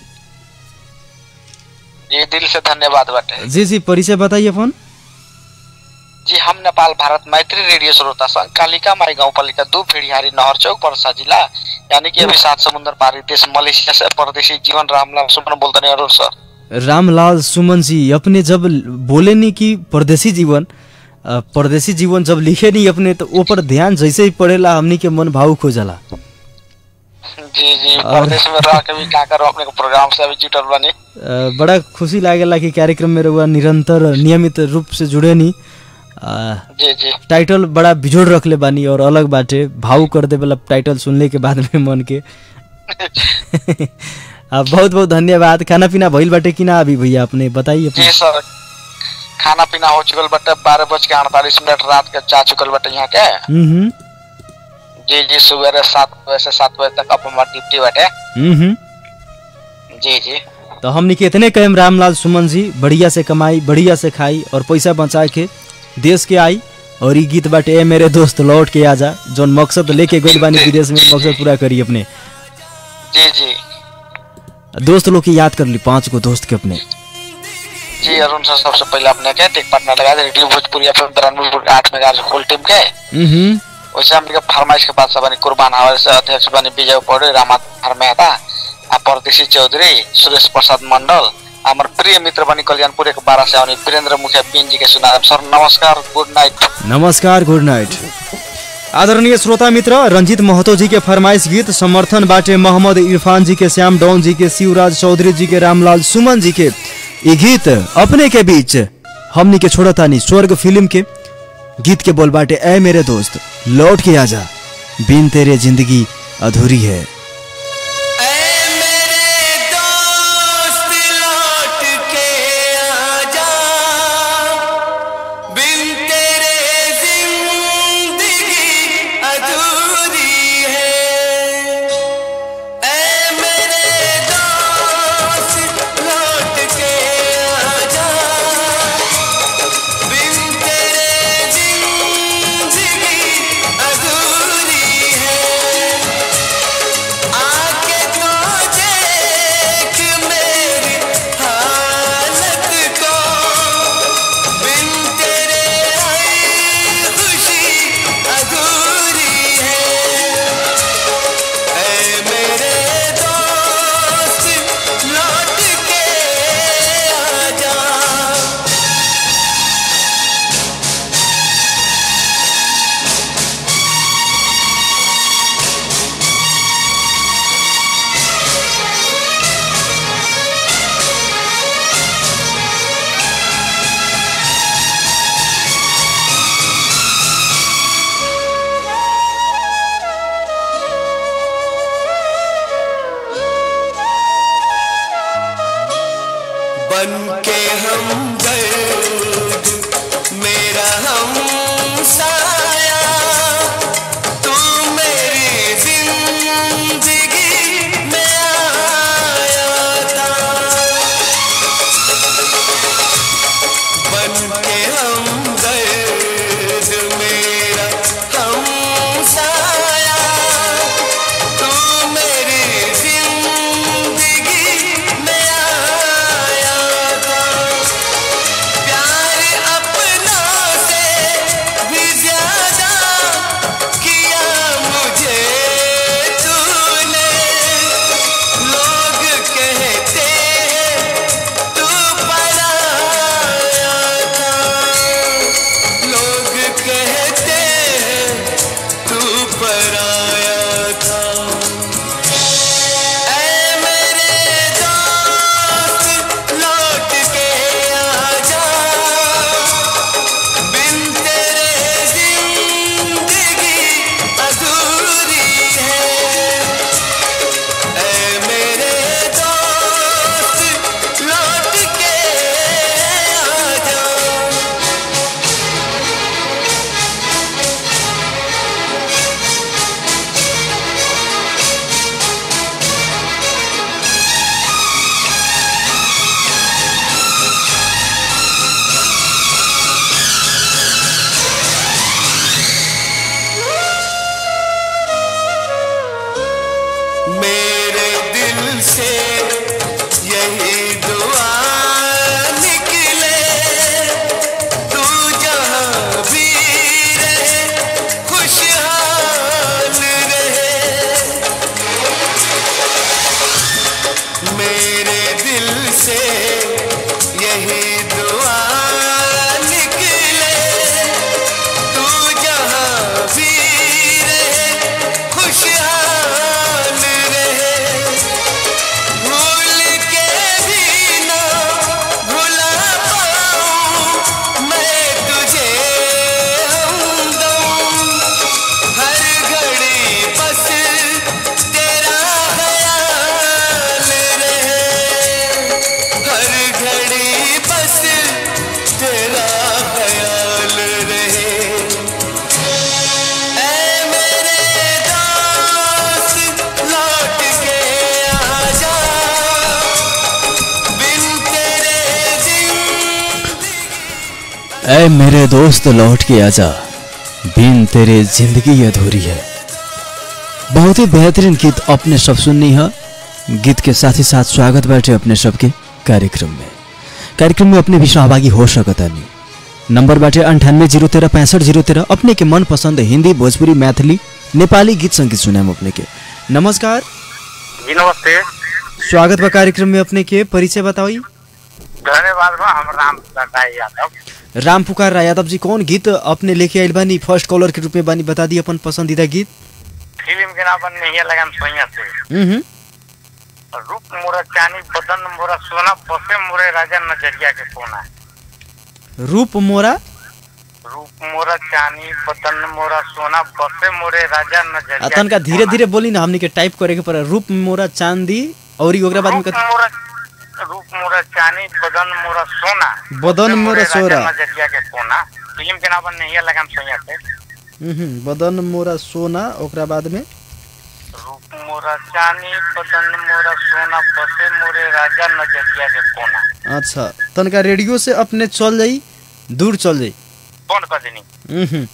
जी दिल से धन्यवाद बाटे जी जी परिचय बताइए अपन जी हम नेपाल भारत मैत्री रेडियो श्रोता संघ कालिका माई गाँव पालिका दू फिड़िहारी नहर चौक परसा जिला यानी कि अभी सात समुद्र पारी देश मलेशिया से परदेशी जीवन रामलाल सुमन बोलते अरुण सर रामलाल सुमन जी अपने जब बोले नहीं कि परदेसी जीवन अ, परदेसी जीवन जब लिखे नहीं अपने तो ऊपर ध्यान जैसे ही पड़ेला हमनी के मन भावुक हो जाला जी जी और- परदेश में रह के भी का करो अपने को प्रोग्राम से अभी जुटल बनी अ, बड़ा खुशी लागेला कि कार्यक्रम में रहुआ निरंतर नियमित रूप से जुड़े नहीं अ, जी जी टाइटल बड़ा बिजोड़ रखले बानी और अलग बाटे भाव कर दे वाला टाइटल सुनले के बाद में मन के आ, बहुत बहुत धन्यवाद खाना पीना भइल बाटे कि ना अभी भैया अपने बताइए जी अपने सर खाना पीना हो चुकल बटे बारह बज के अड़तालीस मिनट रात के जा चुकल बटे यहाँ के हम्म जी जी सुबह सात बजे से सात बजे तक अब हमार ड्यूटी बटे हम्म जी जी तो हमनी के इतने कहेम रामलाल सुमन जी बढ़िया से कमाई बढ़िया से खाई और पैसा बचा के देश के आई और ई गीत बाटे ए मेरे दोस्त लौट के आजा जौन मकसद लेके गइल बानी विदेश में मकसद पूरा करी अपने जी जी दोस्त लोग की याद कर ली पांच गो दोस्त के अपने जी अरुण सर सबसे पहले अपने के टेक पार्टनर लगा दे रेडियो भोजपुरी एफएम तिरानवे आठ मेगा होल टीम के हम्म वैसे हमने के फरमाइश के बाद सब बनी कुर्बान हमारे से अध्यक्ष बनी विजय पौड़े रामाधर मेहता आ परदेशी चौधरी सुरेश प्रसाद मंडल हमारे प्रिय मित्र बनी कल्याणपुर के बारह से आनी वीरेंद्र मुखिया बीन जी के सुना सर नमस्कार गुड नाइट नमस्कार गुड नाइट आदरणीय श्रोता मित्र रंजीत महतो जी के फरमाइश गीत समर्थन बाटे मोहम्मद इरफान जी के श्याम डॉन जी के शिवराज चौधरी जी के रामलाल सुमन जी के ये गीत अपने के बीच हमनी के छोड़तानी स्वर्ग फिल्म के गीत के बोल बाटे ऐ मेरे दोस्त लौट के आजा बिन तेरे जिंदगी अधूरी है बिन तेरे जिंदगी अधूरी है ऐ मेरे दोस्त लौट के आजा बिन तेरे जिंदगी अधूरी है ऐ मेरे दोस्त लौट के आजा बिन तेरे जिंदगी अधूरी है बहुत ही बेहतरीन गीत अपने सब सुननी है गीत के साथ ही साथ स्वागत बैठे अपने सबके कार्यक्रम में कार्यक्रम में अपने भी सहभागी हो सकता नहीं नंबर बाटे अंठानवे जीरो तेरह पैंसठ जीरो तेरह अपने के मन पसंद हिंदी भोजपुरी मैथिली नेपाली गीत संगीत सुनाम अपने के नमस्कार जी नमस्ते स्वागत बा कार्यक्रम में अपने के परिचय बताई धन्यवाद बा हम राम प्रसाद यादव राम पुकार राय यादव जी कौन गीत अपने लेके आयल बानी फर्स्ट कॉलर के रूप में बानी बता दी अपन पसंदीदा गीत फिल्म के नाम नहीं लगाम सोइया से हम्म रूप मोरा चानी बदन मोरा सोना बसे मोरे राजा नजरिया के सोना रूप मोरा रूप मोरा चानी बदन मोरा सोना बसे मोरे राजा आ नजरिया तनका के धीरे धीरे बोली ना हमनी के टाइप करे के पड़े रूप मोरा चांदी और ओकरा बाद में रूप कथी- मोरा रूप मोरा चानी बदन मोरा सोना बदन बसे मोरा मोरे सोरा। राजा नजरिया के सोना फिल्म के नाम नहीं लगाम सोइया से हम्म, बदन मोरा सोना ओकरा बाद में रूप मोरा चानी बदन मोरा सोना बसे मोरे राजा नजरिया के कोना अच्छा तनका रेडियो से अपने चल जाई दूर चल जाई बंद कर देनी हम्म।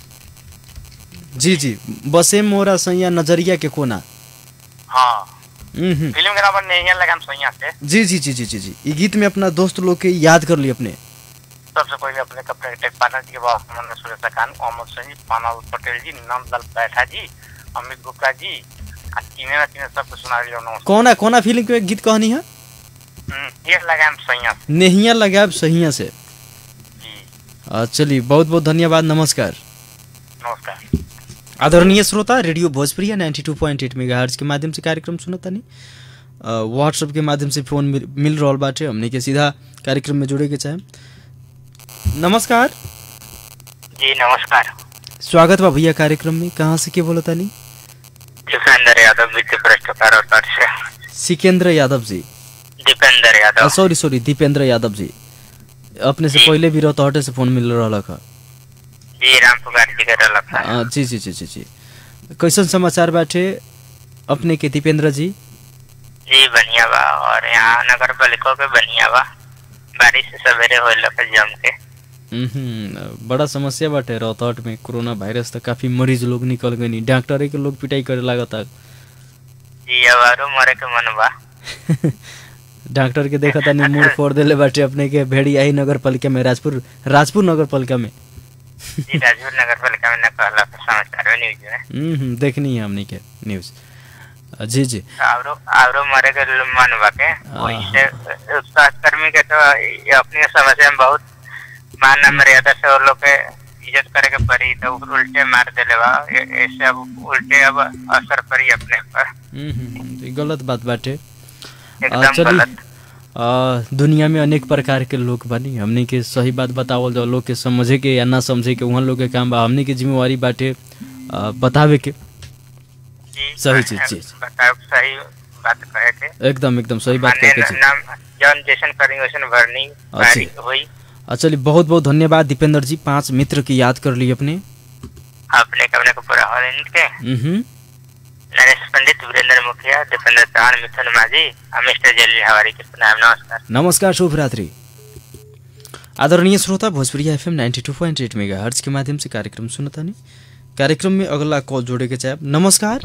जी जी बसे मोरा सैया नजरिया के कोना हाँ हम्म। फिल्म के नाम नहीं लगाम सोइया से जी जी जी जी जी जी ई गीत में अपना दोस्त लोग के याद कर ली अपने सबसे पहले अपने कपड़े टेक पार्टनर जी के बाबा मोहम्मद सुरेश खान मोहम्मद सजी पानाल पटेल जी नंदलाल बैठा जी अमित गुप्ता जी आ तीने ना तीने सबको सुना लियो नमस्कार कोना कोना फिल्म के गीत कहनी है हम्म, ये लगाम सोइया से नेहिया लगाब सहिया से आ, चलिए बहुत बहुत धन्यवाद नमस्कार नमस्कार आदरणीय श्रोता रेडियो भोजप्रिया 92.8 टू के माध्यम से कार्यक्रम सुनता नहीं व्हाट्सएप के माध्यम से फोन मिल, मिल रहा बाटे हमने के सीधा कार्यक्रम में जुड़े के चाहे नमस्कार जी नमस्कार स्वागत बा भैया कार्यक्रम में कहाँ से के बोलता नहीं दीपेंद्र यादव वित्त भ्रष्टाचार और कर से सिकेंद्र यादव जी दीपेंद्र यादव सॉरी सॉरी दीपेंद्र यादव जी अपने से पहले भी रहता हटे से फोन मिल रहा था जी राम पुकार जी के रलक है आ, जी जी जी जी जी कैसन समाचार बाटे अपने के दीपेंद्र जी जी बढ़िया बा और यहाँ नगर पालिका के बढ़िया बा बारिश सवेरे हो लग जम के हम्म, बड़ा समस्या बाटे रोहतट में कोरोना वायरस तो काफी मरीज लोग निकल गए डॉक्टर के लोग पिटाई करे लागता जी अब आरो मरे के मन बा डॉक्टर के देखा था मूड फोड़ देले बाटे अपने के भेड़ियाही नगर पालिका में राजपुर राजपुर नगर पालिका में जी राजपुर नगर पालिका में न कहला समाचार में न्यूज में हम्म, हम्म, देखनी है हमने के न्यूज अ, जी जी आवरो आवरो मरे के ल- मन बा के वही से अ, स्वास्थ्य कर्मी के तो ये अपनी समस्या में बहुत मान मर्यादा से वो लोग के इज्जत करे के पड़ी तो उ- उल्टे मार देले बा ए- ऐसे अब उल्टे अब असर पड़ी अपने पर हम्म, हम्म, ये गलत बात बाटे अ, एकदम चलिए, गलत अ, दुनिया में अनेक प्रकार के लोग बनी हमने के सही बात बतावल जाओ लोग के समझे के या ना समझे के वहाँ लोग के काम बा हमने के जिम्मेवारी बाटे अ, बतावे के सही चीज जी बताओ सही बात कहे के एकदम एकदम सही बात माने कह के जी नाम जौन जैसन करी वैसन भरनी बारी हुई अ, चलिए बहुत बहुत धन्यवाद दीपेंद्र जी पांच मित्र की याद कर ली अपने अपने कमरे को पूरा हो इनके हम्म नरेश पंडित वीरेंद्र मुखिया दीपेंद्र चौहान मिथुन माझी और मिस्टर जलील हवारी के सुनाम नमस्कार नमस्कार शुभ रात्रि आदरणीय श्रोता Bhojpuri F M ninety two point eight megahertz के माध्यम से कार्यक्रम सुनता नहीं कार्यक्रम में अगला कॉल जोड़े के चाहे नमस्कार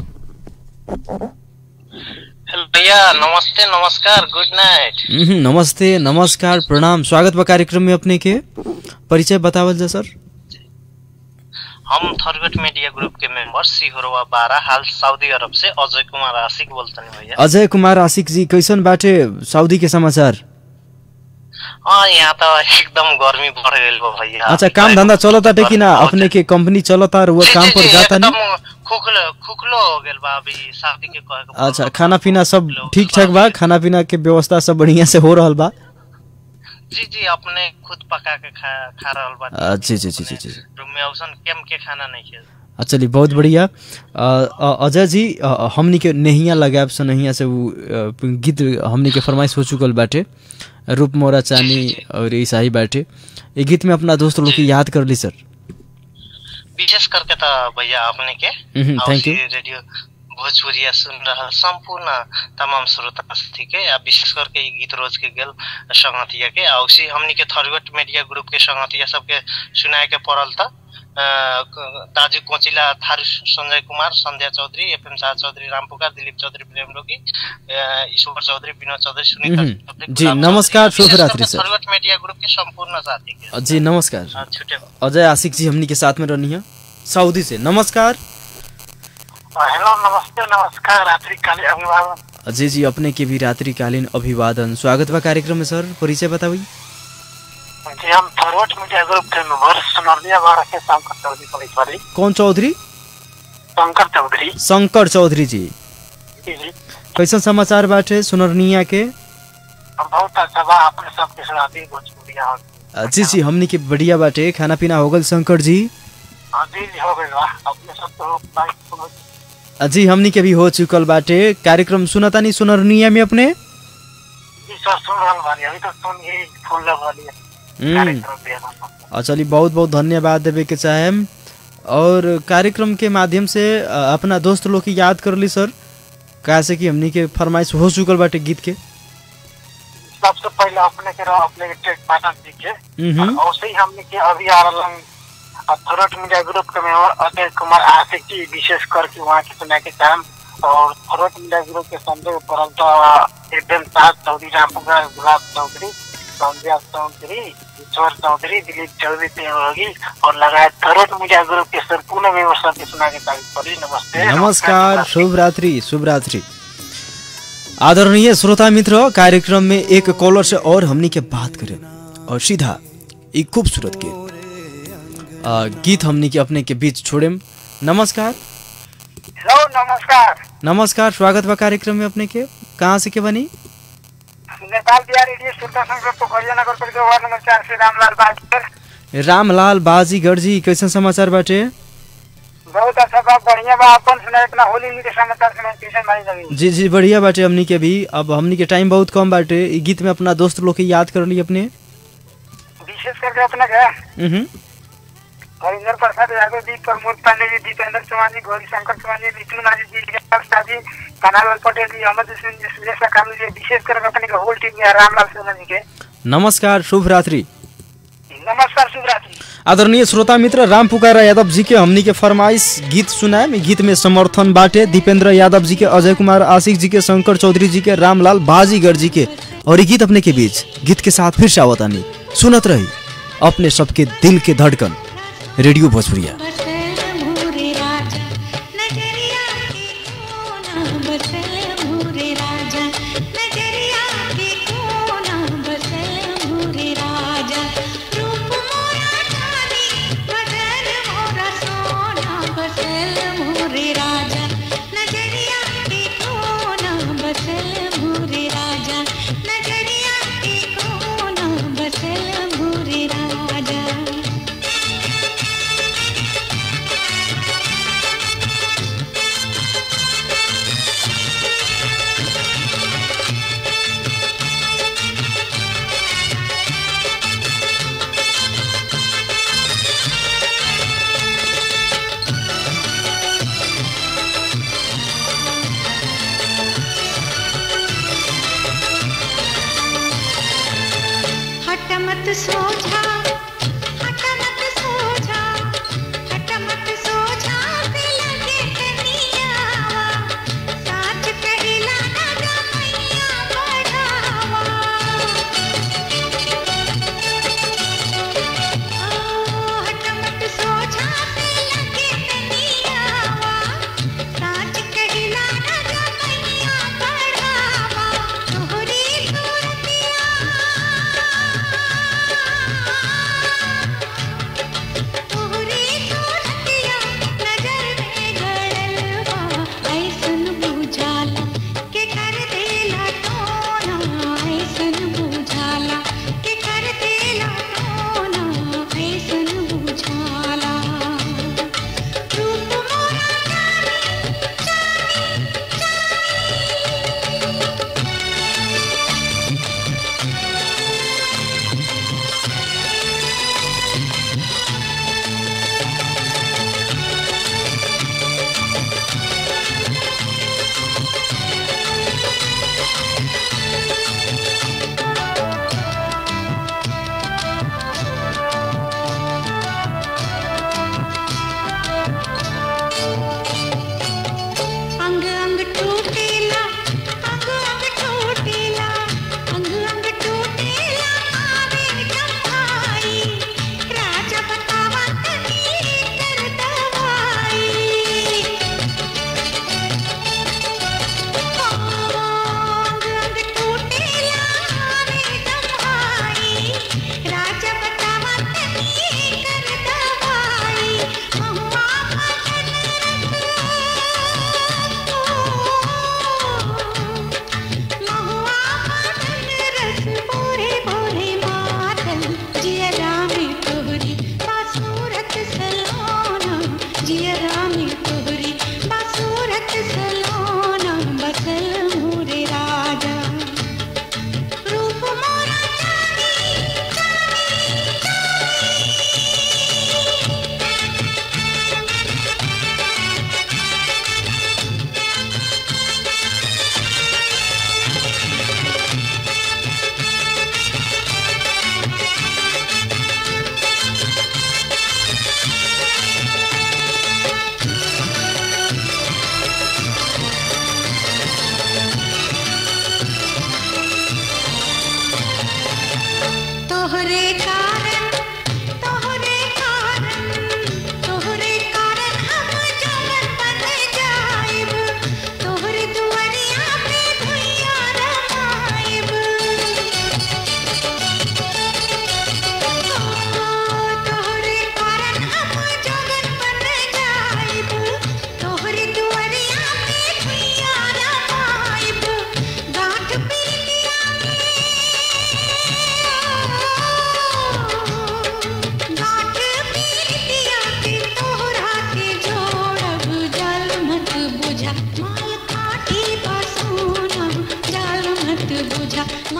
हेलो भैया नमस्ते नमस्कार गुड नाइट हम्म, नमस्ते नमस्कार प्रणाम स्वागत बा कार्यक्रम में अपने के परिचय बतावल जा सर हम थरगट मीडिया ग्रुप के मेंबर सिहोरवा बारह हाल सऊदी अरब से अजय कुमार आशिक बोलतनी भैया अजय कुमार आशिक जी कैसन बाटे सऊदी के समाचार हाँ यहाँ तो एकदम गर्मी बढ़ गई बा भैया अच्छा काम धंधा चलता टे कि ना अपने के कंपनी चलता और वो काम पर जाता नहीं एकदम खुखलो खुखलो हो गइल बा अभी शादी के कहे के अच्छा खाना पीना सब ठीक ठाक बा खाना पीना के व्यवस्था सब बढ़िया से हो रहल बा जी जी अपने खुद पका के खा खा रहल बा अ, जी जी जी जी जी रूम में औसन केम के खाना नहीं खे अ, चलिए बहुत बढ़िया अ, अ, अजय जी अ, हमनी के नहिया लगाब से नहिया से उ अ, गीत हमनी के फरमाइश हो चुकल बाटे रूप मोरा चानी और ऐसा ही बाटे ये गीत में अपना दोस्त लोग की याद कर ली सर विशेष करके तो भैया अपने के हम्म, और thank you. सी रेडियो भोजपुरिया सुन रहल संपूर्ण तमाम श्रोता साथी के आ विशेष करके ई गीत रोज के गेल संगतिया के आ उसी हमनी के थरगट मीडिया ग्रुप के संगतिया सबके सुनाए के पड़ल था दाजु कोचिला थारू संजय कुमार संध्या चौधरी एफएम शाह चौधरी राम पुकार दिलीप चौधरी प्रेम रोगी अ, ईश्वर चौधरी विनोद चौधरी सुनीता हम्म, चौधरी, जी, गुलाब नमस्कार, चौधरी, शुभ विशेष रात्रि, करके सर। थरगट मीडिया ग्रुप के संपूर्ण साथी के जी नमस्कार हाँ, छुटे अजय आशिक जी हमनी के साथ में रहनी है सऊदी से नमस्कार हेलो नमस्ते नमस्कार रात्रिकालीन अभिवादन जी जी अपने के भी रात्रिकालीन अभिवादन स्वागत बा कार्यक्रम में सर परिचय बतावी जी हम फॉरवर्ड मीडिया ग्रुप के मेंबर सोनरिया बाड़ा के शंकर चौधरी पुलिस वाली कौन चौधरी शंकर चौधरी शंकर चौधरी जी जी जी कैसन समाचार बाटे सुनरनिया के हम बहुत अच्छा बा अपने सबके सुनाती भोजपुरिया हो अ, जी जी हमनी के बढ़िया बाटे खाना पीना हो गल शंकर जी हाँ जी जी हो गई बा अपने सब तो बाइक सुनो अ, जी हमनी के भी हो चुकल बाटे कार्यक्रम सुनता नहीं सुनरनिया में अपने जी सर सुन रहल बानी अभी तो सुन ही फोन लग वाली है हम्म कार्यक्रम भी है अ, चलिए बहुत बहुत धन्यवाद देवे के चाहेम और कार्यक्रम के माध्यम से अ, अपना दोस्त लोग की याद कर ली सर कैसे कि हमनी के फरमाइश हो चुकल बाटे गीत के सबसे पहले अपने के रहो अपने के टेक पाटन जी के हम्म। और वैसे ही हमने के अभी आ रहल थोरट मीडिया ग्रुप के मेंबर अजय कुमार आशिक जी विशेष करके वहाँ के सुना के काम और थोरट मीडिया ग्रुप के संजय परल तो एफएम साहब चौधरी रामपुरा गुलाब चौधरी संध्या चौधरी ईश्वर चौधरी दिलीप चौधरी तेगी और लगाए थोरट मीडिया ग्रुप के संपूर्ण मेंबर सबके सुना के तारीफ करी नमस्ते नमस्कार शुभ रात्रि शुभ रात्रि आदरणीय श्रोता मित्र कार्यक्रम में एक कॉलर से और हमनी के बात करें और सीधा एक खूबसूरत के आ, गीत हमनी के अपने के बीच छोड़ेम नमस्कार हेलो नमस्कार नमस्कार स्वागत बा कार्यक्रम में अपने के कहाँ से के बनी नेपाल बिहार रेडियो श्रोता संघ पोखरिया नगर पालिका वार्ड नंबर चार से रामलाल बाजपेयी रामलाल बाजीगढ़ जी कैसन समाचार बाटे बहुत अच्छा बा बढ़िया बा अपन सुना इतना होली के समाचार सुना कैसे मानी लगी जी जी बढ़िया बाटे हमनी के भी अब हमनी के टाइम बहुत कम बाटे ई गीत में अपना दोस्त लोग के याद कर ली अपने विशेष करके अपने के हम्म हरिंदर प्रसाद यादव जी प्रमोद पांडे जी दीपेंद्र चौहान जी गौरी शंकर चौहान जी विष्णु नाजी जी जगपाल शाह जी कनालाल पटेल जी अहमद हुसैन जी सुरेश काम जी विशेष करके अपने के होल टीम में रामलाल सोना जी के नमस्कार शुभ रात्रि नमस्कार शुभ रात्रि आदरणीय श्रोता मित्र राम पुकारा यादव जी के हमनी के फरमाइश गीत सुनाए में गीत में समर्थन बाटे दीपेंद्र यादव जी के अजय कुमार आशिक जी के शंकर चौधरी जी के रामलाल बाजीगर जी के और ये गीत अपने के बीच गीत के साथ फिर से आवतानी सुनत रही अपने सबके दिल के धड़कन रेडियो भोजपुरिया मोरे राजा नजरिया के कोना बसल मोरे राजा नजरिया के कोना बसल मोरे राजा रूप मोरा चांदी बदन मोरा सोना बसल मोरे राजा नजरिया के कोना बसल मोरे राजा नजरिया के कोना बसल मोरे राजा हट मत सो जा हट मत सो जा हट मत सो जा पे लगे कनियावा साच कहिला ना गमैया बढ़ावा ओ हट मत सो जा पे लगे कनियावा साच कहिला ना गमैया बढ़ावा तोहरी सूरतिया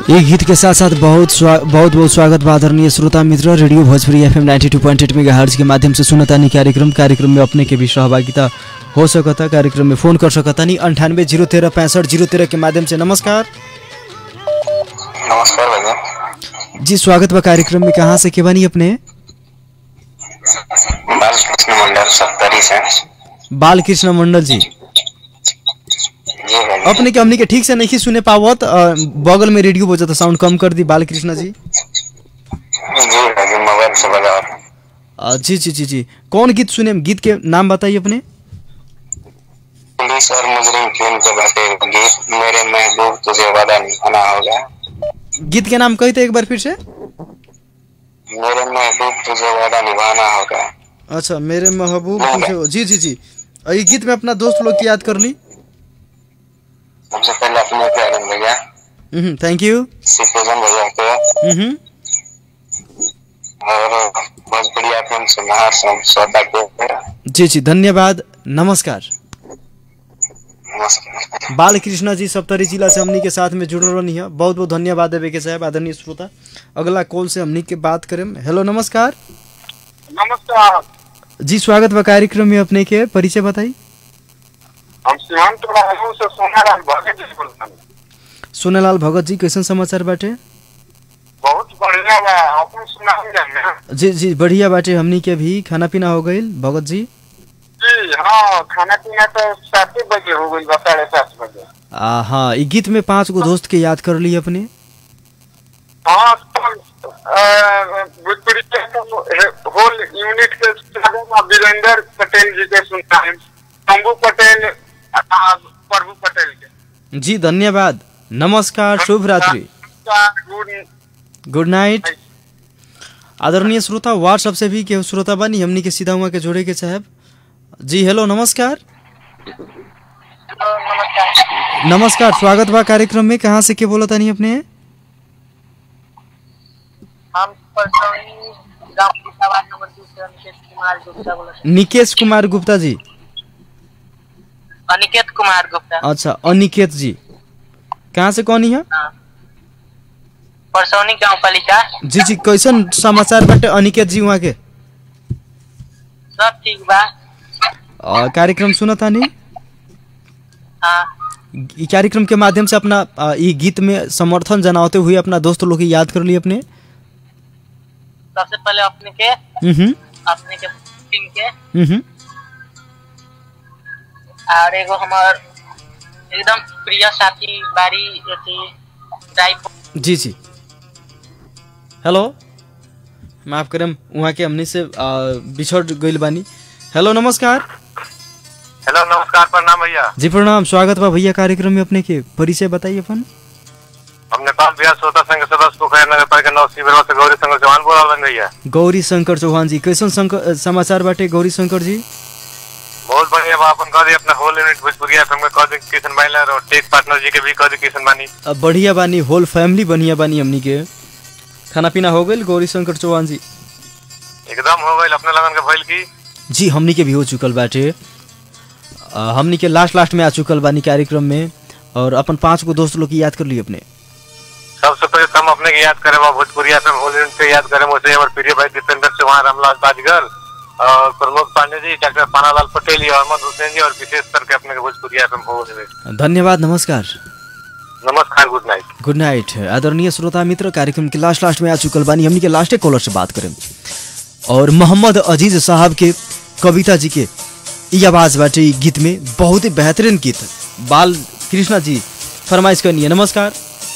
एक गीत के साथ साथ बहुत स्वा, बहुत बहुत स्वागत बा आदरणीय श्रोता मित्र radio Bhojpuri F M ninety two point eight mega के माध्यम से सुनतानी कार्यक्रम कार्यक्रम में अपने के भी सहभागिता हो सकता कार्यक्रम में फोन कर सकता नहीं अंठानवे जीरो तेरह पैंसठ जीरो तेरह के माध्यम से नमस्कार नमस्कार भैया जी स्वागत बा कार्यक्रम में कहाँ से के बनी अपने बालकृष्ण मंडल सप्तरी से बाल कृष्ण मंडल जी जी भैया अपने के हमनी के ठीक से नहीं सुने पावत अ, बगल में रेडियो बजत साउंड कम कर दी बाल कृष्ण जी जी भैया मोबाइल से बजा अ, जी जी जी जी कौन गीत सुने गीत के नाम बताइए अपने पुलिस और मुजरिम फिल्म के बाटे गीत मेरे महबूब तुझे वादा निभाना होगा गीत के नाम कही थे एक बार फिर से मेरे महबूब तुझे वादा निभाना होगा अच्छा मेरे महबूब तुझे जी जी जी अ, ये गीत में अपना दोस्त लोग की याद कर ली सबसे पहले अपने प्यारे भैया थैंक यू सिपोजन भैया के हम्म और भोजपुरी एफएम से महार श्रोता के जी जी धन्यवाद नमस्कार नमस्कार बाल कृष्णा जी सप्तरी जिला से हमनी के साथ में जुड़ल रहनी है बहुत बहुत धन्यवाद देवे के साहब आदरणीय श्रोता अगला कॉल से हमनी के बात करें हेलो नमस्कार नमस्कार जी स्वागत बा कार्यक्रम में अपने के परिचय बताई हम सीमांत राजू से सोनाराम भगत जी बोलते सोनेलाल भगत जी कैसन समाचार बाटे बहुत बढ़िया बा अपन सुनाई जाने जी जी बढ़िया बाटे हमनी के भी खाना पीना हो गईल भगत जी जी हाँ खाना पीना तो सात ही बजे हो गई बा साढ़े सात बजे आ, हाँ ई गीत में पांच गो दोस्त के याद कर ली अपने हाँ तो, अ, भोजपुरी के तो होल यूनिट के सुनाए बा वीरेंद्र पटेल जी के सुनाए शंभू पटेल आ, प्रभु पटेल के जी धन्यवाद नमस्कार शुभ रात्रि गुड गुड नाइट आदरणीय श्रोता व्हाट्सएप से भी के श्रोता बनी हमनी के सीधा हुआ के जोड़े के साहब जी हेलो नमस्कार नमस्कार स्वागत बा कार्यक्रम में कहाँ से के बोला तानी अपने हम परसौनी गांव फरीदाबाद नंबर दो से अनिकेत कुमार गुप्ता बोल रहे निकेश कुमार गुप्ता जी हैं। अनिकेत कुमार गुप्ता अच्छा अनिकेत जी कहाँ से कौन है हाँ। परसौनी गांव पालिका जी जी कैसन समाचार बाटे अनिकेत जी वहाँ के सब ठीक बा आ, कार्यक्रम सुना तानी हाँ ई कार्यक्रम के माध्यम से अपना आ, ई गीत में समर्थन जनाते हुए अपना दोस्त लोग की याद कर ली अपने सबसे पहले अपने के हम्म अपने के टीम के हम्म और एगो हमार एकदम प्रिय साथी बारी अथी ड्राइव जी जी हेलो माफ करम वहाँ के हमने से आ, बिछड़ गइल बानी हेलो नमस्कार हेलो नमस्कार प्रणाम भैया जी प्रणाम स्वागत बा भैया कार्यक्रम में अपने के परिचय बताइए अपन हम नेपाल बिहार श्रोता संघ के सदस्य पोखर नगर पालिका नौ शिविर से गौरी शंकर चौहान बोल रहा भैया गौरी शंकर चौहान जी कैसन शंकर समाचार बाटे गौरी शंकर जी बहुत बढ़िया बा अपन कह दी अपना होल यूनिट भोजपुरी एफएम में कह दी किशन माइलर और टेक पार्टनर जी के भी कह दी किशन बानी अब बढ़िया बानी होल फैमिली बढ़िया बानी हमनी के खाना पीना हो गइल गौरी शंकर चौहान जी एकदम हो गई अपने लगन के भइल की जी हमनी के भी हो चुकल बाटे आ, हमनी के लास्ट लास्ट में आ चुकल बानी कार्यक्रम में और अपन पांच गो दोस्त लोग की याद कर ली अपने सबसे पहले तो हम अपने के याद करें बा भोजपुरी एफएम होल यूनिट के याद करें मुझे हमारे प्रिय भाई दीपेंद्र चौहान रामलाल बाजगर और प्रमोद पांडे जी डॉक्टर पानालाल पटेल जी अहमद हुसैन जी और विशेष करके अपने के भोजपुरी एफएम होल यूनिट धन्यवाद नमस्कार नमस्कार गुड नाइट गुड नाइट आदरणीय श्रोता मित्र कार्यक्रम के लास्ट लास्ट में आ चुकल बानी हमनी के लास्टे कॉलर से बात करें और मोहम्मद अजीज साहब के कविता जी के ई आवाज बाटे ई गीत में बहुत ही बेहतरीन गीत बाल कृष्णा जी फरमाइश करनी नमस्कार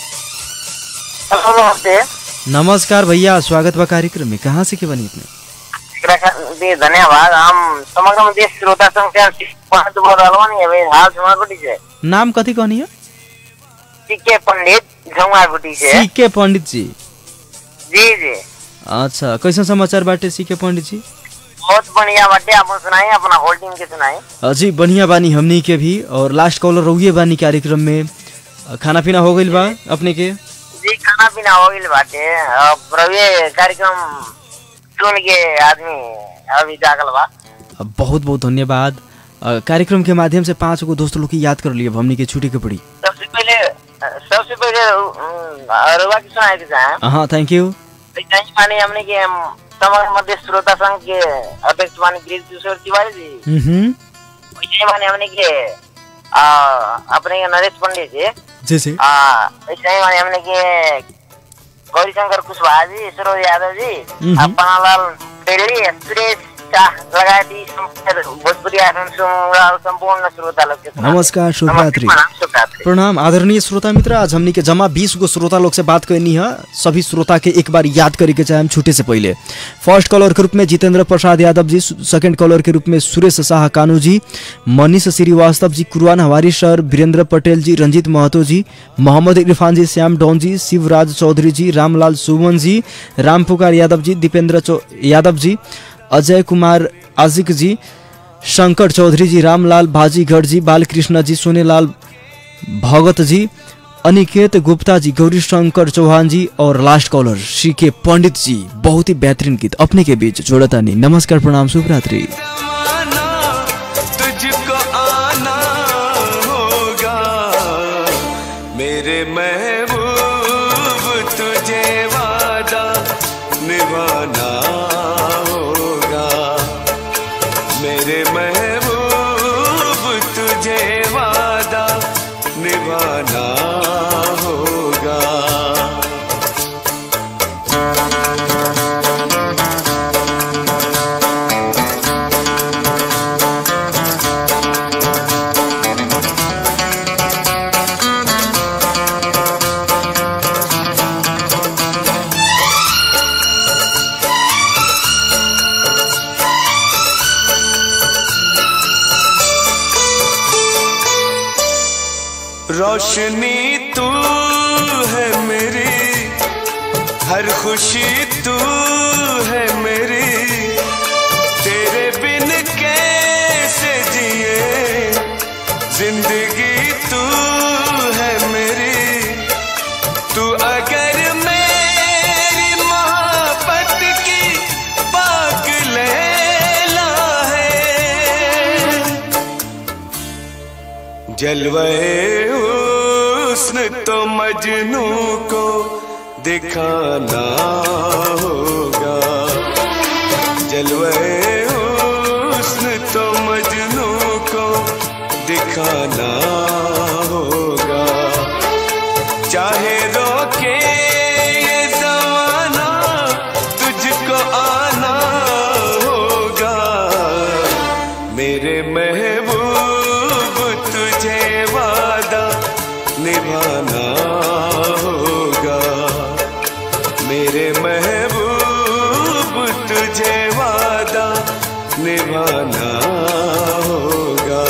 हेलो नमस्ते नमस्कार भैया स्वागत बा कार्यक्रम में कहाँ से के बनी अपने एकरा खातिर धन्यवाद हम समग्र देश श्रोता संघ से पांच बोल रहल बानी अभी हाल झुमारगुटी से नाम कथी कहनी है सीके पंडित झुमारगुटी से सी के पंडित जी जी जी अच्छा कैसन समाचार बाटे सी के पंडित जी बहुत बढ़िया बाटे आप सुनाई अपना होल्डिंग के सुनाई अ, जी बढ़िया बानी हमनी के भी और लास्ट कॉलर रहुए बानी कार्यक्रम में अ, खाना पीना हो गइल बा अपने के जी खाना पीना हो गइल बाटे अब रविए कार्यक्रम सुन के आदमी अभी जागल बा अ, बहुत बहुत धन्यवाद अ, कार्यक्रम के माध्यम से पांच गो दोस्त लोग की याद कर लिए हमनी के छुट्टी के पड़ी सबसे पहले सबसे पहिले रुआ की सुनाए के चाहे हाँ थैंक यू नहीं माने हमने के हम समग्र मध्य श्रोता संघ के अध्यक्ष माने गिरीश किशोर तिवारी जी हम्म वैसे माने हमने के आ, अपने के नरेश पंडित जी जी जी आ, ऐसे ही माने हमने के गौरी शंकर कुशवाहा जी सरोज यादव जी हम्म। आ, पन्नालाल डेली सुरेश शाह लगायत यी सम्पूर्ण भोजपुरी आसन सुन सम्पूर्ण श्रोता लोग के सुना- नमस्कार शुभ रात्रि प्रणाम, शुभ रात्रि। प्रणाम आदरणीय श्रोता मित्र आज हमनी के जमा बीस गो श्रोता लोग से बात करनी है सभी श्रोता के एक बार याद करे के चाहे हम छूटे से पहले फर्स्ट कॉलर के रूप में जितेंद्र प्रसाद यादव जी सेकंड कॉलर के रूप में सुरेश शाह कानू जी मनीष श्रीवास्तव जी कुरवान हवारी सर वीरेंद्र पटेल जी रंजीत महतो जी मोहम्मद इरफान जी श्याम डॉन जी शिवराज चौधरी जी रामलाल सुमन जी रामपुकार यादव जी दीपेंद्र चौ यादव जी अजय कुमार आजिक जी शंकर चौधरी जी रामलाल भाजीगढ़ जी बालकृष्ण जी सोनेलाल भगत जी अनिकेत गुप्ता जी गौरी शंकर चौहान जी और लास्ट कॉलर सी के पंडित जी बहुत ही बेहतरीन गीत अपने के बीच जोड़ता नहीं नमस्कार प्रणाम शुभ रात्रि तुझको आना होगा मेरे महबूब तुझे वादा निभाना होगा मेरे महबूब तुझे वादा निभाना होगा रोशनी तू है मेरी हर खुशी तू है मेरी तेरे बिन कैसे जिए जिंदगी तू है मेरी तू अगर मेरी मोहब्बत की पाक लैला है जलवे हुस्न तो मजनू को दिखाना होगा जलवे हुस्न तो मजनू को दिखाना होगा चाहे रोके ये जमाना तुझको आना होगा मेरे महबूब तुझे वादा निभाना होगा मेरे महबूब तुझे वादा निभाना होगा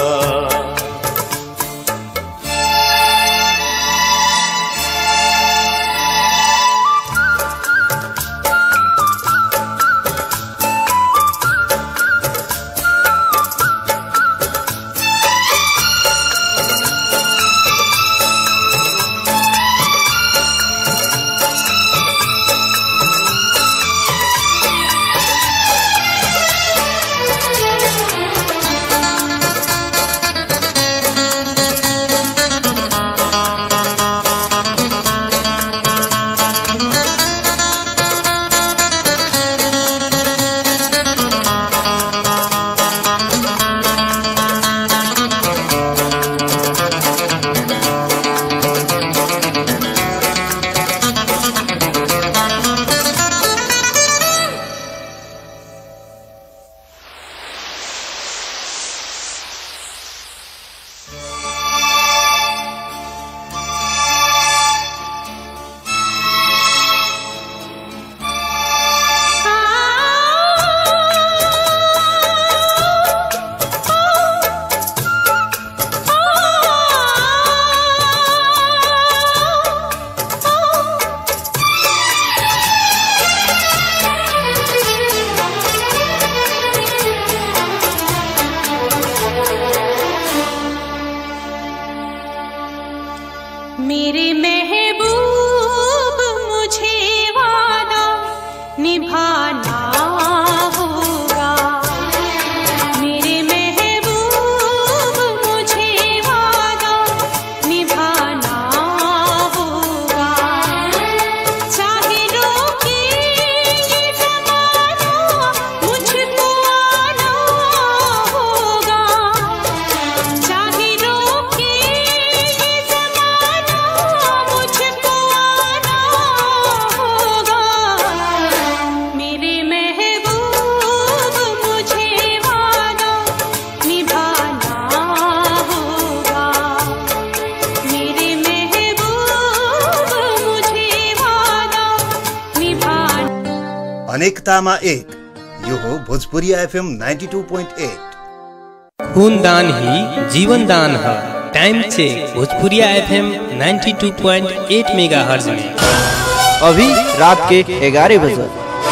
अनेकतामा एक यो हो भोजपुरी एफएम 92.8 खूनदान ही जीवन दान है time check Bhojpuriya FM 92.8 megahertz में अभी रात के ग्यारह बजे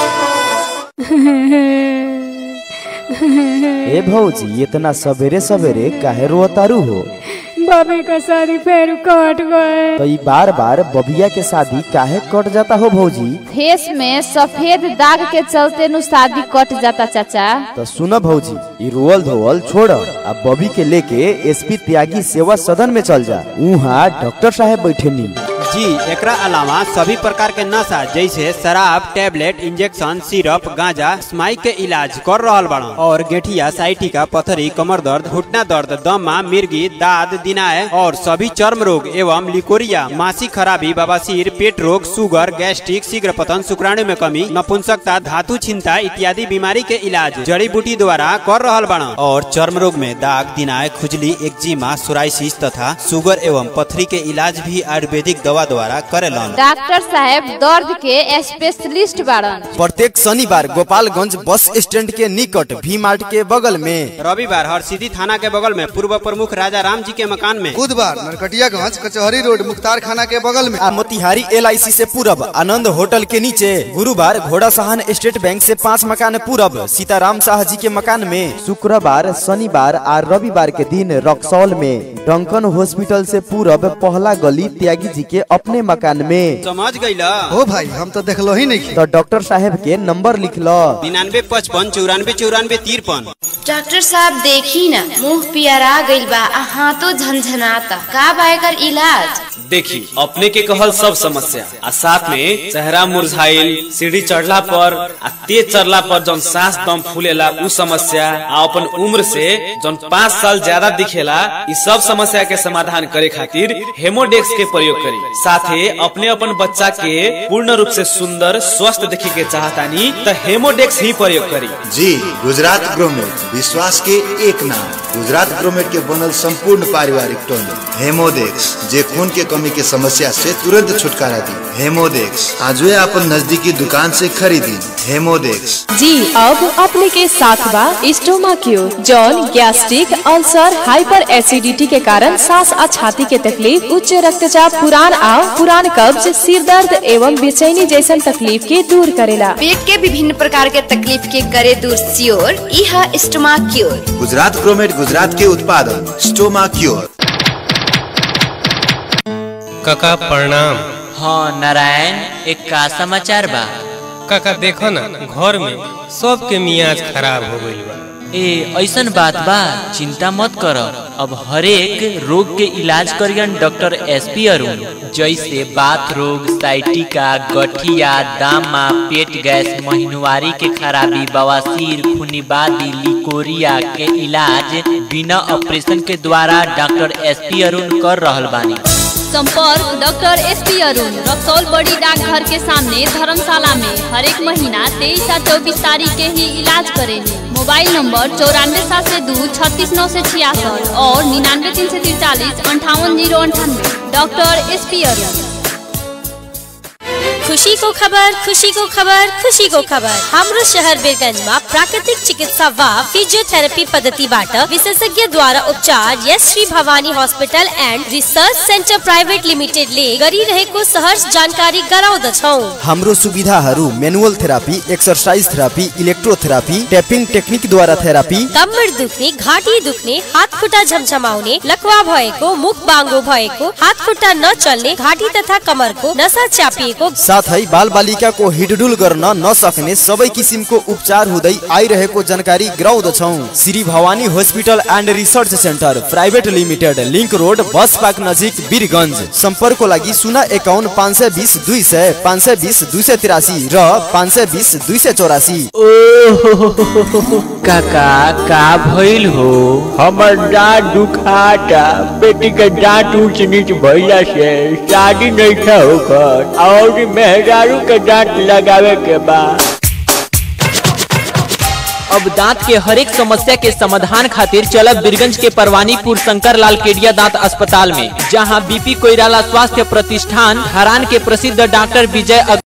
ए भौजी इतना सवेरे सवेरे काहे रोतारू हो बबी का शादी फिर कट गए तो ई बार बार बबिया के शादी काहे कट जाता हो भौजी फेस में सफेद दाग के चलते नु शादी कट जाता चाचा तो सुन भौजी ई रोअल धोअल छोड़ आ बबी के लेके एसपी त्यागी सेवा सदन में चल जा वहाँ डॉक्टर साहब बैठे नी जी एकरा अलावा सभी प्रकार के नशा जैसे शराब टेबलेट इंजेक्शन सिरप गांजा स्माई के इलाज कर रहल बड़ा और गेठिया साइटिका पथरी कमर दर्द घुटना दर्द दमा मिर्गी दाद दिनाय और सभी चर्म रोग एवं लिकोरिया मासिक खराबी बवासीर पेट रोग सुगर गैस्ट्रिक शीघ्र पतन शुक्राणु में कमी नपुंसकता धातु छिंता इत्यादि बीमारी के इलाज जड़ी बूटी द्वारा कर रहल बड़ा और चर्म रोग में दाग दिनाय खुजली एक्जिमा सोराइसिस तथा सुगर एवं पथरी के इलाज भी आयुर्वेदिक दवा द्वारा करेलन डॉक्टर साहब दर्द के स्पेशलिस्ट बाड़न प्रत्येक शनिवार गोपालगंज बस स्टैंड के निकट भी मार्ट के बगल में रविवार हरसिद्धि थाना के बगल में पूर्व प्रमुख राजा राम जी के मकान में बुधवार नरकटियागंज कचहरी रोड मुख्तार खाना के बगल में आ मोतिहारी एल से पूरब आनंद होटल के नीचे गुरुवार घोड़ा सहन स्टेट बैंक से पाँच मकान पूरब सीताराम शाह जी के मकान में शुक्रवार शनिवार और रविवार के दिन रक्सौल में डंकन हॉस्पिटल से पूरब पहला गली त्यागी जी के अपने मकान में समझ गईला हो भाई हम तो देखलो ही नहीं तो डॉक्टर साहब के नंबर लिख लो निन्यानवे पचपन चौरानवे चौरानवे तिरपन डॉक्टर साहब देखी ना मुंह पियरा गइल बा आ हाथों झनझनाता का बा एकर इलाज देखी अपने के कहल सब समस्या आ साथ में चेहरा मुरझाइल सीढ़ी चढ़ला पर आ तेज चढ़ला पर जौन सांस दम फूलेला उ समस्या आ अपन उम्र से जौन पाँच साल ज्यादा दिखेला इ सब समस्या के समाधान करे खातिर हेमोडेक्स के प्रयोग करी साथे अपने अपन बच्चा के पूर्ण रूप से सुंदर स्वस्थ देखे के चाहतानी त हेमोडेक्स ही प्रयोग करी जी गुजरात ग्रोमेट विश्वास के एक नाम गुजरात ग्रोमेट के बनल संपूर्ण पारिवारिक टॉनिक हेमोडेक्स जे खून के कमी के समस्या से तुरंत छुटकारा दी हेमोडेक्स आज अपन नजदीकी दुकान से खरीदी हेमोडेक्स जी अब अपने के साथ बा स्टोमा क्यू जौन गैस्ट्रिक अल्सर हाइपर एसिडिटी के कारण सांस आ छाती के तकलीफ उच्च रक्तचाप पुरान आ पुरान कब्ज सिर दर्द एवं बेचैनी जैसन तकलीफ के दूर करेला पेट के विभिन्न प्रकार के तकलीफ के करे दूर सियोर इहा स्टोमा क्योर गुजरात ग्रोमेट गुजरात के उत्पादन स्टोमा क्योर काका प्रणाम हाँ नारायण एक का समाचार बा काका देखो ना घर में सबके मियाज खराब हो गइल बा ए ऐसन बात बा चिंता मत कर अब हरेक रोग के इलाज करियन डॉक्टर एस पी अरुण जैसे बात रोग साइटिका गठिया दामा पेट गैस महीनवारी के खराबी बवासीर खुनीबादी लिकोरिया के इलाज बिना ऑपरेशन के द्वारा डॉक्टर एस पी अरुण कर रहल बानी संपर्क doctor S P Arun Raxaul बड़ी डाकघर के सामने धर्मशाला में हर एक महीना तेईस और चौबीस तारीख के ही इलाज करेंगे मोबाइल नंबर चौरानवे सात से दो छत्तीस नौ से छियासठ और निन्यानवे तीन से तिरचालीस अंठावन जीरो अंठानवे डॉक्टर एस पी अरुण खुशी को खबर खुशी को खबर खुशी को खबर हाम्रो शहर वीरगंज में प्राकृतिक चिकित्सा व फिजियोथेरेपी पद्धति बाट विशेषज्ञ द्वारा उपचार यस Shri Bhawani hospital and research centre private limited ले गरिरहेको सहर्ष जानकारी गराउँदछौ हाम्रो सुविधाहरू manual therapy exercise therapy electrotherapy taping technique द्वारा थेरापी कम्मर दुख्ने घाँटी दुख्ने हात खुट्टा झमझमाउने लकवा भएको मुख बाङ्गो भएको हात खुट्टा नचल्ने घाँटी तथा कमरको नसा च्यापिएको साथै बाल बालिकाको हिडडुल गर्न नसक्ने सबै किसिमको उपचार हुँदै आइरहेको जानकारी गराउँदछौ Shri Bhawani hospital and research centre private limited link road bus park नजिक वीरगञ्ज सम्पर्कको लागि शून्य एकाउन्न पाँच सय बिस दुई सय पाँच सय बिस दुई सय तिरासी र पाँच सय बिस दुई सय चौरासी काका का भइल हो हमर दाँत दुखाता बेटी के दाँत ऊंच नीच भइला से शादी नहीं था होकर और मेहरारू के दांत लगावे के बा अब दांत के हरेक समस्या के समाधान खातिर चलब बीरगंज के परवानीपुर शंकर लाल केडिया दांत अस्पताल में जहां बीपी कोइराला स्वास्थ्य प्रतिष्ठान हरान के प्रसिद्ध डॉक्टर विजय